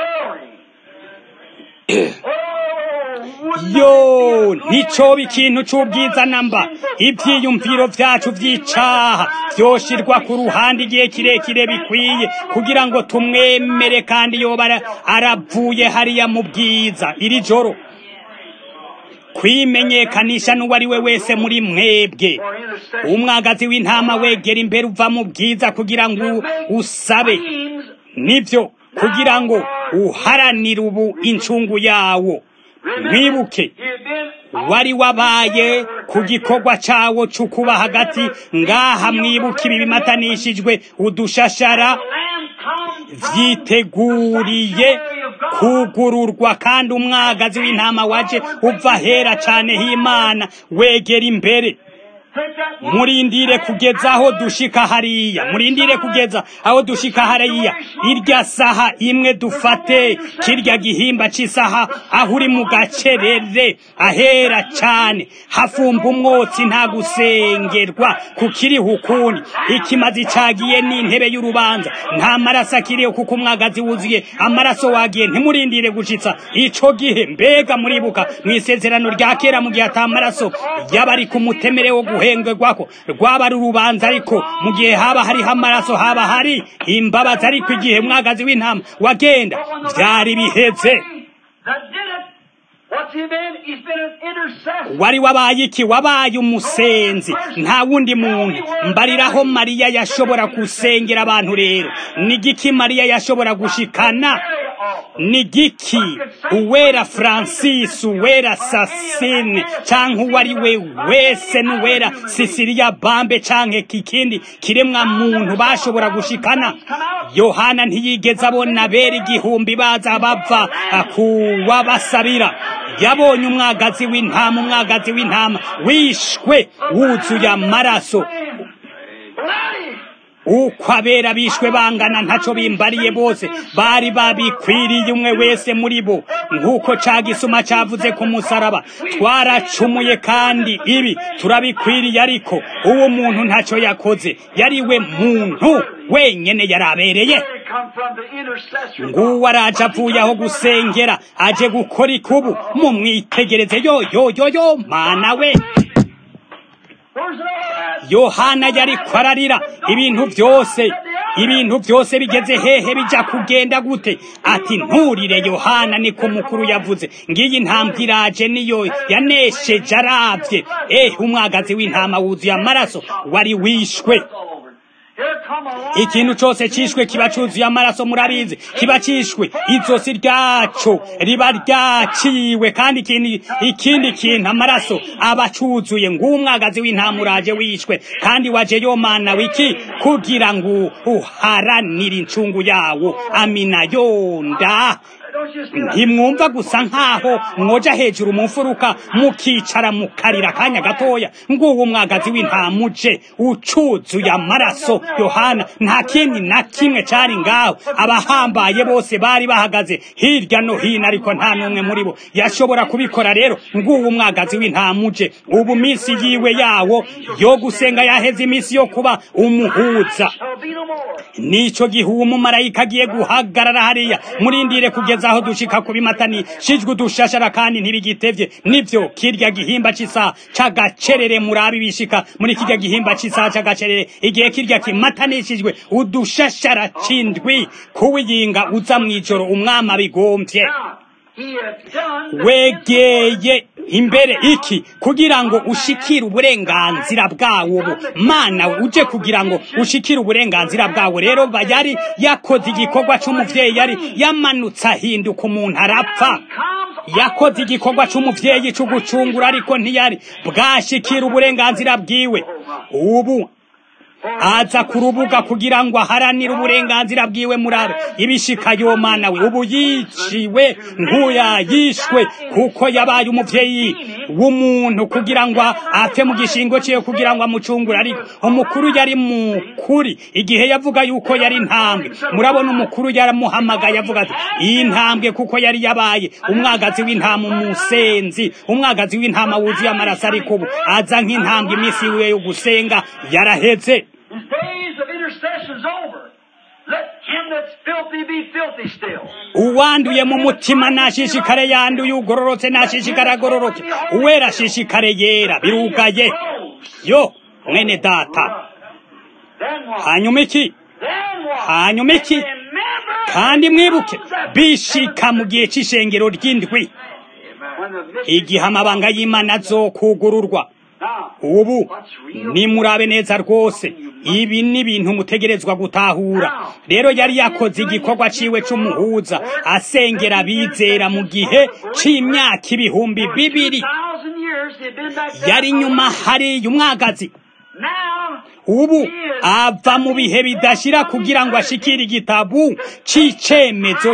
Glory. Oh, would
yo nticoba ikintu c'ubwiza namba ivyiyumviro vyacu vy'icaha vyoshirwa ku ruhande igihe kirekire bikwiye kugira ngo tumwemere kandi yoba ara- aravuye hariya mu bwiza iri joro kwimenyekanisha n'uwo ari we wese muri mwebwe
for intercession.
umwagazi w'intama wegera imbere uva mu bwiza kugira ngo usabe
Seems
nivyo kugira ngo uharanire ubu incungu yawo mwibuke
he had been
wari wabaye ku gikorwa cawo c'ukuba hagati ngaha mwibuka ibi bimatanishijwe udushashara
the lamb come from
vyiteguriye
sanctuary of God.
kugururwa kandi umwagazi w'intama waje uva hera cane h'imana wegera imbere murindire kugeza aho dushika hariya murindire kugeza aho dushika hariya irya saha imwe dufate kirya gihimba c'isaha aho uri mu gacerere ahera cane hafumba umwotsi nta gusengerwa kukiriho ukundi ikimazi cagiye n'intebe y'urubanza nta maraso akiriho kuko umwagazi wuzuye amaraso wagiye ntimurindire gushitsa ico gihe mbega muribuka mw'isezerano rya kera mu gihe ata maraso yaba ari ku mutemere wo guhengerwako rwaba ari urubanza ariko mu gihe haba hariho amaraso haba hari imbabazi ariko igihe mwagazi w'intama wagenda vyari biheze wari wabaye iki wabaye umusenzi nta wundi muntu mbariraho mariya yashobora gusengera abantu rero ni giki mariya yashobora gushikana ni giki uwera francis uwera sasine canke uwo ari we wese n'uwera sisiriya bambe canke kikindi kiremwa muntu bashobora gushikana yohana ntiyigeze abona bera igihumbi baza bava kuwabasabira yabonye umwagazi w'intama umwagazi w'intama wishwe wuzuye amaraso uko abera bishwe bangana ntaco bimbariye bose bari babikwiriye umwe wese muri bo nk'uko ca gisuma cavuze ku musaraba twaracumuye kandi ibi turabikwiriye ariko uwo muntu ntaco yakoze yari we muntu wenyene yarabereye nguwo araje avuye aho gusengera aje gukora ikubu mumwitegereze yo yo yo yo mana we yohana yari kwararira ibintu byose ibintu byose bigeze hehe bija kugenda gute ati nturire yohana niko mukuru yavuze ngiyi ntambwe iraje niyo yanesheje aravye eh umwagazi w'intama wuzuye amaraso wari wishwe ikintu cyose cishwe kiba cuzuye amaraso murabizi kiba cishwe izosi ryaco riba ryaciwe kandi ikindi ikindi kintu amaraso aba cuzuye ng'umwagazi w'intama uraje wishwe kandi waje yomana wiki kugira ngo uharanire incungu yawo amina yonda ntimwumva gusa nk'aho mwoja hejuru mu mfuruka mukicara mukarira akanya gatoya nguwo umwagazi w'intama uje ucuzuye amaraso yohana nta kindi na kimwe cari ngaho abahambaye bose bari bahagaze hirya no hino ariko nta n'umwe muri bo yashobora kubikora rero nguwo umwagazi w'intama uje ubu minsi yiwe yawo yo gusenga yaheze iminsi yo kuba umuhuza nico gihe uwo mumarayika agiye guhagarara hariya murindire kugeza aho dushika kubimatani shijwe udushashara kandi ntibigitevye nivyo kirya gihimba c'isa c'agacerere murabi bishika muri kirya gihimba c'isa c'agacerere igihe kirya kimatanishijwe udushashara c'indwi kuwiyinga uza mw'ijoro umwami abigomvye wegeye imbere iki kugira ngo ushikire uburenganzira bwawo bu mana uje kugira ngo ushikire uburenganzira bwawo rero yari yakoze igikorwa c'umuvyeyi yari yamanutse ahinduka umuntu arapfa yakoze igikorwa c'umuvyeyi co gucungura ariko ntiyari bwashikira uburenganzira bwiwe ubu aza ku rubuga kugira ngo aharanire uburenganzira bwiwe murabe ibishika yomana we ubu yiciwe nkuya yishwe kuko yabaye umuvyeyi w'umuntu kugira ngo apfe mu gishingo ciwe kugira ngo amucungure ariko umukuru yari mukuri igihe yavuga yuko yari intambwe murabona umukuru yaramuhamagaye avuga ati iyi ntambwe kuko yari yabaye umwagazi w'intama umusenzi umwagazi w'intama wuzuye amaraso ariko ubu aza nk'intambwe iminsi yiwe yo gusenga yaraheze
His days of intercession's over. Let him that's filthy be filthy still.
uwanduye mu mutima nashishikare yanduye ugororotse nashishikare agororoke uwera ashishikare yera birugaye yo mwene data
Then what?
hanyuma iki
Then what?
hanyuma iki
Remember
kandi mwibuke bishika mu gihe c'ishengero ry'indwi
when the mystery
igihe amabanga y'imana azokugururwa
now
ubu nimurabe neza rwose ibi ni ibintu mutegerezwa gutahura rero yari yakoze igikorwa ciwe c'umuhuza asengera abizera mu gihe c'imyaka ibihumbi bibiri
thousand years they've been back there.
yari nyuma hariya umwagazi
Now
ubu ava mu bihe bidashira kugira ngo ashikire igitabu c'icemezo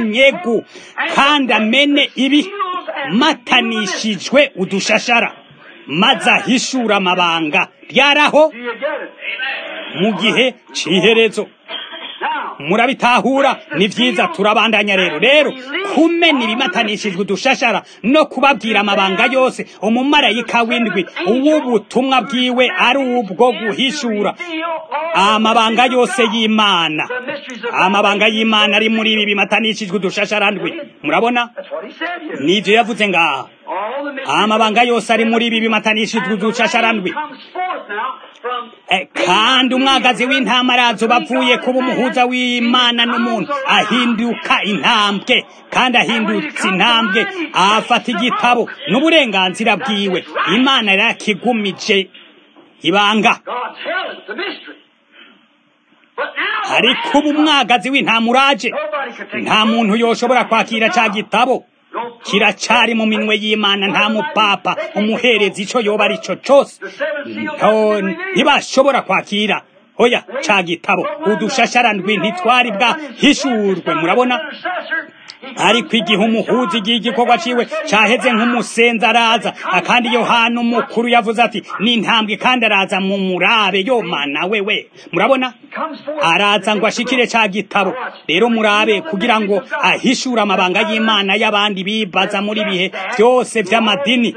c'inyunyegu kandi amene ibimatanishijwe udushashara maze ahishura amabanga ryaraho
Do you get it?
mu gihe c'iherezo
Now,
murabitahura ni vyiza turabandanya rero rero kumena ibimatanishijwe udushashara no kubabwira amabanga yose umumarayika w'indwi uw'ubutumwa bwiwe ari ubwo guhishura amabanga yose y'imana amabanga y'imana ari muri ibi bimatanishijwe udushashara ndwi murabona
That's what he said here.
nivyo yavuze ngaha
All the mysteries
amabanga yose ari muri ibi bimatanishijwe
And the
udushashara ndwi
Lamb comes forth now from
Eh, kandi umwagazi w'intama araza bavuye kuba umuhuza w'imana n'umuntu ahinduka intambwe kandi ahindutse intambwe afata igitabo n'uburenganzira bwiwe imana yarakigumije ibanga
God's hell is the mystery. But now,
ariko ubu umwagazi w'intama uraje
nobody could take
nta
it.
muntu yoshobora kwakira ca gitabo
No proof.
kiracari mu minwe y'imana nta mupapa umuhereza ico yoba ari co cose
The seven seals
nto
have been revealed.
ntibashobora kwakira oya ca gitabo udushashara ndwi ntitwari bwahishurwe murabona ariko igihe umuhuzi igihe igikorwa ciwe caheze nk'umusenzi araza akandi yohana umukuru yavuze ati ni intambwe kandi araza mu murabe yo mana wewe murabona araza ngo ashikire ca gitabo rero murabe kugira ngo ahishure amabanga y'imana y'abandi bibaza muri bihe vyose vy'amadini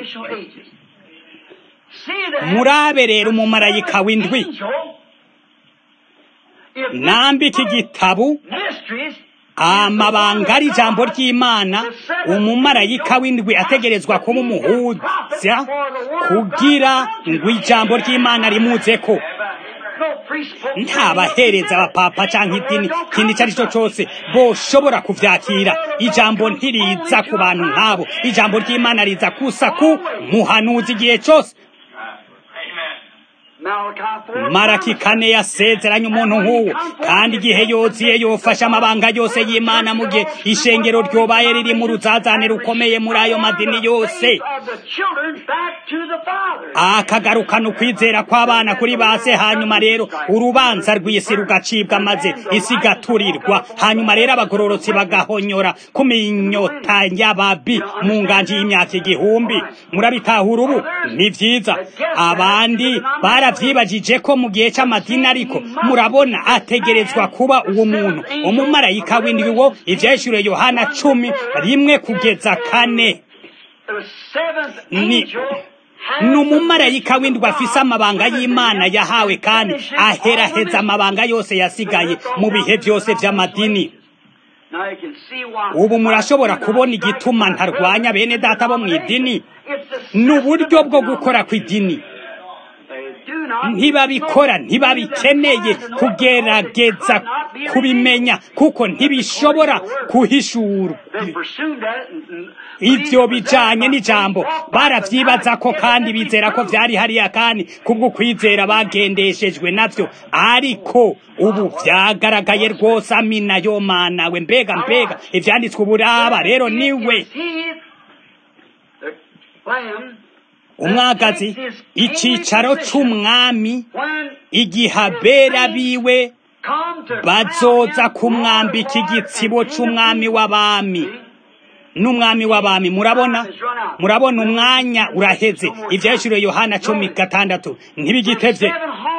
murabe rero umumarayika w'indwi nambika igitabu amabanga ari ijambo ry'imana umumarayika w'indwi ategerezwa kuba umuhuza kugira ngo ijambo ry'imana rimuzeko ntabahereza abapapa cyangwa idini ikindi icyo ari cyo cyose boshobora kuvyakira ijambo ntiriza ku bantu nk'abo ijambo ry'imana riza kusa ku muhanuzi igihe cyose maraki kane yasezeranye umuntu nk'uwo kandi igihe yoziye yofashe amabanga yose y'imana mu gihe ishengero ryobaye riri mu ruzazane rukomeye muri ayo madini yose akagarukana ukwizera kw'abana kuri base hanyuma rero urubanza rw'isi rugacibwa maze isi igaturirwa hanyuma rero abagororotsi bagahonyora ku minyota y'ababi mu nganji y'imyaka igihumbi murabitahura ubu ni vyiza abandi baravyibajije ko mu gihe c'amadini ariko murabona ategerezwa kuba uwo muntu umumarayika w'indwi wo ivyeshure yohana cumi rimwe kugeza kane ni ni umumarayika w'indwi afise amabanga y'imana yahawe kandi aheraheza amabanga yose yasigaye mu bihe vyose vy'amadini ubu murashobora kubona igituma ntarwanya bene data bo mu idini ni uburyo bwo gukora kw'idini ntibabikora ntibabikeneye kugerageza kubimenya kuko ntibishobora kuhishura ivyo bijanye n'ijambo baravyibaza ko kandi bizera ko vyari hariya kandi kubwo kwizera bagendeshejwe navyo ariko ubu vyagaragaye rwose amina yo mana we mbega mbega ivyanditswe uburaba rero niwe umwagazi icicaro c'umwami igihe abera biwe bazoza kumwambika igitsibo c'umwami w'abami n'umwami w'abami murabona murabona umwanya uraheze ivyashuriwe yohana cumi gatandatu ntibigitevye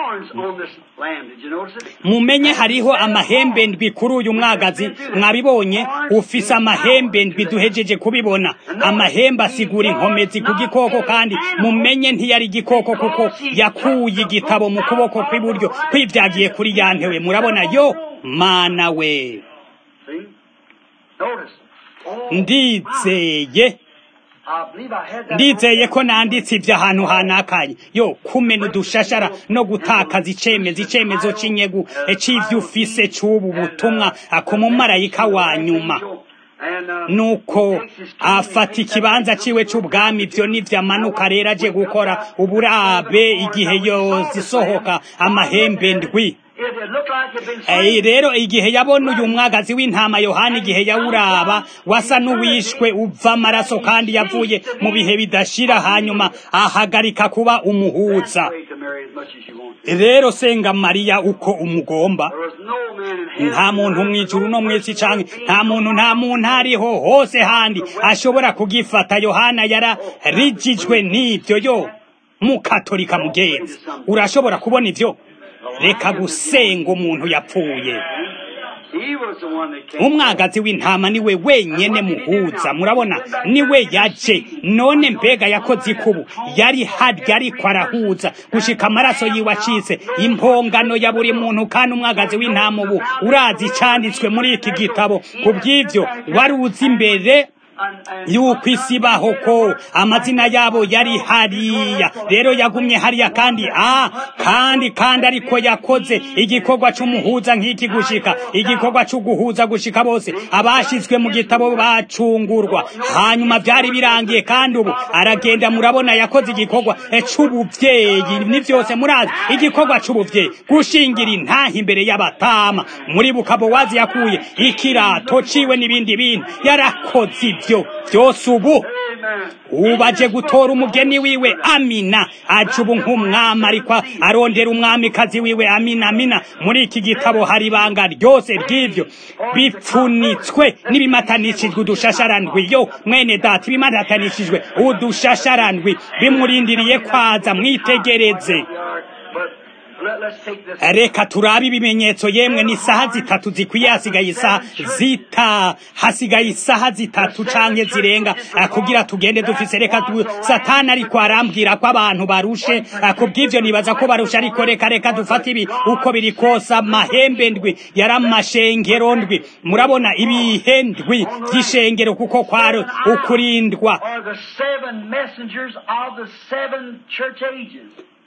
mumenye hariho amahembe ndwi kuri uyu mwagazi mwabibonye ufise amahembe ndwi duhejeje kubibona amahembe asigura inkomezi ku gikoko kandi mumenye ntiyari igikoko kuko yakuye igitabo mu kuboko kw'iburyo kwivyagiye kuri yantewe murabona yo mana we ndizeye ndizeye ko nanditse ibyo ahantu hanakanye yo kumena udushashara no gutakaza icemeza icemezo c'inyegu c'ivyo ufise c'ubu butumwa ku mumarayika wa nyuma nuko afata ikibanza ciwe c'ubwami ivyo nivyo amanuka rero aje gukora uburabe igihe yozisohoka amahembe ndwi
it, it looked like it had been
Eh,
slain.
rero igihe yabona uyu mwagazi w'intama yohana igihe yawuraba wasa n'uwishwe uva amaraso kandi yavuye mu bihe bidashira hanyuma ahagarika kuba umuhuza
Pray to Mary as much as you want.
rero senga mariya uko umugomba
There was no man in heaven.
nta muntu mu ijuru no mu isi canke nta muntu nta muntu ariho hose handi ashobora kugifata yohana yararijijwe n'ibyo yo mukatolika mugenzi urashobora kubona ivyo reka gusenga umuntu yapfuye
He was the one that came.
umwagazi w'intama niwe wenyene muhuza murabona niwe yaje none mbega yakoze ikubu yari harya ariko arahuza gushika amaraso yiwe acitse impongano ya buri muntu kandi umwagazi w'intama ubu urazi icanditswe muri iki gitabo ku bw'ivyo wari uzi imbere
And, and
yuko isi baho ko amazina yabo yari hariya rero yagumye hariya kandi a kandi kandi ariko yakoze igikorwa c'umuhuza nk'iki gushika igikorwa co guhuza gushika bose abashizwe mu gitabo bacungurwa hanyuma vyari birangiye kandi ubu aragenda murabona yakoze igikorwa eh, c'ubuvyeyi ni vyose murazi igikorwa c'ubuvyeyi gushingira intaha imbere y'abatama muri bukabowazi yakuye ikirato ciwe n'ibindi bintu yarakoze ivyo vyose ubu
Amen.
ubu aje gutora umugeni wiwe amina aje ubu nk'umwami ariko arondera umwamikazi wiwe amina amina muri iki gitabo hari ibanga ryose ry'ivyo bipfunitswe n'ibimatanishijwe udushasharandwi yo mwene data ibimatanishijwe udushasharandwi bimurindiriye kwaza mwitegereze
But let, let's take this.
reka turabe ibimenyetso yemwe ni isaha zitatu zikwiye hasigaye isaha zita hasigaye isaha zitatu canke zirenga eh, kugira tugende dufise reka tu satani ariko arambwira ko abantu barushe eh, kubw'ivyo nibaza ko barusha ariko reka reka dufate ibi uko biri kose amahembe ndwi yari amashengero ndwi murabona ibihe ndwi vy'ishengero kuko kwari ukurindwa
Are the seven messengers of the seven church ages.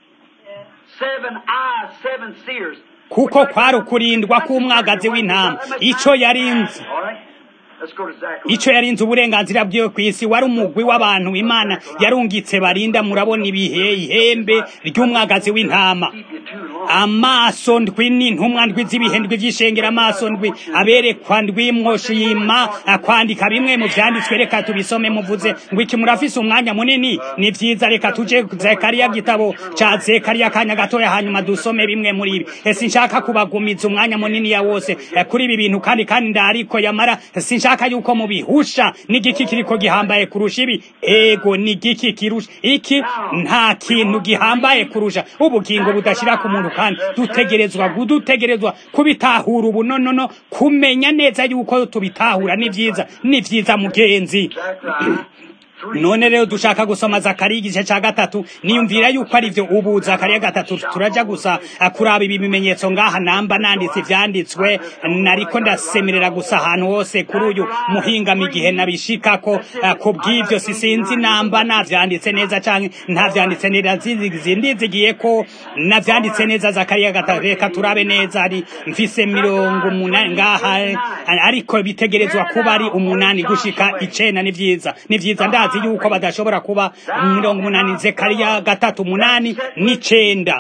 Seven eyes, seven seers.
kuko kwari ukurindwa k'umwagazi w'intama ico yarinze
All right? Let's go to Zechariah.
ico yarinze uburenganzira bwiwe ku isi wari umugwi w'abantu imana yarungitse barinda murabona ibihe ihembe ry'umwagazi w'intama
Keep you too long.
amaso ndwi n'intumwa ndwi z'ibihe ndwi vy'ishengera amaso ndwi aberekwa ndwi mwoshima kwandika bimwe mu vyanditswe reka tubisome muvuze ngo iki murafise umwanya munini ni vyiza reka tuje zekariya gitabo ca zekariya kanya gatoya hanyuma dusome bimwe muri ibi ese nshaka kubagumiza umwanya munini ya wose eh, kuri ibi bintu kandi kandi ndariko yamara sinshaka yuko mubihusha n'igiki kiriko gihambaye kurusha ibi ego ni igiki kirusha iki nta kintu gihambaye kurusha ubugingo budashira ku muntu kandi dutegerezwa dutegerezwa kubitahura ubu nonono kumenya neza yuko tubitahura ni vyiza ni vyiza mugenzi
Zechariah. Three.
none rero dushaka gusoma zakariya igice ca gatatu niyumvira yuko ari vyo ubu zakariya gatatu turaja gusa eh, kuraba ibi bimenyetso ngaha namba nanditse ivyanditswe nariko ndasemerera gusa ahantu hose kuri uyu muhingamo igihe nabishikako eh, ku bw'ivyo sisinzi namba navyanditse neza canke ntavyanditse neza zizi ndizigiye ko navyanditse neza zakariya gatatu reka turabe neza ari mfise mirongo umunani ngaha eh, ariko bitegerezwa kuba ari umunani gushika icenda ni vyiza ni vyiza ndazi yuko badashobora kuba mirongo umunani zekariya gatatu umunani n'icenda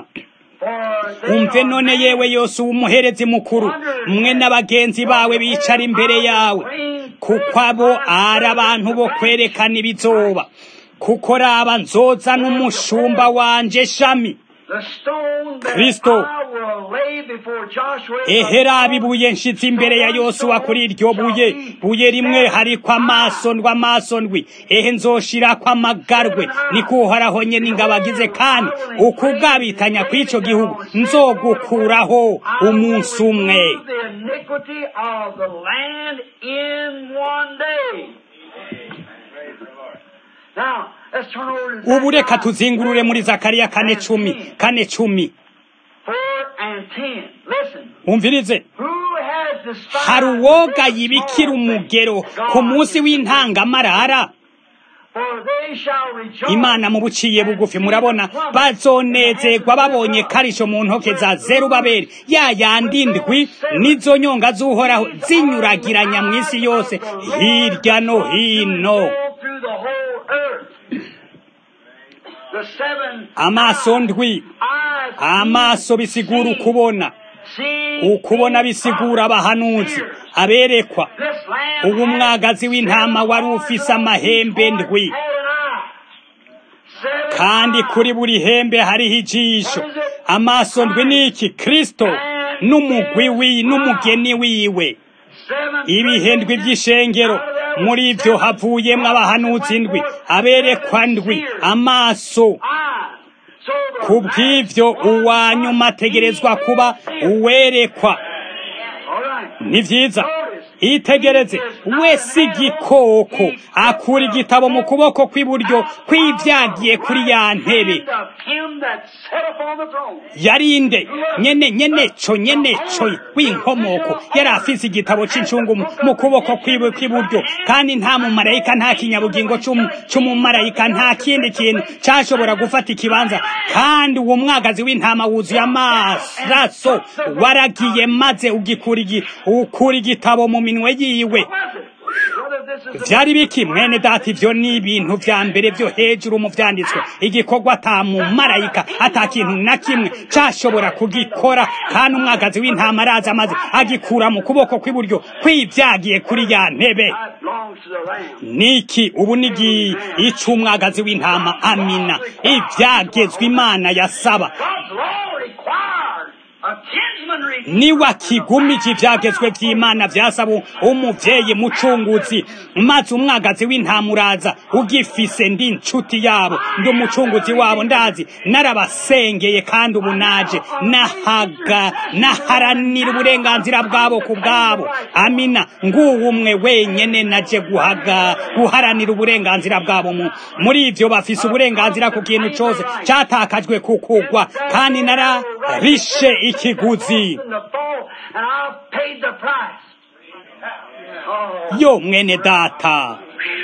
For they
umve
are
none yewe yose umuherezi mukuru mwe n'abagenzi bawe bicara imbere yawe kuko abo ari abantu bo kwerekana ibizoba kuko raba nzoza n'umushumba wanje shami
the stone that
Kristo.
I will lay before Joshua.
ehera ibuye nshitse imbere ya yosuwa kuri iryo buye buye rimwe hariko amaso ndwi amaso ndwi ehe nzoshirako amagarwe niko uhoraho nyene ingabo agize kandi ukugabitanya kw'ico gihugu nzogukuraho umunsi umwe
Remove the iniquity of the land in one day. Now, let's turn over to
ubu reka
Zechariah
tuzingurure muri zakariya kane cumi kane cumi
4 and 10. Listen.
umvirize
Who has despised
hari
the
uwoga
day
yibikira
of
umugero
God
ku munsi
is
w'intangamarara
For they shall rejoice
imana mu buciye bugufi murabona bazonezerwa babonye karisho mu ntoke za zerubabeli ya yandi ndwi n'izo nyonga z'uhoraho zinyuragiranya mu isi yose hirya no hino
through the whole earth. The seven
amaso ndwi
eyes
amaso bisigura ukubona ukubona bisigura abahanuzi aberekwa ubu mwagazi w'intama wari ufise amahembe ndwi kandi kuri buri hembe hariho ijisho amaso ndwi niki kristo n'umugwi wi n'umugeni wiwe ibihendwi by'ishengero muri ibyo havuyemo abahanuzi ndwi aberekwa ndwi amaso ku bw'ibyo uwa nyuma ategerezwa kuba uwerekwa ni byiza itegereze wese igikoko akura igitabo mu kuboko kw'iburyo kw'ibyagiye kuri ya ntebe yarinde nyene nyene co nyene co w'inkomoko yari afise igitabo c'icungu mu kuboko kwiwe kw'iburyo kandi nta mumarayika nta kinyabugingo c'umumarayika nta kindi kintu cashobora gufata ikibanza kandi uwo mwagazi w'intama wuzuye amaraso waragiye maze ugikura ukura igitabo mu minwe yiwe vyari biki mwene data ivyo ni ibintu vya mbere vyo hejuru mu vyanditswe igikorwa ata mumarayika ata kintu na kimwe cashobora kugikora kandi umwagazi w'intama araza amaze agikura mu kuboko kw'iburyo kw'ivyagiye kuri ya ntebe niki ubu nigi ic'umwagazi w'intama amina ivyagezwe imana yasaba niwe akigumije ibyagezwe by'imana byasaba umubyeyi mucunguzi maze umwagazi w'intama uraza ugifise ndi inshuti yabo ndi umucunguzi wabo ndazi narabasengeye kandi ubu naje nahaga naharanira uburenganzira bwabo ku bwabo amina nguwo umwe wenyene naje guhaga guharanira uburenganzira bwabo muri ivyo bafise uburenganzira ku kintu cose catakajwe kukugwa kandi nararishe ikiguzi yo mwene data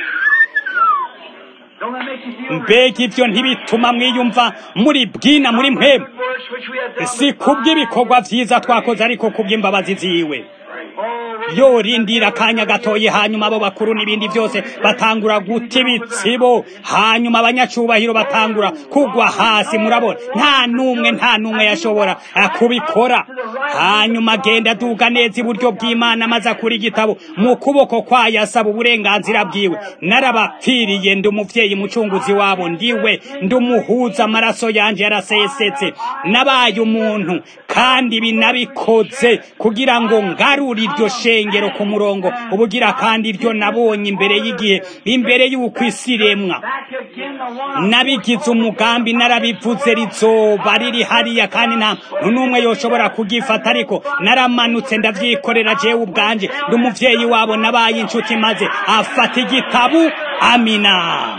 mbega ibyo ntibituma mwiyumva muri bwina muri mpemu si kubw'ibikorwa byiza twakoze ariko kubw'imbabazi ziwe yorindira akanya gatoye hanyuma abo bakuru n'ibindi byose batangura guta ibitsibo hanyuma abanyacubahiro batangura kugwa hasi murabona nta n'umwe nta n'umwe yashobora kubikora hanyuma agenda aduga neza iburyo bw'imana maze akura igitabo mu kuboko kwayo asaba uburenganzira bwiwe narabapfiriye ndi umuvyeyi mucunguzi wabo ndiwe ndi umuhuza amaraso yanje yarasesetse nabaye umuntu kandi ibi nabikoze kugira ngo ngarure iryo shengero ku murongo ubugira kandi iryo nabonye imbere y'igihe imbere y'uko isi iremwa nabigize umugambi narabivuze rizoba riri hariya kandi nta n'umwe yoshobora kugifata ariko naramanutse ndavyikorera jewe ubwanje ndi umuvyeyi wabo nabaye inshuti maze afata igitabu amina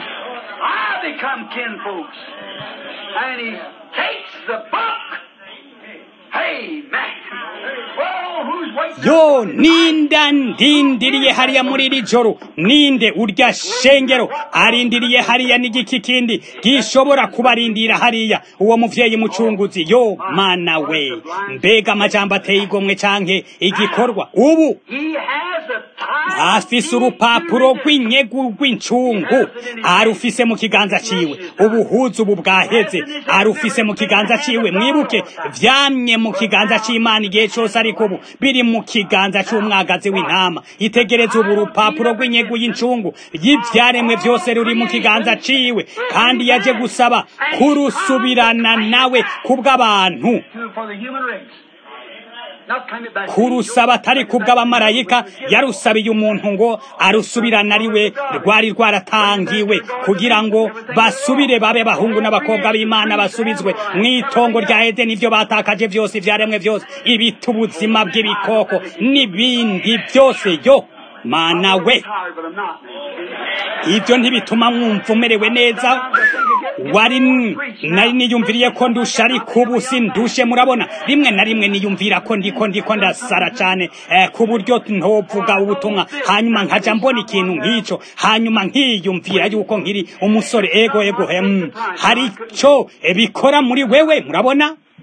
And he takes the book. Amen. Oh, who's waiting?
yo ninda ndindiriye hariya muri iri joro ninde urya shengero arindiriye hariya n'igiki kindi gishobora kubarindira hariya uwo muvyeyi mucunguzi yo mana we mbega amajambo ateye igomwe canke igikorwa ubu
He has a time.
afise urupapuro rw'inyegu rw'incungu arufise mu kiganza ciwe ubuhuzu ubu bwaheze arufise mu kiganza ciwe mwibuke vyamye mu kiganza c'imana igihe cose ariko ubu biri mu kiganza c'umwagazi w'intama itegereze ubu urupapuro rw'inyegu y'incungu y'ivyaremwe vyose ruri mu kiganza ciwe kandi yaje gusaba kurusubirana nawe kubw'abantu
to- For the human race. Not claim it back.
kurusaba atari kubw'abamarayika yarusabiye umuntu ngo arusubirane ari we rwari rwaratangiwe kugira ngo basubire babe bahungu n'abakobwa b'imana basubizwe mu itongo rya edeni ibyo batakaje byose ibyaremwe byose ibita ubuzima bw'ibikoko n'ibindi byose yo mana we
Tired, but I'm not, man.
ibyo ntibituma mwumva umerewe neza wari nari niyumviriye ko ndusha ariko ubu sindushe murabona rimwe na rimwe niyumvira ko ndiko ndiko ndasara cyane eh, ku buryo ntovuga ubutumwa hanyuma nkaja mbona ikintu nk'ico hanyuma nkiyumvira yuko nkiri umusore ego ego hem hari ico eh, bikora muri wewe murabona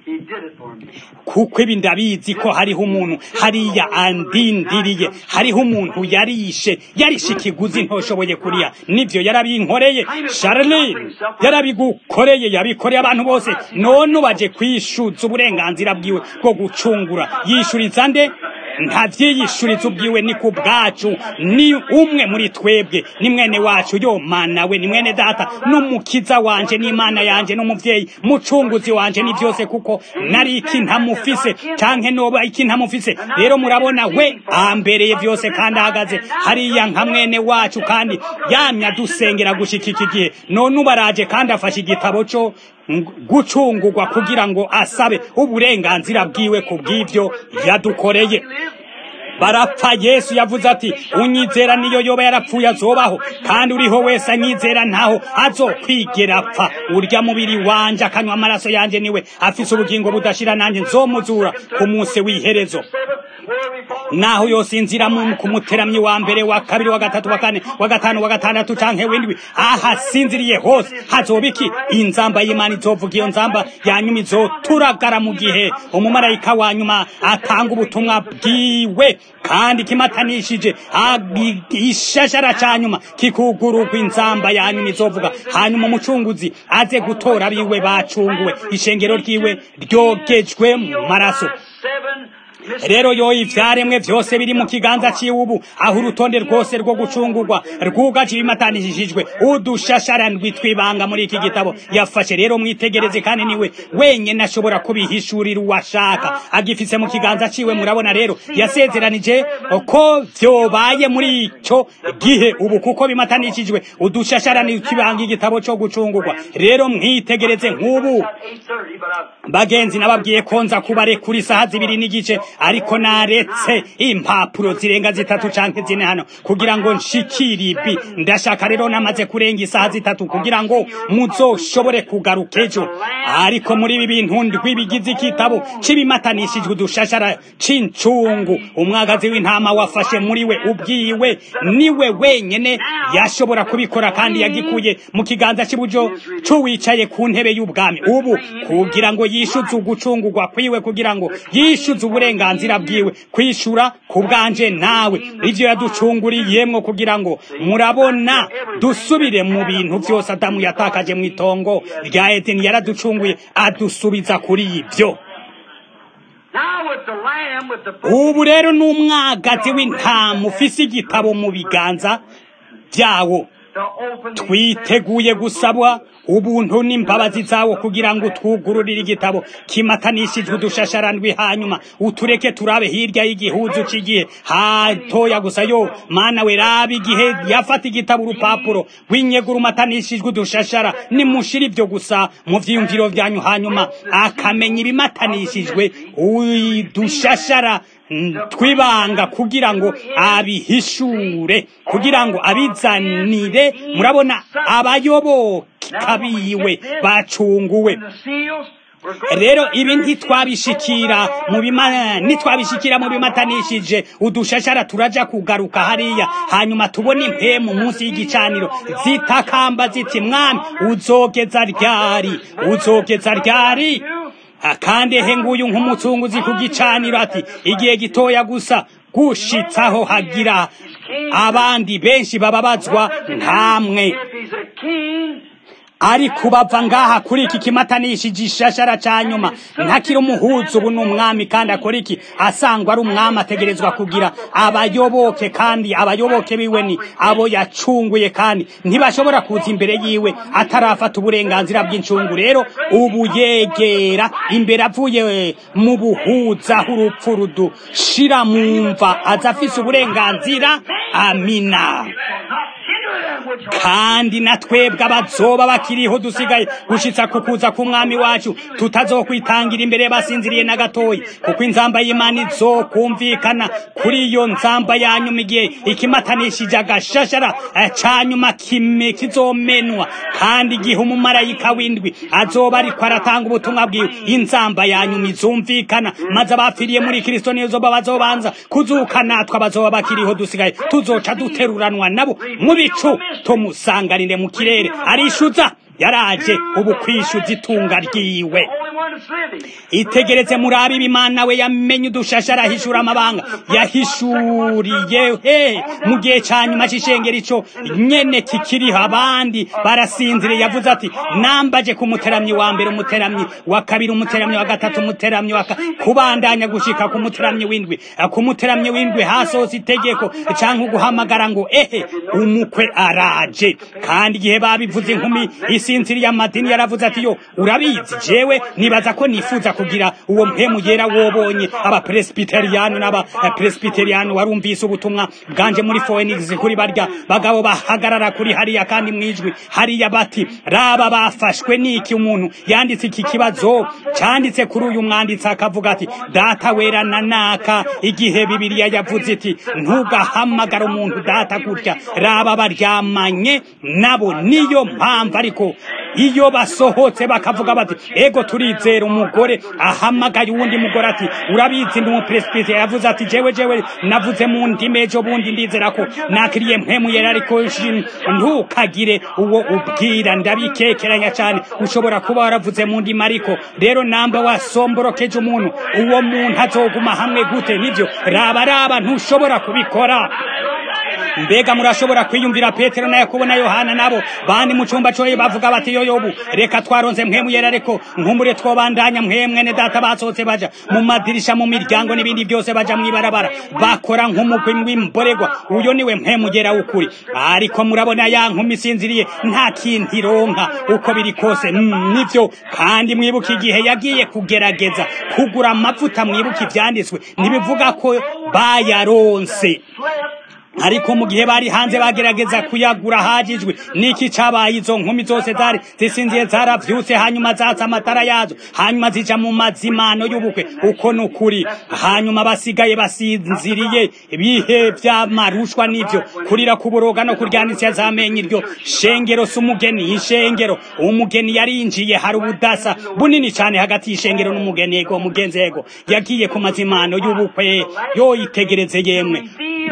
He did it for me.
kuko ibi ndabizi ko hariho umuntu hariya andindiriye hariho umuntu yarishe yarishe ikiguzi ntoshoboye kuriya nibyo yarabinkoreye Charlene yarabigukoreye yabikoreye abantu bose none ubaje kwishuza uburenganzira bwiwe bwo gucungura yishuriza nde ntavyiyishuriza ubwiwe ni ku bwacu ni umwe muri twebwe ni mwene wacu yo mana we ni mwene data n'umukiza wanje n'imana yanje n'umuvyeyi mucunguzi wanje ni byose kuko nari iki ntamufise canke noba iki ntamufise rero murabona we ambereye byose kandi ahagaze hariya nka mwene wacu kandi yamye adusengera gushika iki gihe none ubaraje kandi afashe igitabo co gucungurwa kugira ngo asabe uburenganzira bwiwe ku bw'ivyo yadukoreye barapfa yesu yavuze ati unyizera niyo yoba yarapfuye azobaho kandi uriho wese anyizera ntaho azokwigera apfa urya mubiri wanje akanywa amaraso yanje niwe afise ubugingo budashira nanjye nzomuzura ku munsi w'iherezo naho yose inzira mu kumuteramyi wa mbere wa kabiri wa gatatu wa kane wa gatanu wa gatandatu canke w'indwi ahasinziriye hose hazoba iki inzamba y'imana izovuga iyo nzamba yanyuma izoturagara mu gihe umumarayika wa nyuma atanga ubutumwa bwiwe kandi kimatanishije agi- ishashara ca nyuma kikugururwa inzamba ya nyuma izovuga hanyuma umucunguzi aze gutora abiwe bacunguwe ishengero ryiwe ryogejwe mu maraso rero yo ivyaremwe vyose biri mu kiganza ciwe ubu aho urutonde rwose rwo gucungurwa rwugaje ibimatanishijwe udushashara ndwitwibanga muri iki gitabo yafashe rero mwitegereze kandi niwe wenyene ashobora kubihishurira uwashaka agifise mu kiganza ciwe murabona rero yasezeranije ko vyobaye muri ico gihe ubu kuko bimatanishijwe udushashara ndwitwibanga igitabo co gucungurwa rero mwitegereze nk'ubu bagenzi nababwiye ko nza kubarekura isaha zibiri n'igice ariko naretse impapuro zirenga zitatu canke zine hano kugira ngo nshikire ibi ndashaka rero namaze kurenga isaha zitatu kugira ngo muzoshobore kugaruka ejo ariko muri ibi bintu ndwi bigize igitabo c'ibimatanishijwe udushashara c'incungu umwagazi w'intama wafashe muri we ubwiwe niwe wenyene yashobora kubikora kandi yagikuye mu kiganza cy'iburyo c'uwicaye ku ntebe y'ubwami ubu kugira ngo yishuze ugucungurwa kwiwe kugira ngo yishuze uburenganzira bwiwe kwishura ku bwanje nawe ivyo yaducunguriyemwo kugira ngo murabona dusubire mu bintu vyose adamu yatakaje mu itongo rya edeni yaraducunguye adusubiza kuri ivyo
Now with the lamb, with the
ubu rero ni umwagazi w'intama ufise igitabo mu biganza vyawo
to open the
twiteguye gusabwa ubuntu n'imbabazi zawo kugira ngo twugururire igitabo kimatanishijwe udushasharandwi hanyuma utureke turabe hirya y'igihuzu cy'igihe hatoya gusa yo mana we raba igihe yafata igitabo urupapuro rw'inyegura umatanishijwe udushashara nimushira ibyo gusa mu vyiyumviro vyanyu hanyuma akamenya ibimatanishijwe udushashara twibanga kugira ngo abihishure kugira ngo abizanire murabona abayoboka biwe bacunguwe
the seals. We're going
rero ibi ntitwabishikira mu bima ntitwabishikira mu bimatanishije udushashara turaja kugaruka hariya hanyuma tubone impemu munsi y'igicaniro zitakamba ziti mwami uzogeza ryari uzogeza ryari Ah, kandi ehe nguyu nk'umucunguzi ku gicaniro ati igihe gitoya gusa gushitsaho hagira abandi benshi bababazwa nkamwe
If he's a king,
ariko bava ngaha kuri iki kimatanishije ishashara ca nyuma ntakiri umuhuza ubu ni umwami kandi akora iki asangwa ari umwami ategerezwa kugira abayoboke kandi abayoboke biwe ni abo yacunguye kandi ntibashobora kuza imbere yiwe atarafata uburenganzira bw'incungu rero ubu yegera imbere avuye mu buhuza aho urupfu rudushira mu mva aza afise uburenganzira amina kandi na twebwe abazoba bakiriho dusigaye gushitsa ku kuza k'umwami wacu tutazokwitangira imbere basinziriye na gatoyi kuko inzamba y'imana izokumvikana kuri iyo nzamba yanyuma igihe ikimatanishije agashashara eh, ca nyuma kime kizomenwa kandi igihe umumarayika w'indwi azoba ariko aratanga ubutumwa bwiwe inzamba yanyuma izumvikana maze abapfiriye muri kristo niyo zoba bazobanza kuzuka natwe abazoba bakiriho dusigaye tuzoca duteruranwa nabo mu bicu tumusanganire mu kirere arishuza yaraje ubu kwishuza itunga ryiwe
Holy One
itegereze murabe ibimana we yamenye udushashara ahishura amabanga yahishuriye he mu gihe cya nyuma cy'ishengero ico nyene kikiriho abandi barasinzire yavuze ati nambaje ku muteramyi wa mbere umuteramyi wa kabiri umuteramyi wa gatatu umuteramyi wa kubandanya gushika ku muteramyi w'indwi ku muteramyi w'indwi hasohotse itegeko canke uguhamagara ngo ehe umukwe araje kandi igihe babivuze inkumi isinziriye amadini yaravuze ati yo urabizi jewe nibaza ko nifuza kugira uwo mpemu yera wobonye abapresbiteriyani n'abapresbiteriyani warumvise ubutumwa bwanje muri Phoenix kuri barya bagabo bahagarara kuri hariya kandi mwijwi hariya bati raba bafashwe niki umuntu yanditse iki kibazo cyanditse kuri uyu mwanditsi akavuga ati data wera na naka igihe bibiliya yavuze iti ntugahamagara umuntu data gutya raba baryamanye nabo niyo mpamvu ariko iyo basohotse bakavuga bati ego turizera umugore ahamagaye uwundi mugore ati urabizi ndi umupresbite yavuze ati jewe jewe navuze mu ndimi ejo bundi ndizera ko nakiriye mpemu yera ariko ntukagire uwo ubwira ndabikekeranya cyane ushobora kuba waravuze mu ndimi ariko rero namba wasomborokeje umuntu uwo muntu azoguma hamwe gute nibyo raba raba ntushobora kubikora mbega murashobora kwiyumvira petero na yakobo na yohana nabo bandi mu cyumba cyoye bavuga bati yoyobu reka twaronze mpemu yera ariko nkumbure twobandanya mwemwene data basohotse baja mu madirisha mu miryango n'ibindi byose baja mwibarabara bakora nk'umugwi w'imborerwa uyo niwe mpemu yera w'ukuri ariko murabona ya nkumi isinziriye nta kintu ironka uko biri kose nivyo kandi mwibuka igihe yagiye kugerageza kugura amavuta mwibuka ivyanditswe ntibivuga ko bayaronse ariko mu gihe bari hanze bagerageza kuyagura hajijwe niki cabaye izo nkumi zose zari zisinziye zaravyutse hanyuma zatsa amatara yazo hanyuma zija mu mazimano y'ubukwe uko nukuri hanyuma basigaye basinziriye bihe vy'amarushwa n'ivyo kurira kuboroga no kuryanisya zamenye iryo shengero s'umugeni ishengero umugeni yarinjiye hari ubudasa bunini cane hagati y'ishengero n'umugeni ego mugenzi ego yagiye ku mazimano y'ubukwe yoyitegereze yemwe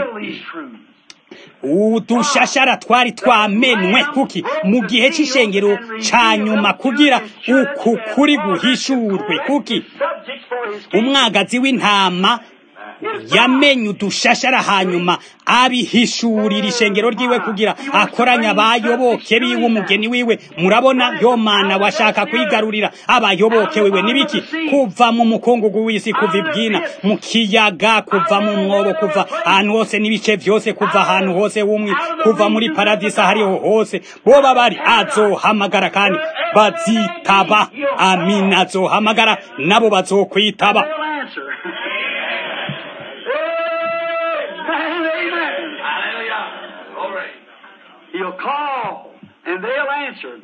udushashara twari twamenwe kuki mu gihe cy'ishengero ca nyuma kugira uku kuri guhishurwe kuki umwagazi w'intama yamenye udushashara hanyuma abihishurira ishengero ryiwe kugira akoranya abayoboke biwe umugeni wiwe murabona yo mana washaka kwigarurira abayoboke wiwe nibiki kuva mu mukungugu w'isi kuva ibwina mu kiyaga kuva mu mwobo kuva ahantu hose n'ibice vyose kuva ahantu hose wumwe kuva muri paradisa hariho hose boba bari azohamagara kandi bazitaba amina azohamagara nabo bazokwitaba
He'll call and they'll answer.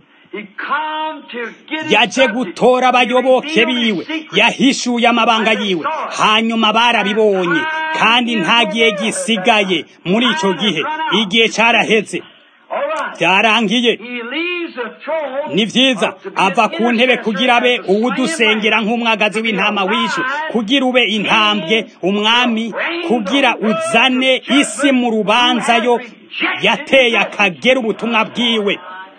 yaje gutora abayoboke biwe yahishuye amabanga yiwe hanyuma barabibonye kandi nta gihe gisigaye muri icyo gihe igihe cyaraheze byarangiye ni byiza ava ku ntebe kugira abe uwudusengera nk'umwagazi w'intama wishu kugira ube intambwe umwami kugira uzane isi mu rubanza yo yateye akagera ubutumwa bwiwe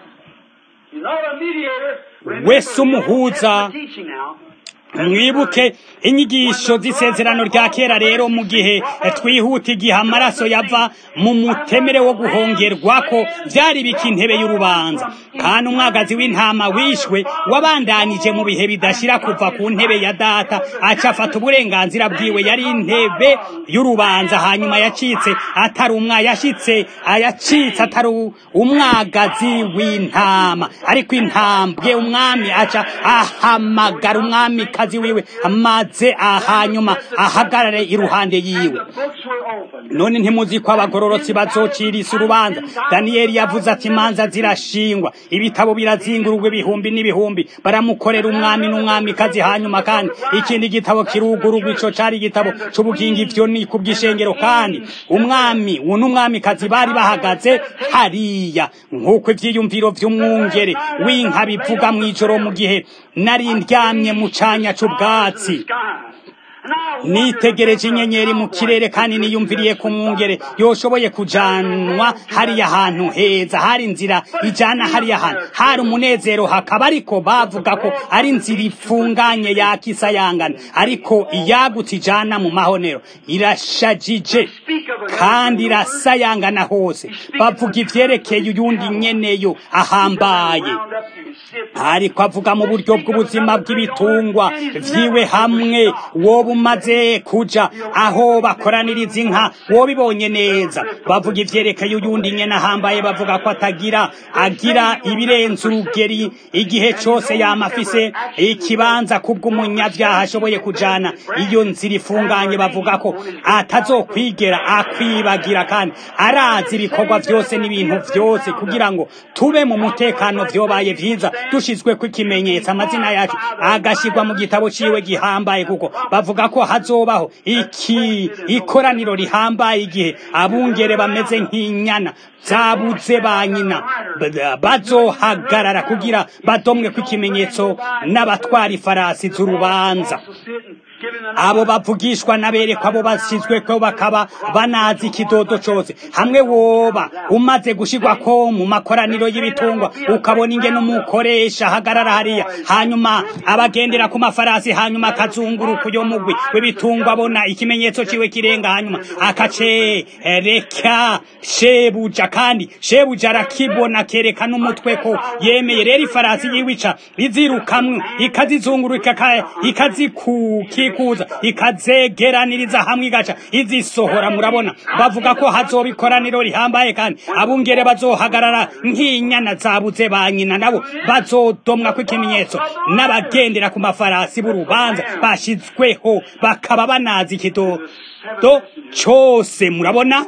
wese umuhuza mwibuke inyigisho z'isezerano rya kera rero mu gihe twihuta igihe amaraso yava mu mutemere wo guhongerwa ko byari bika intebe y'urubanza kandi umwagazi w'intama wishwe wabandanije mu bihe bidashira kuva ku ntebe ya data aca afata uburenganzira bwiwe yari intebe y'urubanza hanyuma yacitse atari umwa yashitse ayacitse atari umwagazi w'intama ariko intambwe umwami aca ahamagara umwami kazi wiwe amaze ahanyuma ahagarare iruhande yiwe none ntimuzi ko abagororotsi bazocirisa urubanza daniyeli yavuze ati imanza zirashingwa ibitabo birazingururwa ibihumbi n'ibihumbi baramukorera umwami n'umwamikazi hanyuma kandi ikindi gitabo kirugururwa ico cari igitabo c'ubugingo ivyo ni ku bw'ishengero kandi umwami n'umwamikazi bari bahagaze hariya nk'uko ivyiyumviro vy'umwungere w'inka bivuga mw'ijoro mu gihe nari ndyamye mu canya c'ubwatsi nitegereje inyenyeri mu kirere kandi niyumviriye ku mwungere yoshoboye kujanwa hariya hantu heza hari inzira ijana hariya hantu hari umunezero hakaba ariko bavuga ko ari inzira ifunganye yakisayangana ariko iyagutse ijana mu mahonero irashajije kandi irasayangana hose bavuga ivyerekeye uyundi nyeneyo ahambaye ariko avuga mu buryo bw'ubuzima bw'ibitungwa vyiwe hamwe woba umaze kuja aho bakoraniriza inka wobibonye neza bavuga ivyerekeye uyundi nyene ahambaye bavuga ko atagira agira ibirenze urugeri igihe cose yama afise ikibanza kubw'umunyavyaha ashoboye kujana iyo nzira ifunganye bavuga ko atazokwigera akwibagira kandi arazi ibikorwa vyose n'ibintu vyose kugira ngo tube mu mutekano vyobaye vyiza dushizweko ikimenyetso amazina yacu agashirwa mu gitabo ciwe gihambaye kuko bavuga ko hazobaho iki ikoraniro rihambaye igihe abungere bameze nk'inyana zabuze ba nyina bazohagarara kugira badomwe ko ikimenyetso n'abatwara ifarasi z'urubanza abo bavugishwa n'aberekwa abo bashyizwe ko bakaba banazi ikidodo cyose hamwe woba umaze gushirwa ko mu makoraniro y'ibitungwa ukabona ingene umukoresha ahagarara hariya hanyuma abagendera ku mafarasi hanyuma akazunguruka uyo mugwi w'ibitungwa abona ikimenyetso ciwe kirenga hanyuma akacereka shebuja kandi shebuja arakibona kereka n'umutwe ko yemeye rero ifarasi yiwica izirukamwe ikazizunguruka ikazikukikuza ikazegeraniriza hamwe igaca izisohora murabona bavuga ko hazoba ikoraniro rihambaye kandi abungere bazohagarara nk'inyana zabuze ba nyina nabo bazodomwa ko ikimenyetso n'abagendera ku mafarasi b'urubanza bashizweho bakaba banazi ikidodo cyose murabona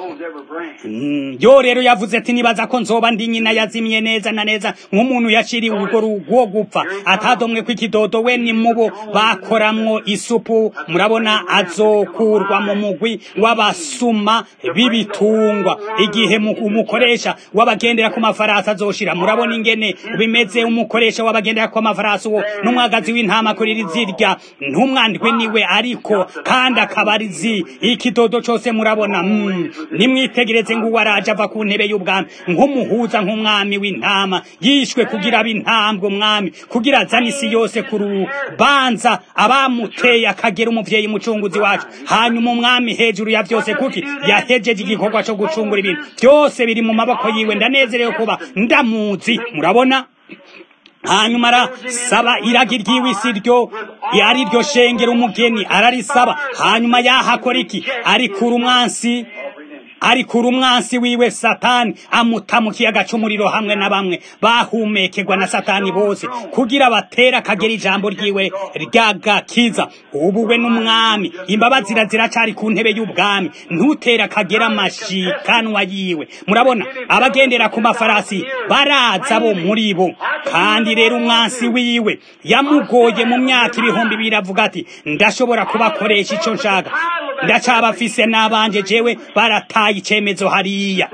yo rero yavuze ati nibaza ko nzoba ndi nyina yazimye neza na neza nk'umuntu yaciriwe urwo rugo gupfa atadomwe ko ikidodo we ni mubo bakoramwo isupu murabona azokurwa mu mugwi w'abasuma b'ibitungwa igihe umukoresha w'abagendera ku mafarasi azoshira murabona ingene bimeze umukoresha w'abagendera ku mafarasi uwo n'umwagazi w'intama kuri zirya ntumwandwe niwe ariko kandi akaba ari zi ikidodo cyose murabona mm. nimwitegereze ngo waraje ava ku ntebe y'ubwami nk'umuhuza nk'umwami w'intama yishwe kugira ab'intambwe umwami kugira azane isi yose ku rubanza abamuteye akagera umuvyeyi mucunguzi wacu hanyuma umwami hejuru ya vyose kuki yahejeje igikorwa cyo gucungura ibintu byose biri mu maboko yiwe ndanezerewe kuba ndamuzi murabona hanyuma arasaba iragi ry'iwisi ryo ari ryo shengera umugeni ararisaba hanyuma yahakora iki arikura umwansi arikura umwansi wiwe satani amuta mu kiyaga cy'umuriro hamwe na bamwe bahumekerwa na satani bose kugira batera akagera ijambo ryiwe ryagakiza ubu we n'umwami imbabazi ziracari ku ntebe y'ubwami ntutera akagera amashikanwa yiwe murabona abagendera ku mafarasi baraza bo muri bo kandi rero umwansi wiwe yamugoye mu myaka ibihumbi bibiri avuga ati ndashobora kubakoresha icyo nshaka ndacabafise n'abanje jewe barataye icemezo hariya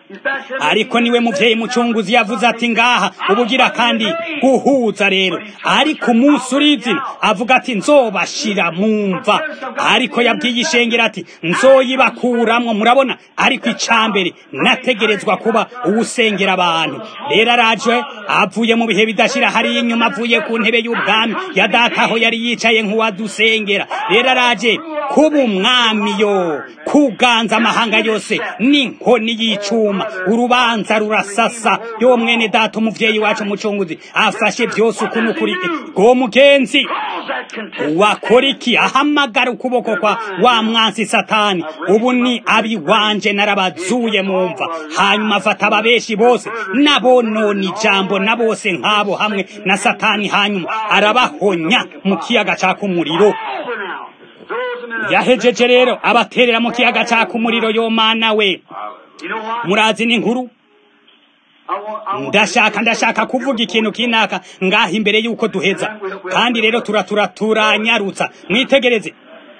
ariko niwe muvyeyi mucunguzi yavuze ati ngaha ubugira kandi guhuza rero ariko umunsi urizina avuga ati nzobashira mumva ariko yabwiye ishengera ati nzoyibakuramwo murabona ariko icambere nategerezwa kuba uwusengera abantu rero araje avuye mu bihe bidashira hariya inyuma avuye ku ntebe y'ubwami ya data aho yari yicaye nk'uwadusengera rero araje kuba umwami yo kuganza amahanga yose n'inkoni y'icuma urubanza rurasasa yo mwene data umuvyeyi wacu umucunguzi afashe byose ukuntu kuri go mugenzi wakora iki ahamagara ukuboko kwa wa mwansi satani ubu ni abi wanje narabazuye mumva hanyuma afata ababeshi bose nabonona ijambo na bose nk'abo hamwe na satani hanyuma arabahonya mu kiyaga caka umuriro yahejeje rero abaterera mu kiyaga caka umuriro yo mana we murazi n'inkuru ndashaka ndashaka kuvuga ikintu kinaka ngaha imbere y'uko duheza kandi rero turatura turanyarutsa mwitegereze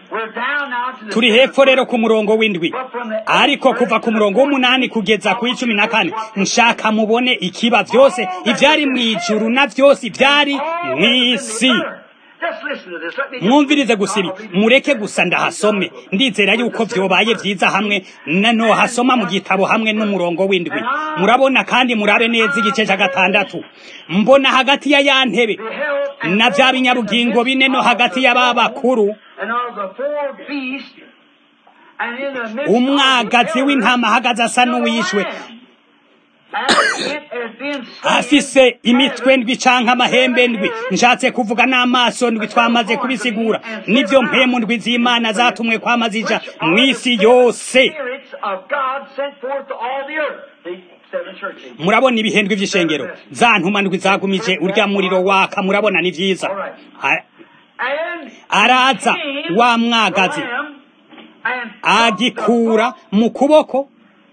turi hepfo rero ku murongo w'indwi ariko kuva ku murongo w'umunani kugeza ku icumi na kane nshaka mubone ikiba byose ibyari mu ijuru na byose ibyari mu isi
Just listen to this. Let me
mwumvirize gusa ibi mureke gusa ndahasome ndizera yuko vyobaye vyiza hamwe nano hasoma mu gitabo hamwe n'umurongo w'indwi murabona kandi murabe neza igice ca gatandatu mbona hagati ya ya ntebe
beheld
na vya binyabugingo bine no hagati y'aba bakuru
and of the four beasts, and in the midst
umwagazi
of the
w'intama ahagaze asa n'uwishwe
and it has been slain
afise imitwe ndwi canke amahembe ndwi nshatse kuvuga n'amaso ndwi twamaze kubisigura nivyo mpemu ndwi z'imana zatumwe kwama zija mw'isi yose
spirits of God sent forth to all the earth. The seven churches.
murabona ibihendwe vy'ishengero za ntuma ndwi zagumije urya muriro waka murabona ni vyiza A-
And
araza
came
wa mwagazi
the Lamb and
agikura mu kuboko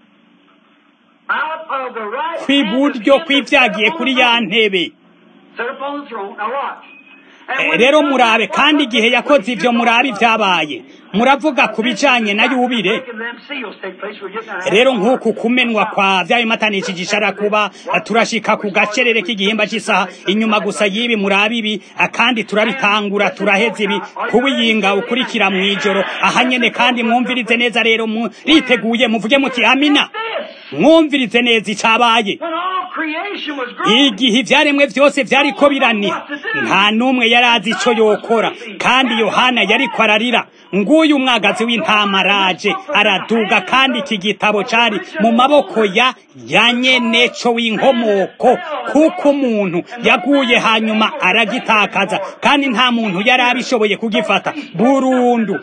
out of the right
kw'iburyo
hand of him that
kw'ivyagiye
sat upon
kuri
the
ya
throne.
ntebe
Sat upon the throne. Now watch. And
Eh,
when
rero
he
murabe
done that,
kandi
what
igihe
was the
yakoze
place
ivyo
you
murabe
talking about?
ivyabaye muravuga ku bijanye na yubire
Making them seals take place. We're getting our
rero
hands
nk'uku
on.
kumenwa kwa vyabimatanishije ishara kuba turashika ku gacerere k'igihimba cy'isaha inyuma gusa y'ibi murabe ibi kandi turabitangura turaheza ibi kubiyinga ukurikira mw'ijoro aha nyene kandi mwumvirize neza rero muriteguye muvuge muti amina
This,
mwumvirize neza icabaye
when all creation was groaning,
igihe ivyaremwe vyose vyariko biraniha nta n'umwe yari azi ico yokora kandi yohana yariko ararira nguyu umwagazi w'intama araje araduga kandi iki gitabo cari mu maboko ya ya nyeneco w'inkomoko kuko umuntu yaguye hanyuma aragitakaza kandi nta muntu yari abishoboye kugifata burundu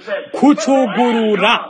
kucugurura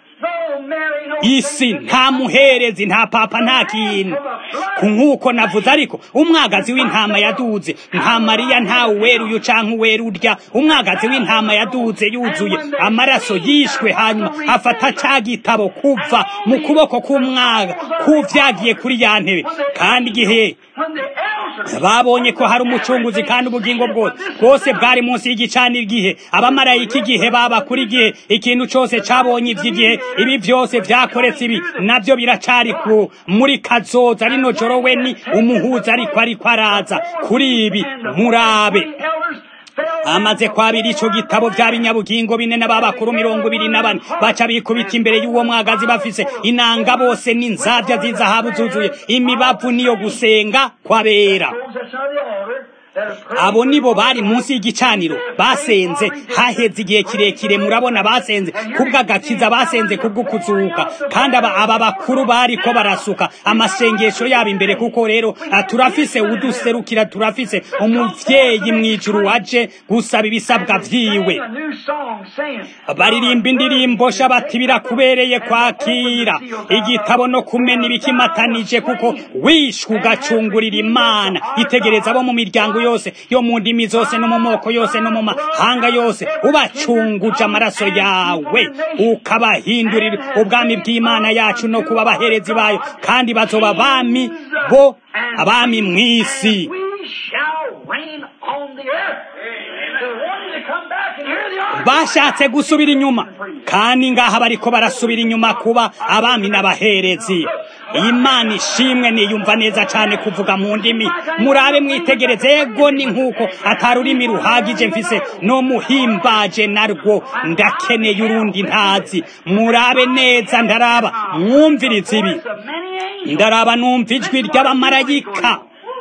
no Mary, no
isi nta muherezi nta papa nta kintu ku nk'uko navuze ariko umwagazi w'intama yaduze nta mariya nta uweruye canke uwera urya umwagazi w'intama yaduze yuzuye amaraso yishwe hanyuma afata ca gitabo kuva mu kuboko k'umwaga kuvyagiye kuri ya ntebe kandi igihe
when the elders
babonye ko hari umucunguzi kandi ubugingo bwose bwose bwari munsi y'igicaniro igihe abamarayika igihe baba kuri igihe ikintu cose cabonye ivy'igihe ibi vyose vyakoretse ibi navyo biracari ku muri kazoza rino joro we ni umuhuza ariko ariko araza kuri ibi murabe
elders fell
amaze kwabira ico gitabo vya binyabugingo bine n'ababakuru mirongo ibiri na bane baca bikubita imbere y'uwo mwagazi bafise inanga bose n'inzavya z'izahabu zuzuye imibavu niyo gusenga kwabera
those that's under the altar that have prayed
abo nibo bari munsi y'igicaniro basenze haheze igihe kirekire murabona basenze kubw'agakiza basenze kubw'ukuzuka kandi aba, aba bakuru bariko barasuka amasengesho yabo imbere kuko rero ah, turafise uduserukira turafise umuvyeyi mw'ijuru waje gusaba ibisabwa vyiwe
a new song saying,
baririmba indirimbo sha bati birakubereye kwakira igitabo no kumena ibikimatanije kuko wishwe ugacungurira imana itegereza abo mu miryango yose yo mu ndimi zose no mu moko yose no mu mahanga yose ubacunguje amaraso yawe ukabahindurira ubwami bw'imana yacu no kuba abaherezi bayo kandi bazoba abami bo abami mw'isi
We shall reign on the earth. They're wanting to come back and hear the argument.
bashatse gusubira inyuma kandi ngaha bariko barasubira inyuma kuba abami n'abaherezi imana ishimwe niyumva neza cane kuvuga mu ndimi murabe mwitegereze ego ni nk'uko atari ururimi ruhagije mfise no muhimbaje narwo ndakeneye urundi ntazi murabe neza ndaraba mwumvirize ibi
Of many angels.
ndaraba numva ijwi ry'abamarayika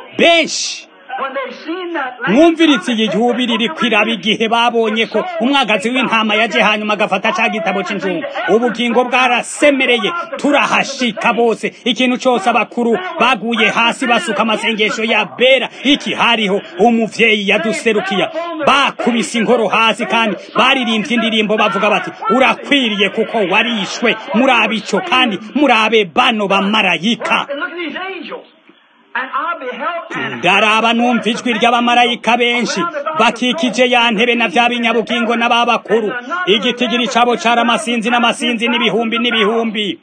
benshi
When they seen that lamb
mwumviritse iyi yubiri iri kwiraba igihe babonye ko umwagazi w'intama yaje hanyuma agafata ca gitabo c'injungu ubugingo bwarasemereye turahashika bose ikintu cose abakuru baguye hasi basuka amasengesho ya bera iki hariho umuvyeyi yaduserukiya bakubise inkoro hasi kandi baririmbye indirimbo bavuga bati urakwiriye kuko warishwe murabe ico kandi murabe bano bamarayika
And look at these angels. And I beheld and
ndaraba numva ijwi ry'abamarayika benshi bakikije ya ntebe na vya binyabugingo n'ababakuru igitigiri cabo cari amasinzi n'amasinzi n'ibihumbi n'ibihumbi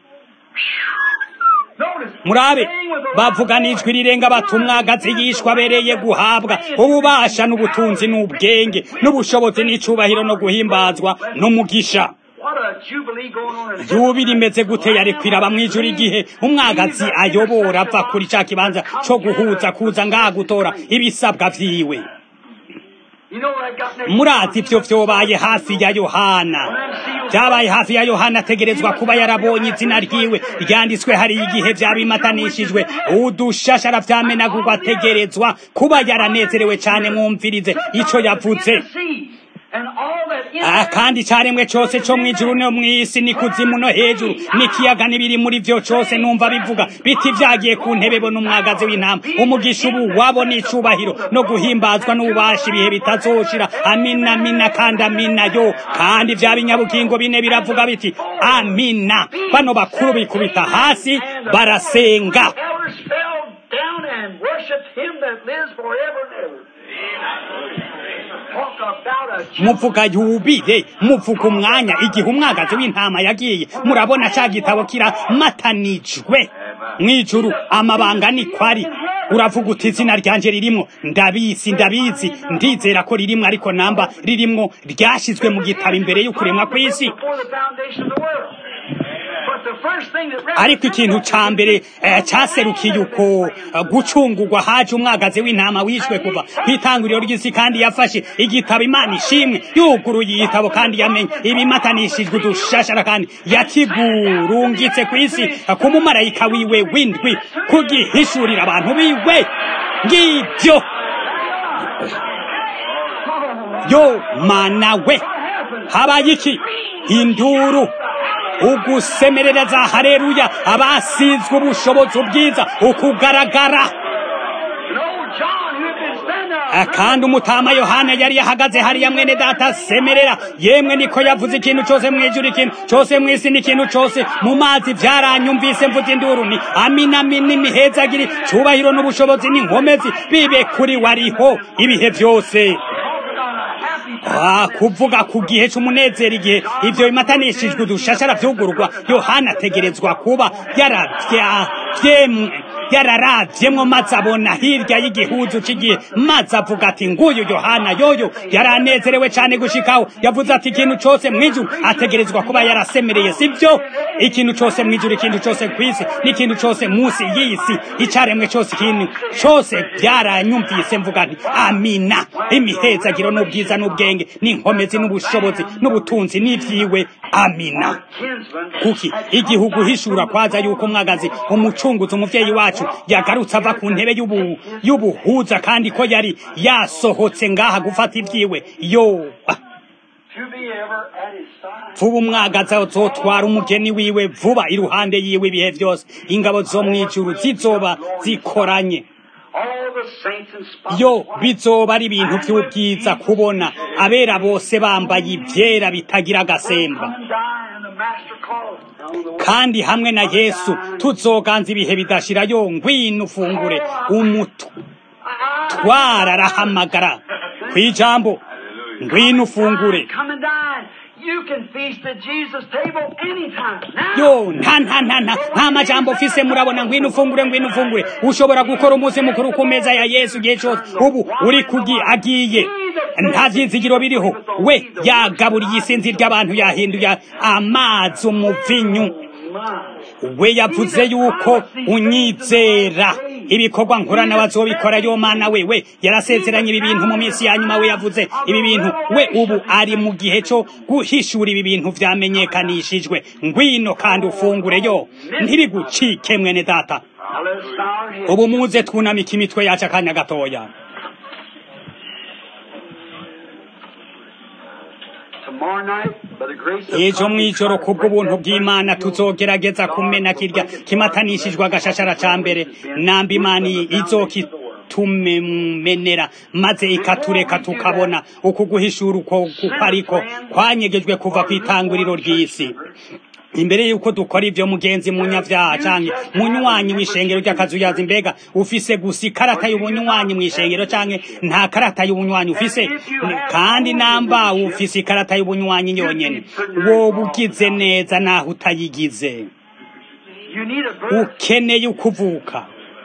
notice
murabe
saying with the
bavuga n'ijwi rirenga bati umwagazi yishwa abereye guhabwa ububasha n'ubutunzi n'ubwenge n'ubushobozi n'icubahiro no guhimbazwa n'umugisha
What a jubilee going on in
yubiri imeze gute yari kwiraba mw'ijuru igihe umwagazi ayobora ava kuri ca kibanza co guhuza kuza ngaha gutora ibisabwa vyiwe murazi ibyo byobaye hafi ya yohana byabaye hafi ya yohana ategerezwa kuba yarabonye izina ryiwe ryanditswe hari igihe byabimatanishijwe udushashara vyamenagurwa ategerezwa kuba yaranezerewe cyane mwumvirize ico yavuze kandi cyaremwe cyose cyo mu ijuru no mu isi ni kuzimu no hejuru n'ikiyaga n'ibiri muri byo cyose numva bivuga biti byagiye ku ntebe bo n'umwagazi w'intama umugisha ubu wabo n'icubahiro no guhimbazwa n'ububasha ibihe bitazoshira amina amina kandi amina yo kandi bya binyabugingo bine biravuga biti amina bano bakuru bikubita hasi barasenga muvuga yubire muvuga umwanya igihe umwagazi w'intama yagiye murabona cya gitabo kiramatanijwe mwijuru amabanga ni kwari uravuga uti izina ryanje ririmo ndabizi ndabizi ndizera ko ririmo ariko namba ririmo ryashyizwe mu gitabo imbere y'ukuremwa kw'isi ariko ikintu ca mbere cyaserukiye uko gucungurwa haje umwagazi w'intama wishwe kuva ku itanguriro ry'isi kandi yafashe igitabo imana ishimwe yuguruye igitabo kandi yamenye ibimatanishijwe udushashara kandi yakigurungitse ku isi ku mumarayika wiwe w'indwi kugihishurira abantu biwe ngibyo yo mana we habaye iki induru ugusemerereza hareruya abasizwe ubushobozi ubwiza ukugaragara kandi umutama yohana yari yahagaze hariya mwene data semerera yemwe niko yavuze ikintu cyose mu ijuru ikintu cyose mu isi n'ikintu cyose mu mazi byaranyumvise mvuze induru ni amina amina imihezagiri cyubahiro n'ubushobozi n'inkomezi bibe kuri wariho ibihe byose kuvuga ku gihe cy'umunezero igihe ibyo bimatanishijwe udushashara byugurwa yohana ategerezwa kuba yararabyemwo maze abona hirya y'igihuzu cy'igihe maze avuga ati nguyu yohana yoyo yaranezerewe cyane gushikaho yavuze ati ikintu cyose mu ijuru ategerezwa kuba yarasemereye sibyo ikintu cyose mu ijuru ikintu cyose ku isi n'ikintu cyose munsi y'isi icyaremwe cyose ikintu cyose byaranyumvise mvuga nti amina imihezagiro n'ubwiza n'ubwenge n'inkomezi n'ubushobozi n'ubutunzi n'ibyiwe amina kuki igihugu hishura kwaza yuko umwagazi umucunguzi umuvyeyi wacu yagarutse ava ku ntebe y'ubuhuza kandi ko yari yasohotse ngaha gufata ibyiwe yo vuba umwagazi azotwara umugeni wiwe vuba iruhande yiwe ibihe byose ingabo zo mu ijuru zizoba zikoranye yo bizoba ari ibintu by'ubwiza kubona abera bose bambaye ibyera bitagira agasemba kandi hamwe na yesu tuzoganza ibihe bidashira yo ngwino ufungure umutwara arahamagara ku ijambo ngwino ufungure yo nta nta nta nta nta majambo ufise murabona ngwino ufungure ngwino ufungure ushobora gukora umunsi mukuru ku meza ya yesu igihe cyose ubu uri kugi agiye nta byizigiro biriho we yagaburiye isinzi ry'abantu yahinduye amazi umuvinyu we yavuze yuko unyizera ibikorwa nkorana bazobikora yo mana we we yarasezeranye ibi bintu mu minsi ya nyuma we yavuze ibi bintu we ubu ari mu gihe cyo guhishura ibi bintu vyamenyekanishijwe ngwino kandi ufungure yo ntibigucike mwene data ubu muze twunamika imitwe yacu akanya gatoya ejo mw'ijoro kubw'ubuntu bw'imana tuzogerageza kumena kirya kimatanishijwe agashashara ca mbere namba imana izokitumenera maze ikatureka tukabona uku guhishura uko kuko ariko kwanyegejwe kuva ku itanguriro ry'isi imbere yuko dukora ibyo mugenzi munyavyaha canke munywanyi w'ishengero ry'akazuyazi mbega ufise gusa ikarata y'ubunywanyi mw'ishengero canke nta karata y'ubunywanyi ufise kandi namba ufise ikarata y'ubunywanyi nyonyene woba ugize neza naho utayigize ukeneye ukuvuka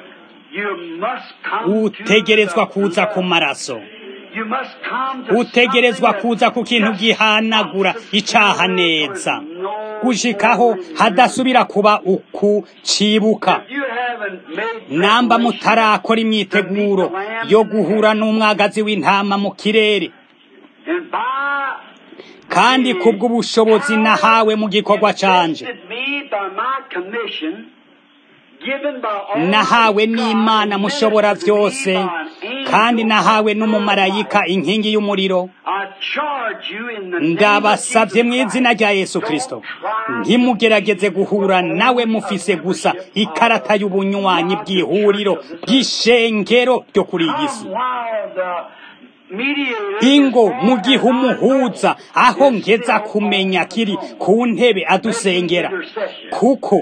utegerezwa kuza ku maraso utegerezwa kuza ku kintu gihanagura icaha neza gushikaho hadasubira kuba uku cibuka namba mutarakora imyiteguro yo guhura n'umwagazi w'intama mu kirere kandi kubw'ubushobozi nahawe mu gikorwa canje nahawe n'imana mushobora byose kandi nahawe n'umumarayika inkingi y'umuriro ndabasabye mu izina rya yesu kirisito ntimugerageze guhura nawe mufise gusa ikarata y'ubunywanyi bw'ihuriro bw'ishengero ryo kuri iyi si ingo mu gihe umuhuza aho ngeza kumenya kiri ku ntebe adusengera kuko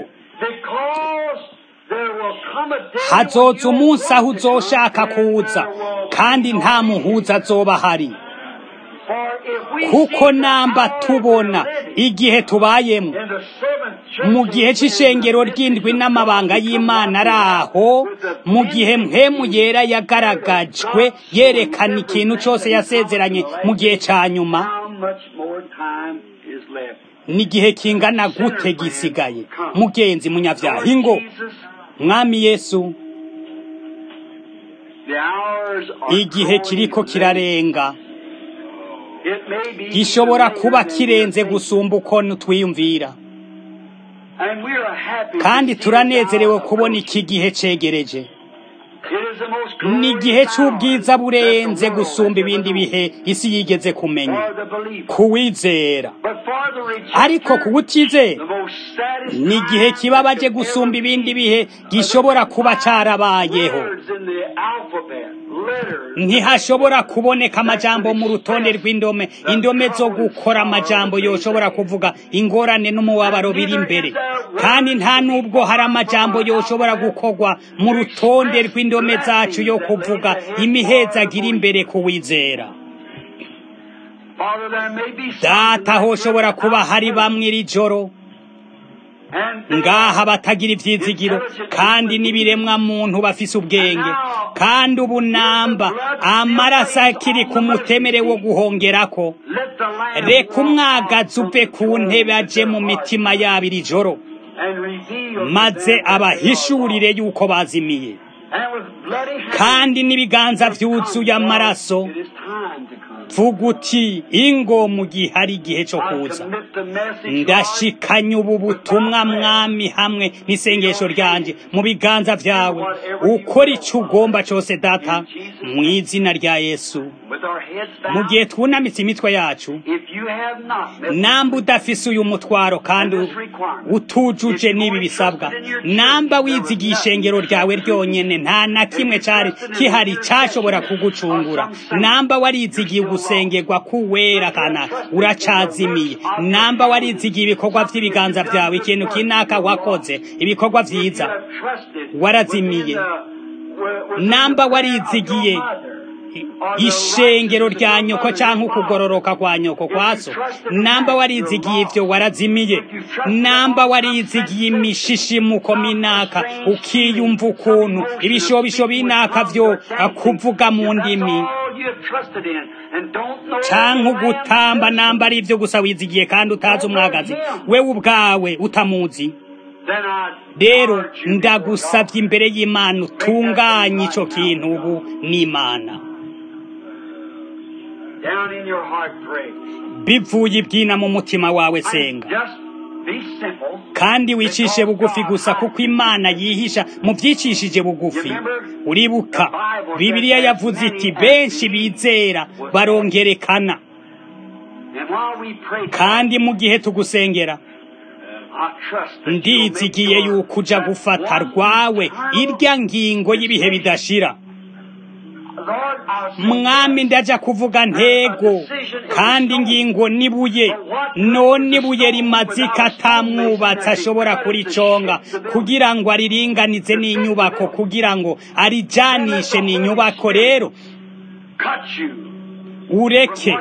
hazoza umunsi aho uzoshaka kuza kandi nta muhuza azoba ahari kuko namba tubona igihe tubayemo mu gihe cy'ishengero ry'indwi n'amabanga y'imana ari aho mu gihe mpemu yera yagaragajwe yerekana ikintu cyose yasezeranye mu gihe cya nyuma n'igihe kingana gute gisigaye mugenzi munyabyaha ingo mwami yesu igihe kiriko kirarenga gishobora kuba kirenze gusumba uko twiyumvira kandi turanezerewe kubona iki gihe cegereje ni igihe cy'ubwiza burenze gusumba ibindi bihe isi yigeze kumenya kuwizera ariko kuwutizera ni igihe kibabaje gusumba ibindi bihe gishobora kuba cyarabayeho ntihashobora kuboneka amajambo mu rutonde rw'indome indome zo gukora amajambo yoshobora kuvuga ingorane n'umubabaro biri imbere kandi nta nubwo hari amajambo yoshobora gukorwa mu rutonde rw'indome zacu yo kuvuga imihezagira imbere kuwizera data hoshobora kuba hari bamwe iri joro ngaha batagira ibyizigiro kandi n'ibiremwa muntu bafise ubwenge kandi ubu namba amaraso akiri ku mutemere wo guhongerako reka umwagazi uve ku ntebe aje mu mitima yabo iri joro maze abahishurire yuko bazimiye kandi n'ibiganza byuzuye amaraso vuga uti ingo mu gihe hari igihe cyo kuza ndashikanye ubu butumwa mwami hamwe n'isengesho ryanjye mu biganza byawe ukora icyo ugomba cyose data mu izina rya yesu mu gihe twunamitse imitwe yacu namba udafise uyu mutwaro kandi utujuje n'ibi bisabwa namba wizigiye ishengero ryawe ryonyine nta na kimwe cyari kihari cyashobora kugucungura namba warizigiye gusengerwa k'uwera kana uracazimiye namba warizigiye ibikorwa by'ibiganza byawe ikintu kinaka wakoze ibikorwa byiza warazimiye namba warizigiye ishengero rya nyoko cyangwa ukugororoka kwa nyoko kwaso namba warizigiye ibyo warazimiye namba warizigiye imishishimuko minaka ukiyumva ukuntu ibishobisho binaka byo kuvuga mu ndimi cyangwa ugutamba namba ari ibyo gusa wizigiye kandi utazi umwagazi wewe ubwawe utamuzi rero ndagusabye imbere y'imana utunganye icyo kintu ubu n'imana bivuye ibyina mu mutima wawe senga kandi wicishe bugufi gusa kuko imana yihisha mu byicishije bugufi uribuka bibiliya yavuze iti benshi bizera barongerekana kandi mu gihe tugusengera ndizigiye yuko uja gufata rwawe irya ngingo y'ibihe bidashira mwami ndaja kuvuga ntego kandi ingingo nibuye none ibuye rimazika atamwubatsi ashobora kuriconga kugira ngo ariringanize n'inyubako kugira ngo arijanishe n'inyubako rero ureke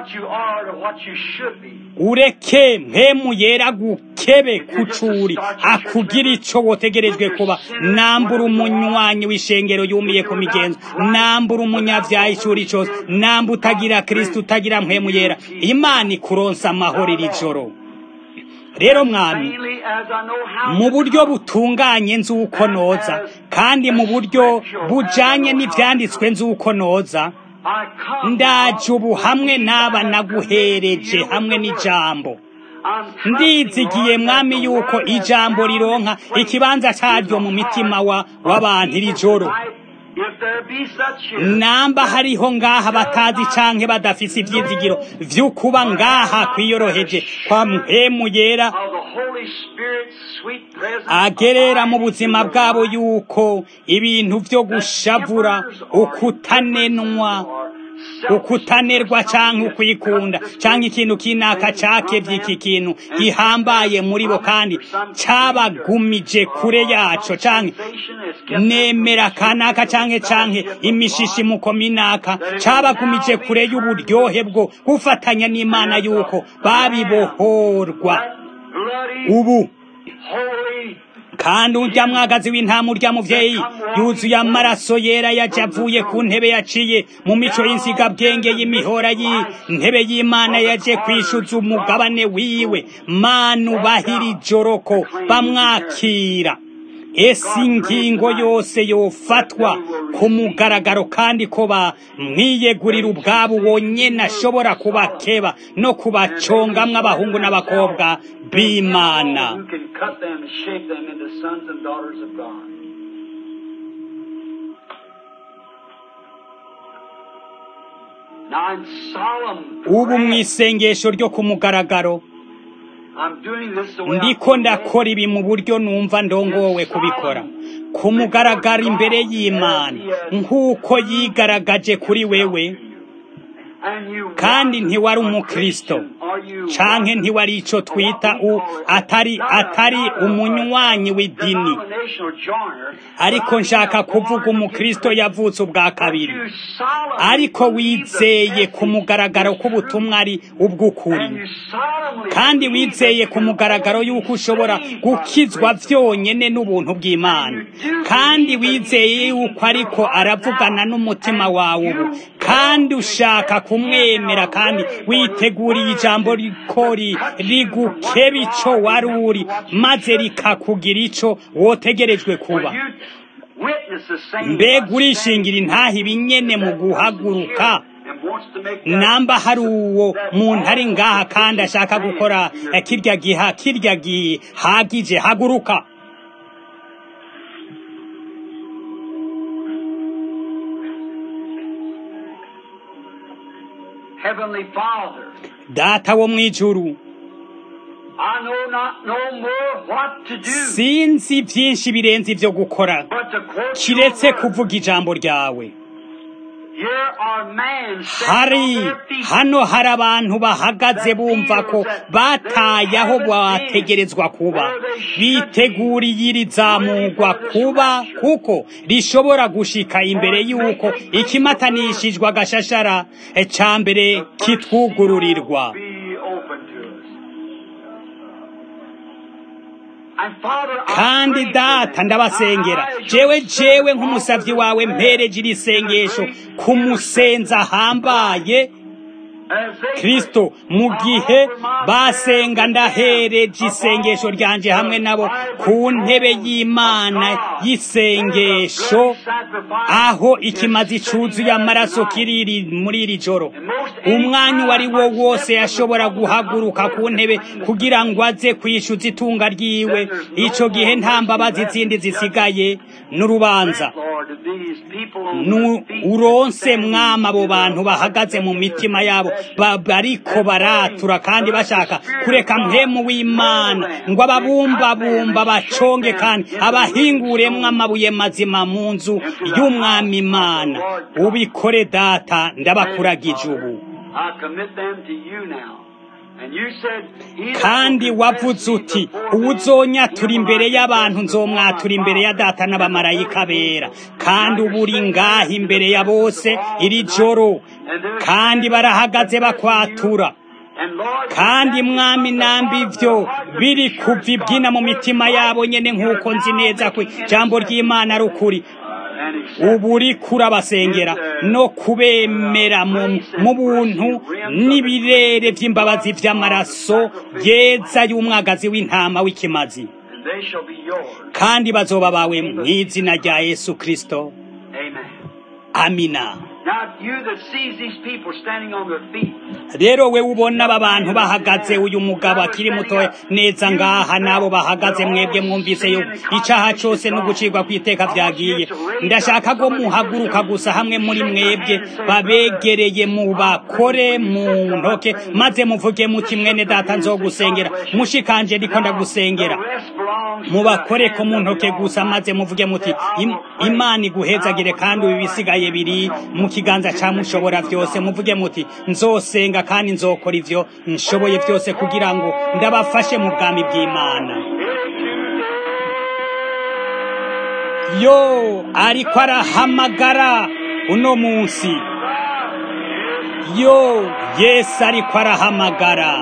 ureke mpemu yera gukebe kucuri akugira ico wotegerejwe kuba nambura umunywanyi w'ishengero yumiye ku migenzo nambura umunyavyaha ishuri cose namba utagira kristo utagira mpemu yera imana ikuronsa amahoro iri joro rero mwami mu buryo butunganye nzi uko noza kandi mu buryo bujanye n'ivyanditswe nzi uko noza ndaje ubu hamwe n'aba naguhereje hamwe n'ijambo ndizigiye mwami yuko ijambo rironka ikibanza cyaryo mu mitima wa w'abantu iri joro namba hariho ngaha batazi canke badafise ivyizigiro vy'ukuba ngaha kwiyoroheje kwa mpemu yera agerera mu buzima bwabo yuko ibintu vyo gushavura ukutanenwa ukutanerwa canke ukwikunda canke ikintu kinaka cakevye iki kintu gihambaye muri bo kandi cabagumije kure yaco canke nemera kanaka canke canke imishishimuko minaka cabagumije kure y'uburyohe bwo gufatanya n'imana yuko babibohorwa ubu kandi urya mwagazi w'intama urya muvyeyi yuzuye amaraso yera yaje avuye ku ntebe yaciye mu mico y'insigabwenge y'imihora y'intebe y'imana yaje kwishuza umugabane wiwe manu bahira ijoroko bamwakira ese ingingo yose yofatwa ku mugaragaro kandi ko bamwiyegurira ubwabo wonyene ashobora kubakeba no kubacongamwo abahungu n'abakobwa b'imana ubu mu isengesho ryo ku mugaragaro ndiko ndakora ibi mu buryo numva ndongowe kubikora ku mugaragaro imbere y'imana nk'uko yigaragaje kuri wewe kandi ntiwari umukristo canke ntiwari ico twita u atari atari umunywanyi w'idini ariko nshaka kuvuga umukristo yavutse ubwa kabiri ariko wizeye ku mugaragaro k'ubutumwa ari ubw'ukuri kandi wizeye ku mugaragaro y'uko ushobora gukizwa vyonyene n'ubuntu bw'imana kandi wizeye yuko ariko aravugana n'umutima wawe ubu kandi ushaka kumwemera kandi witeguriye ijambo rikori rigukeba ico wari uri maze rikakugira ico wotegerejwe kuba mbega urishingira intaha ibinyene mu guhaguruka namba hari uwo muntu ari ngaha kandi ashaka gukora kirya giha kirya gihagije haguruka
Heavenly Father,
data wo mw'ijuru
I know not no more what to do
sinzi byinshi birenze ibyo gukora
but to quote
kiretse
your word.
kuvuga ijambo ryawe
Here are men standing
hari
on their feet.
hano hari abantu bahagaze bumva ko bataye aho bategerezwa kuba biteguriye iri zamurwa kuba kuko rishobora gushika imbere y'uko ikimatanishijwe agashashara ca mbere kitwugururirwa
Be open to us. And Father, I
kandi
pray for
data
them.
ndabasengera
I- I-
jewe jewe nk'umusavyi wawe mpereje iri sengesho kumusenza ahambaye
As they
kristo mu gihe basenga ndahereje isengesho ryanje hamwe nabo ku ntebe y'imana y'isengesho aho ikimazi cuzuye amaraso kiriri muri iri joro umwanya uwo ari wo wose yashobora guhaguruka ku ntebe kugira ngo aze kwishyuza itunga ryiwe ico gihe nta mbabazi zindi zisigaye n'urubanza
Lord, to these people on
Nu-
their feet
uronse mwama abo bantu bahagaze mu mitima yabo ba- bariko baratura kandi bashaka kureka mpemu w'imana ngo ababumbabumba baconge kandi abahinguremwo amabuye mazima mu nzu y'umwami imana ubikore data ndabakuragije ubu
I commit them to you now. And you said, He that
kandi
will
wavuze
confess me
uti
before men,
uwuzonyatura
he will
imbere
I
y'abantu
confess before
nzomwatura
my
imbere ya
Father
data
and
n'abamarayika
before
bera
the
kandi uba uri ngaha imbere ya bose iri joro kandi barahagaze bakwatura
And Lord,
kandi
that is
mwami
from the
namba
heart of
ivyo
the heart of the
biri
church,
kuva ibyina mu
God,
mitima
Lord,
yabo nyene nk'uko
you're
nzi
now
neza ko
making
ijambo
intercession.
ry'imana ari ukuri
And
ubu uri kurabasengera no kubemera mu buntu n'ibirere by'imbabazi by'amaraso yeza y'umwagazi w'intama w'ikimazi kandi bazoba bawe mu izina rya yesu kirisito amina rero we ubona aba bantu bahagaze uyu mugabo akiri mutoya neza ngaha n'abo bahagaze mwebwe mwumvise yuko icyaha cyose no gucirwa ku iteka byagiye ndashaka ko muhaguruka gusa hamwe muri mwebwe babegereye mu bakore mu ntoke maze muvuge muti mwene data nzo gusengera mushikanje ndiko ndagusengera mubakore ko mu ntoke gusa maze muvuge muti imana iguhezagire kandi ibi bisigaye biri mu kiganza cya mushobora byose muvuge muti nzosenga kandi nzokora ibyo nshoboye byose kugira ngo ndabafashe mu bwami bw'imana yo ariko arahamagara uno munsi yo yesu ariko arahamagara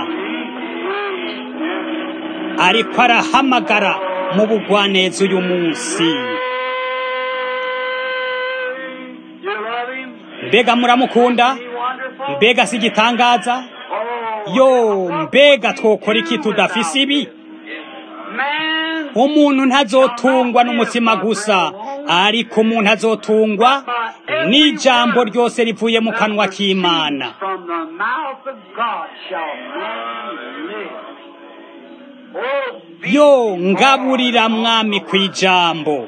ariko arahamagara mu bugwaneza uyu munsi mbega muramukunda mbega si igitangaza yo mbega twokora iki tudafise ibi umuntu ntazotungwa n'umutima gusa ariko umuntu azotungwa n'ijambo ryose rivuye mu kanwa k'imana yo ngaburira mwami ku ijambo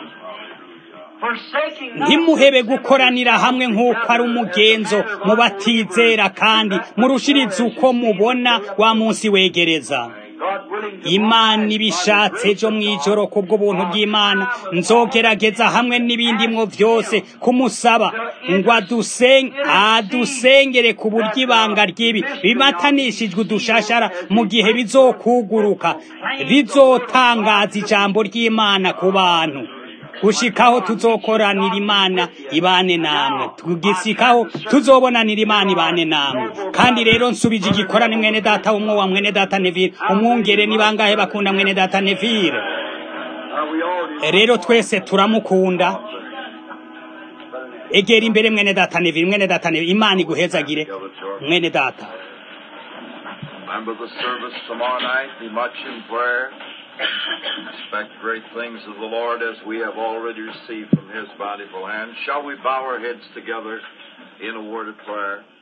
ntimuhebe gukoranira hamwe nk'uko ari umugenzo mu batizera kandi murushirize uko mubona wa munsi wegereza imana ibishatse ejo mu ijoro ku bw'ubuntu bw'imana nzogerageza hamwe n'ibindi mwo byose kumusaba ngo adusengere ku buryo ibanga ry'ibi bimatanishijwe udushashara mu gihe bizokuguruka rizotangaza ijambo ry'imana ku bantu gushikaho tuzokoranira imana ibane namwe tugisikaho tuzobonanira imana ibane namwe kandi rero nsubije igikorane mwene data umwe wa mwene data nevire umwungere ni bangahe bakunda mwene data nevire rero twese turamukunda egera imbere mwene data nevire mwene data nevire imana iguhezagire mwene data
Remember the service tomorrow night. Be much in prayer. Expect great things of the Lord as we have already received from His bountiful hand. Shall we bow our heads together in a word of prayer?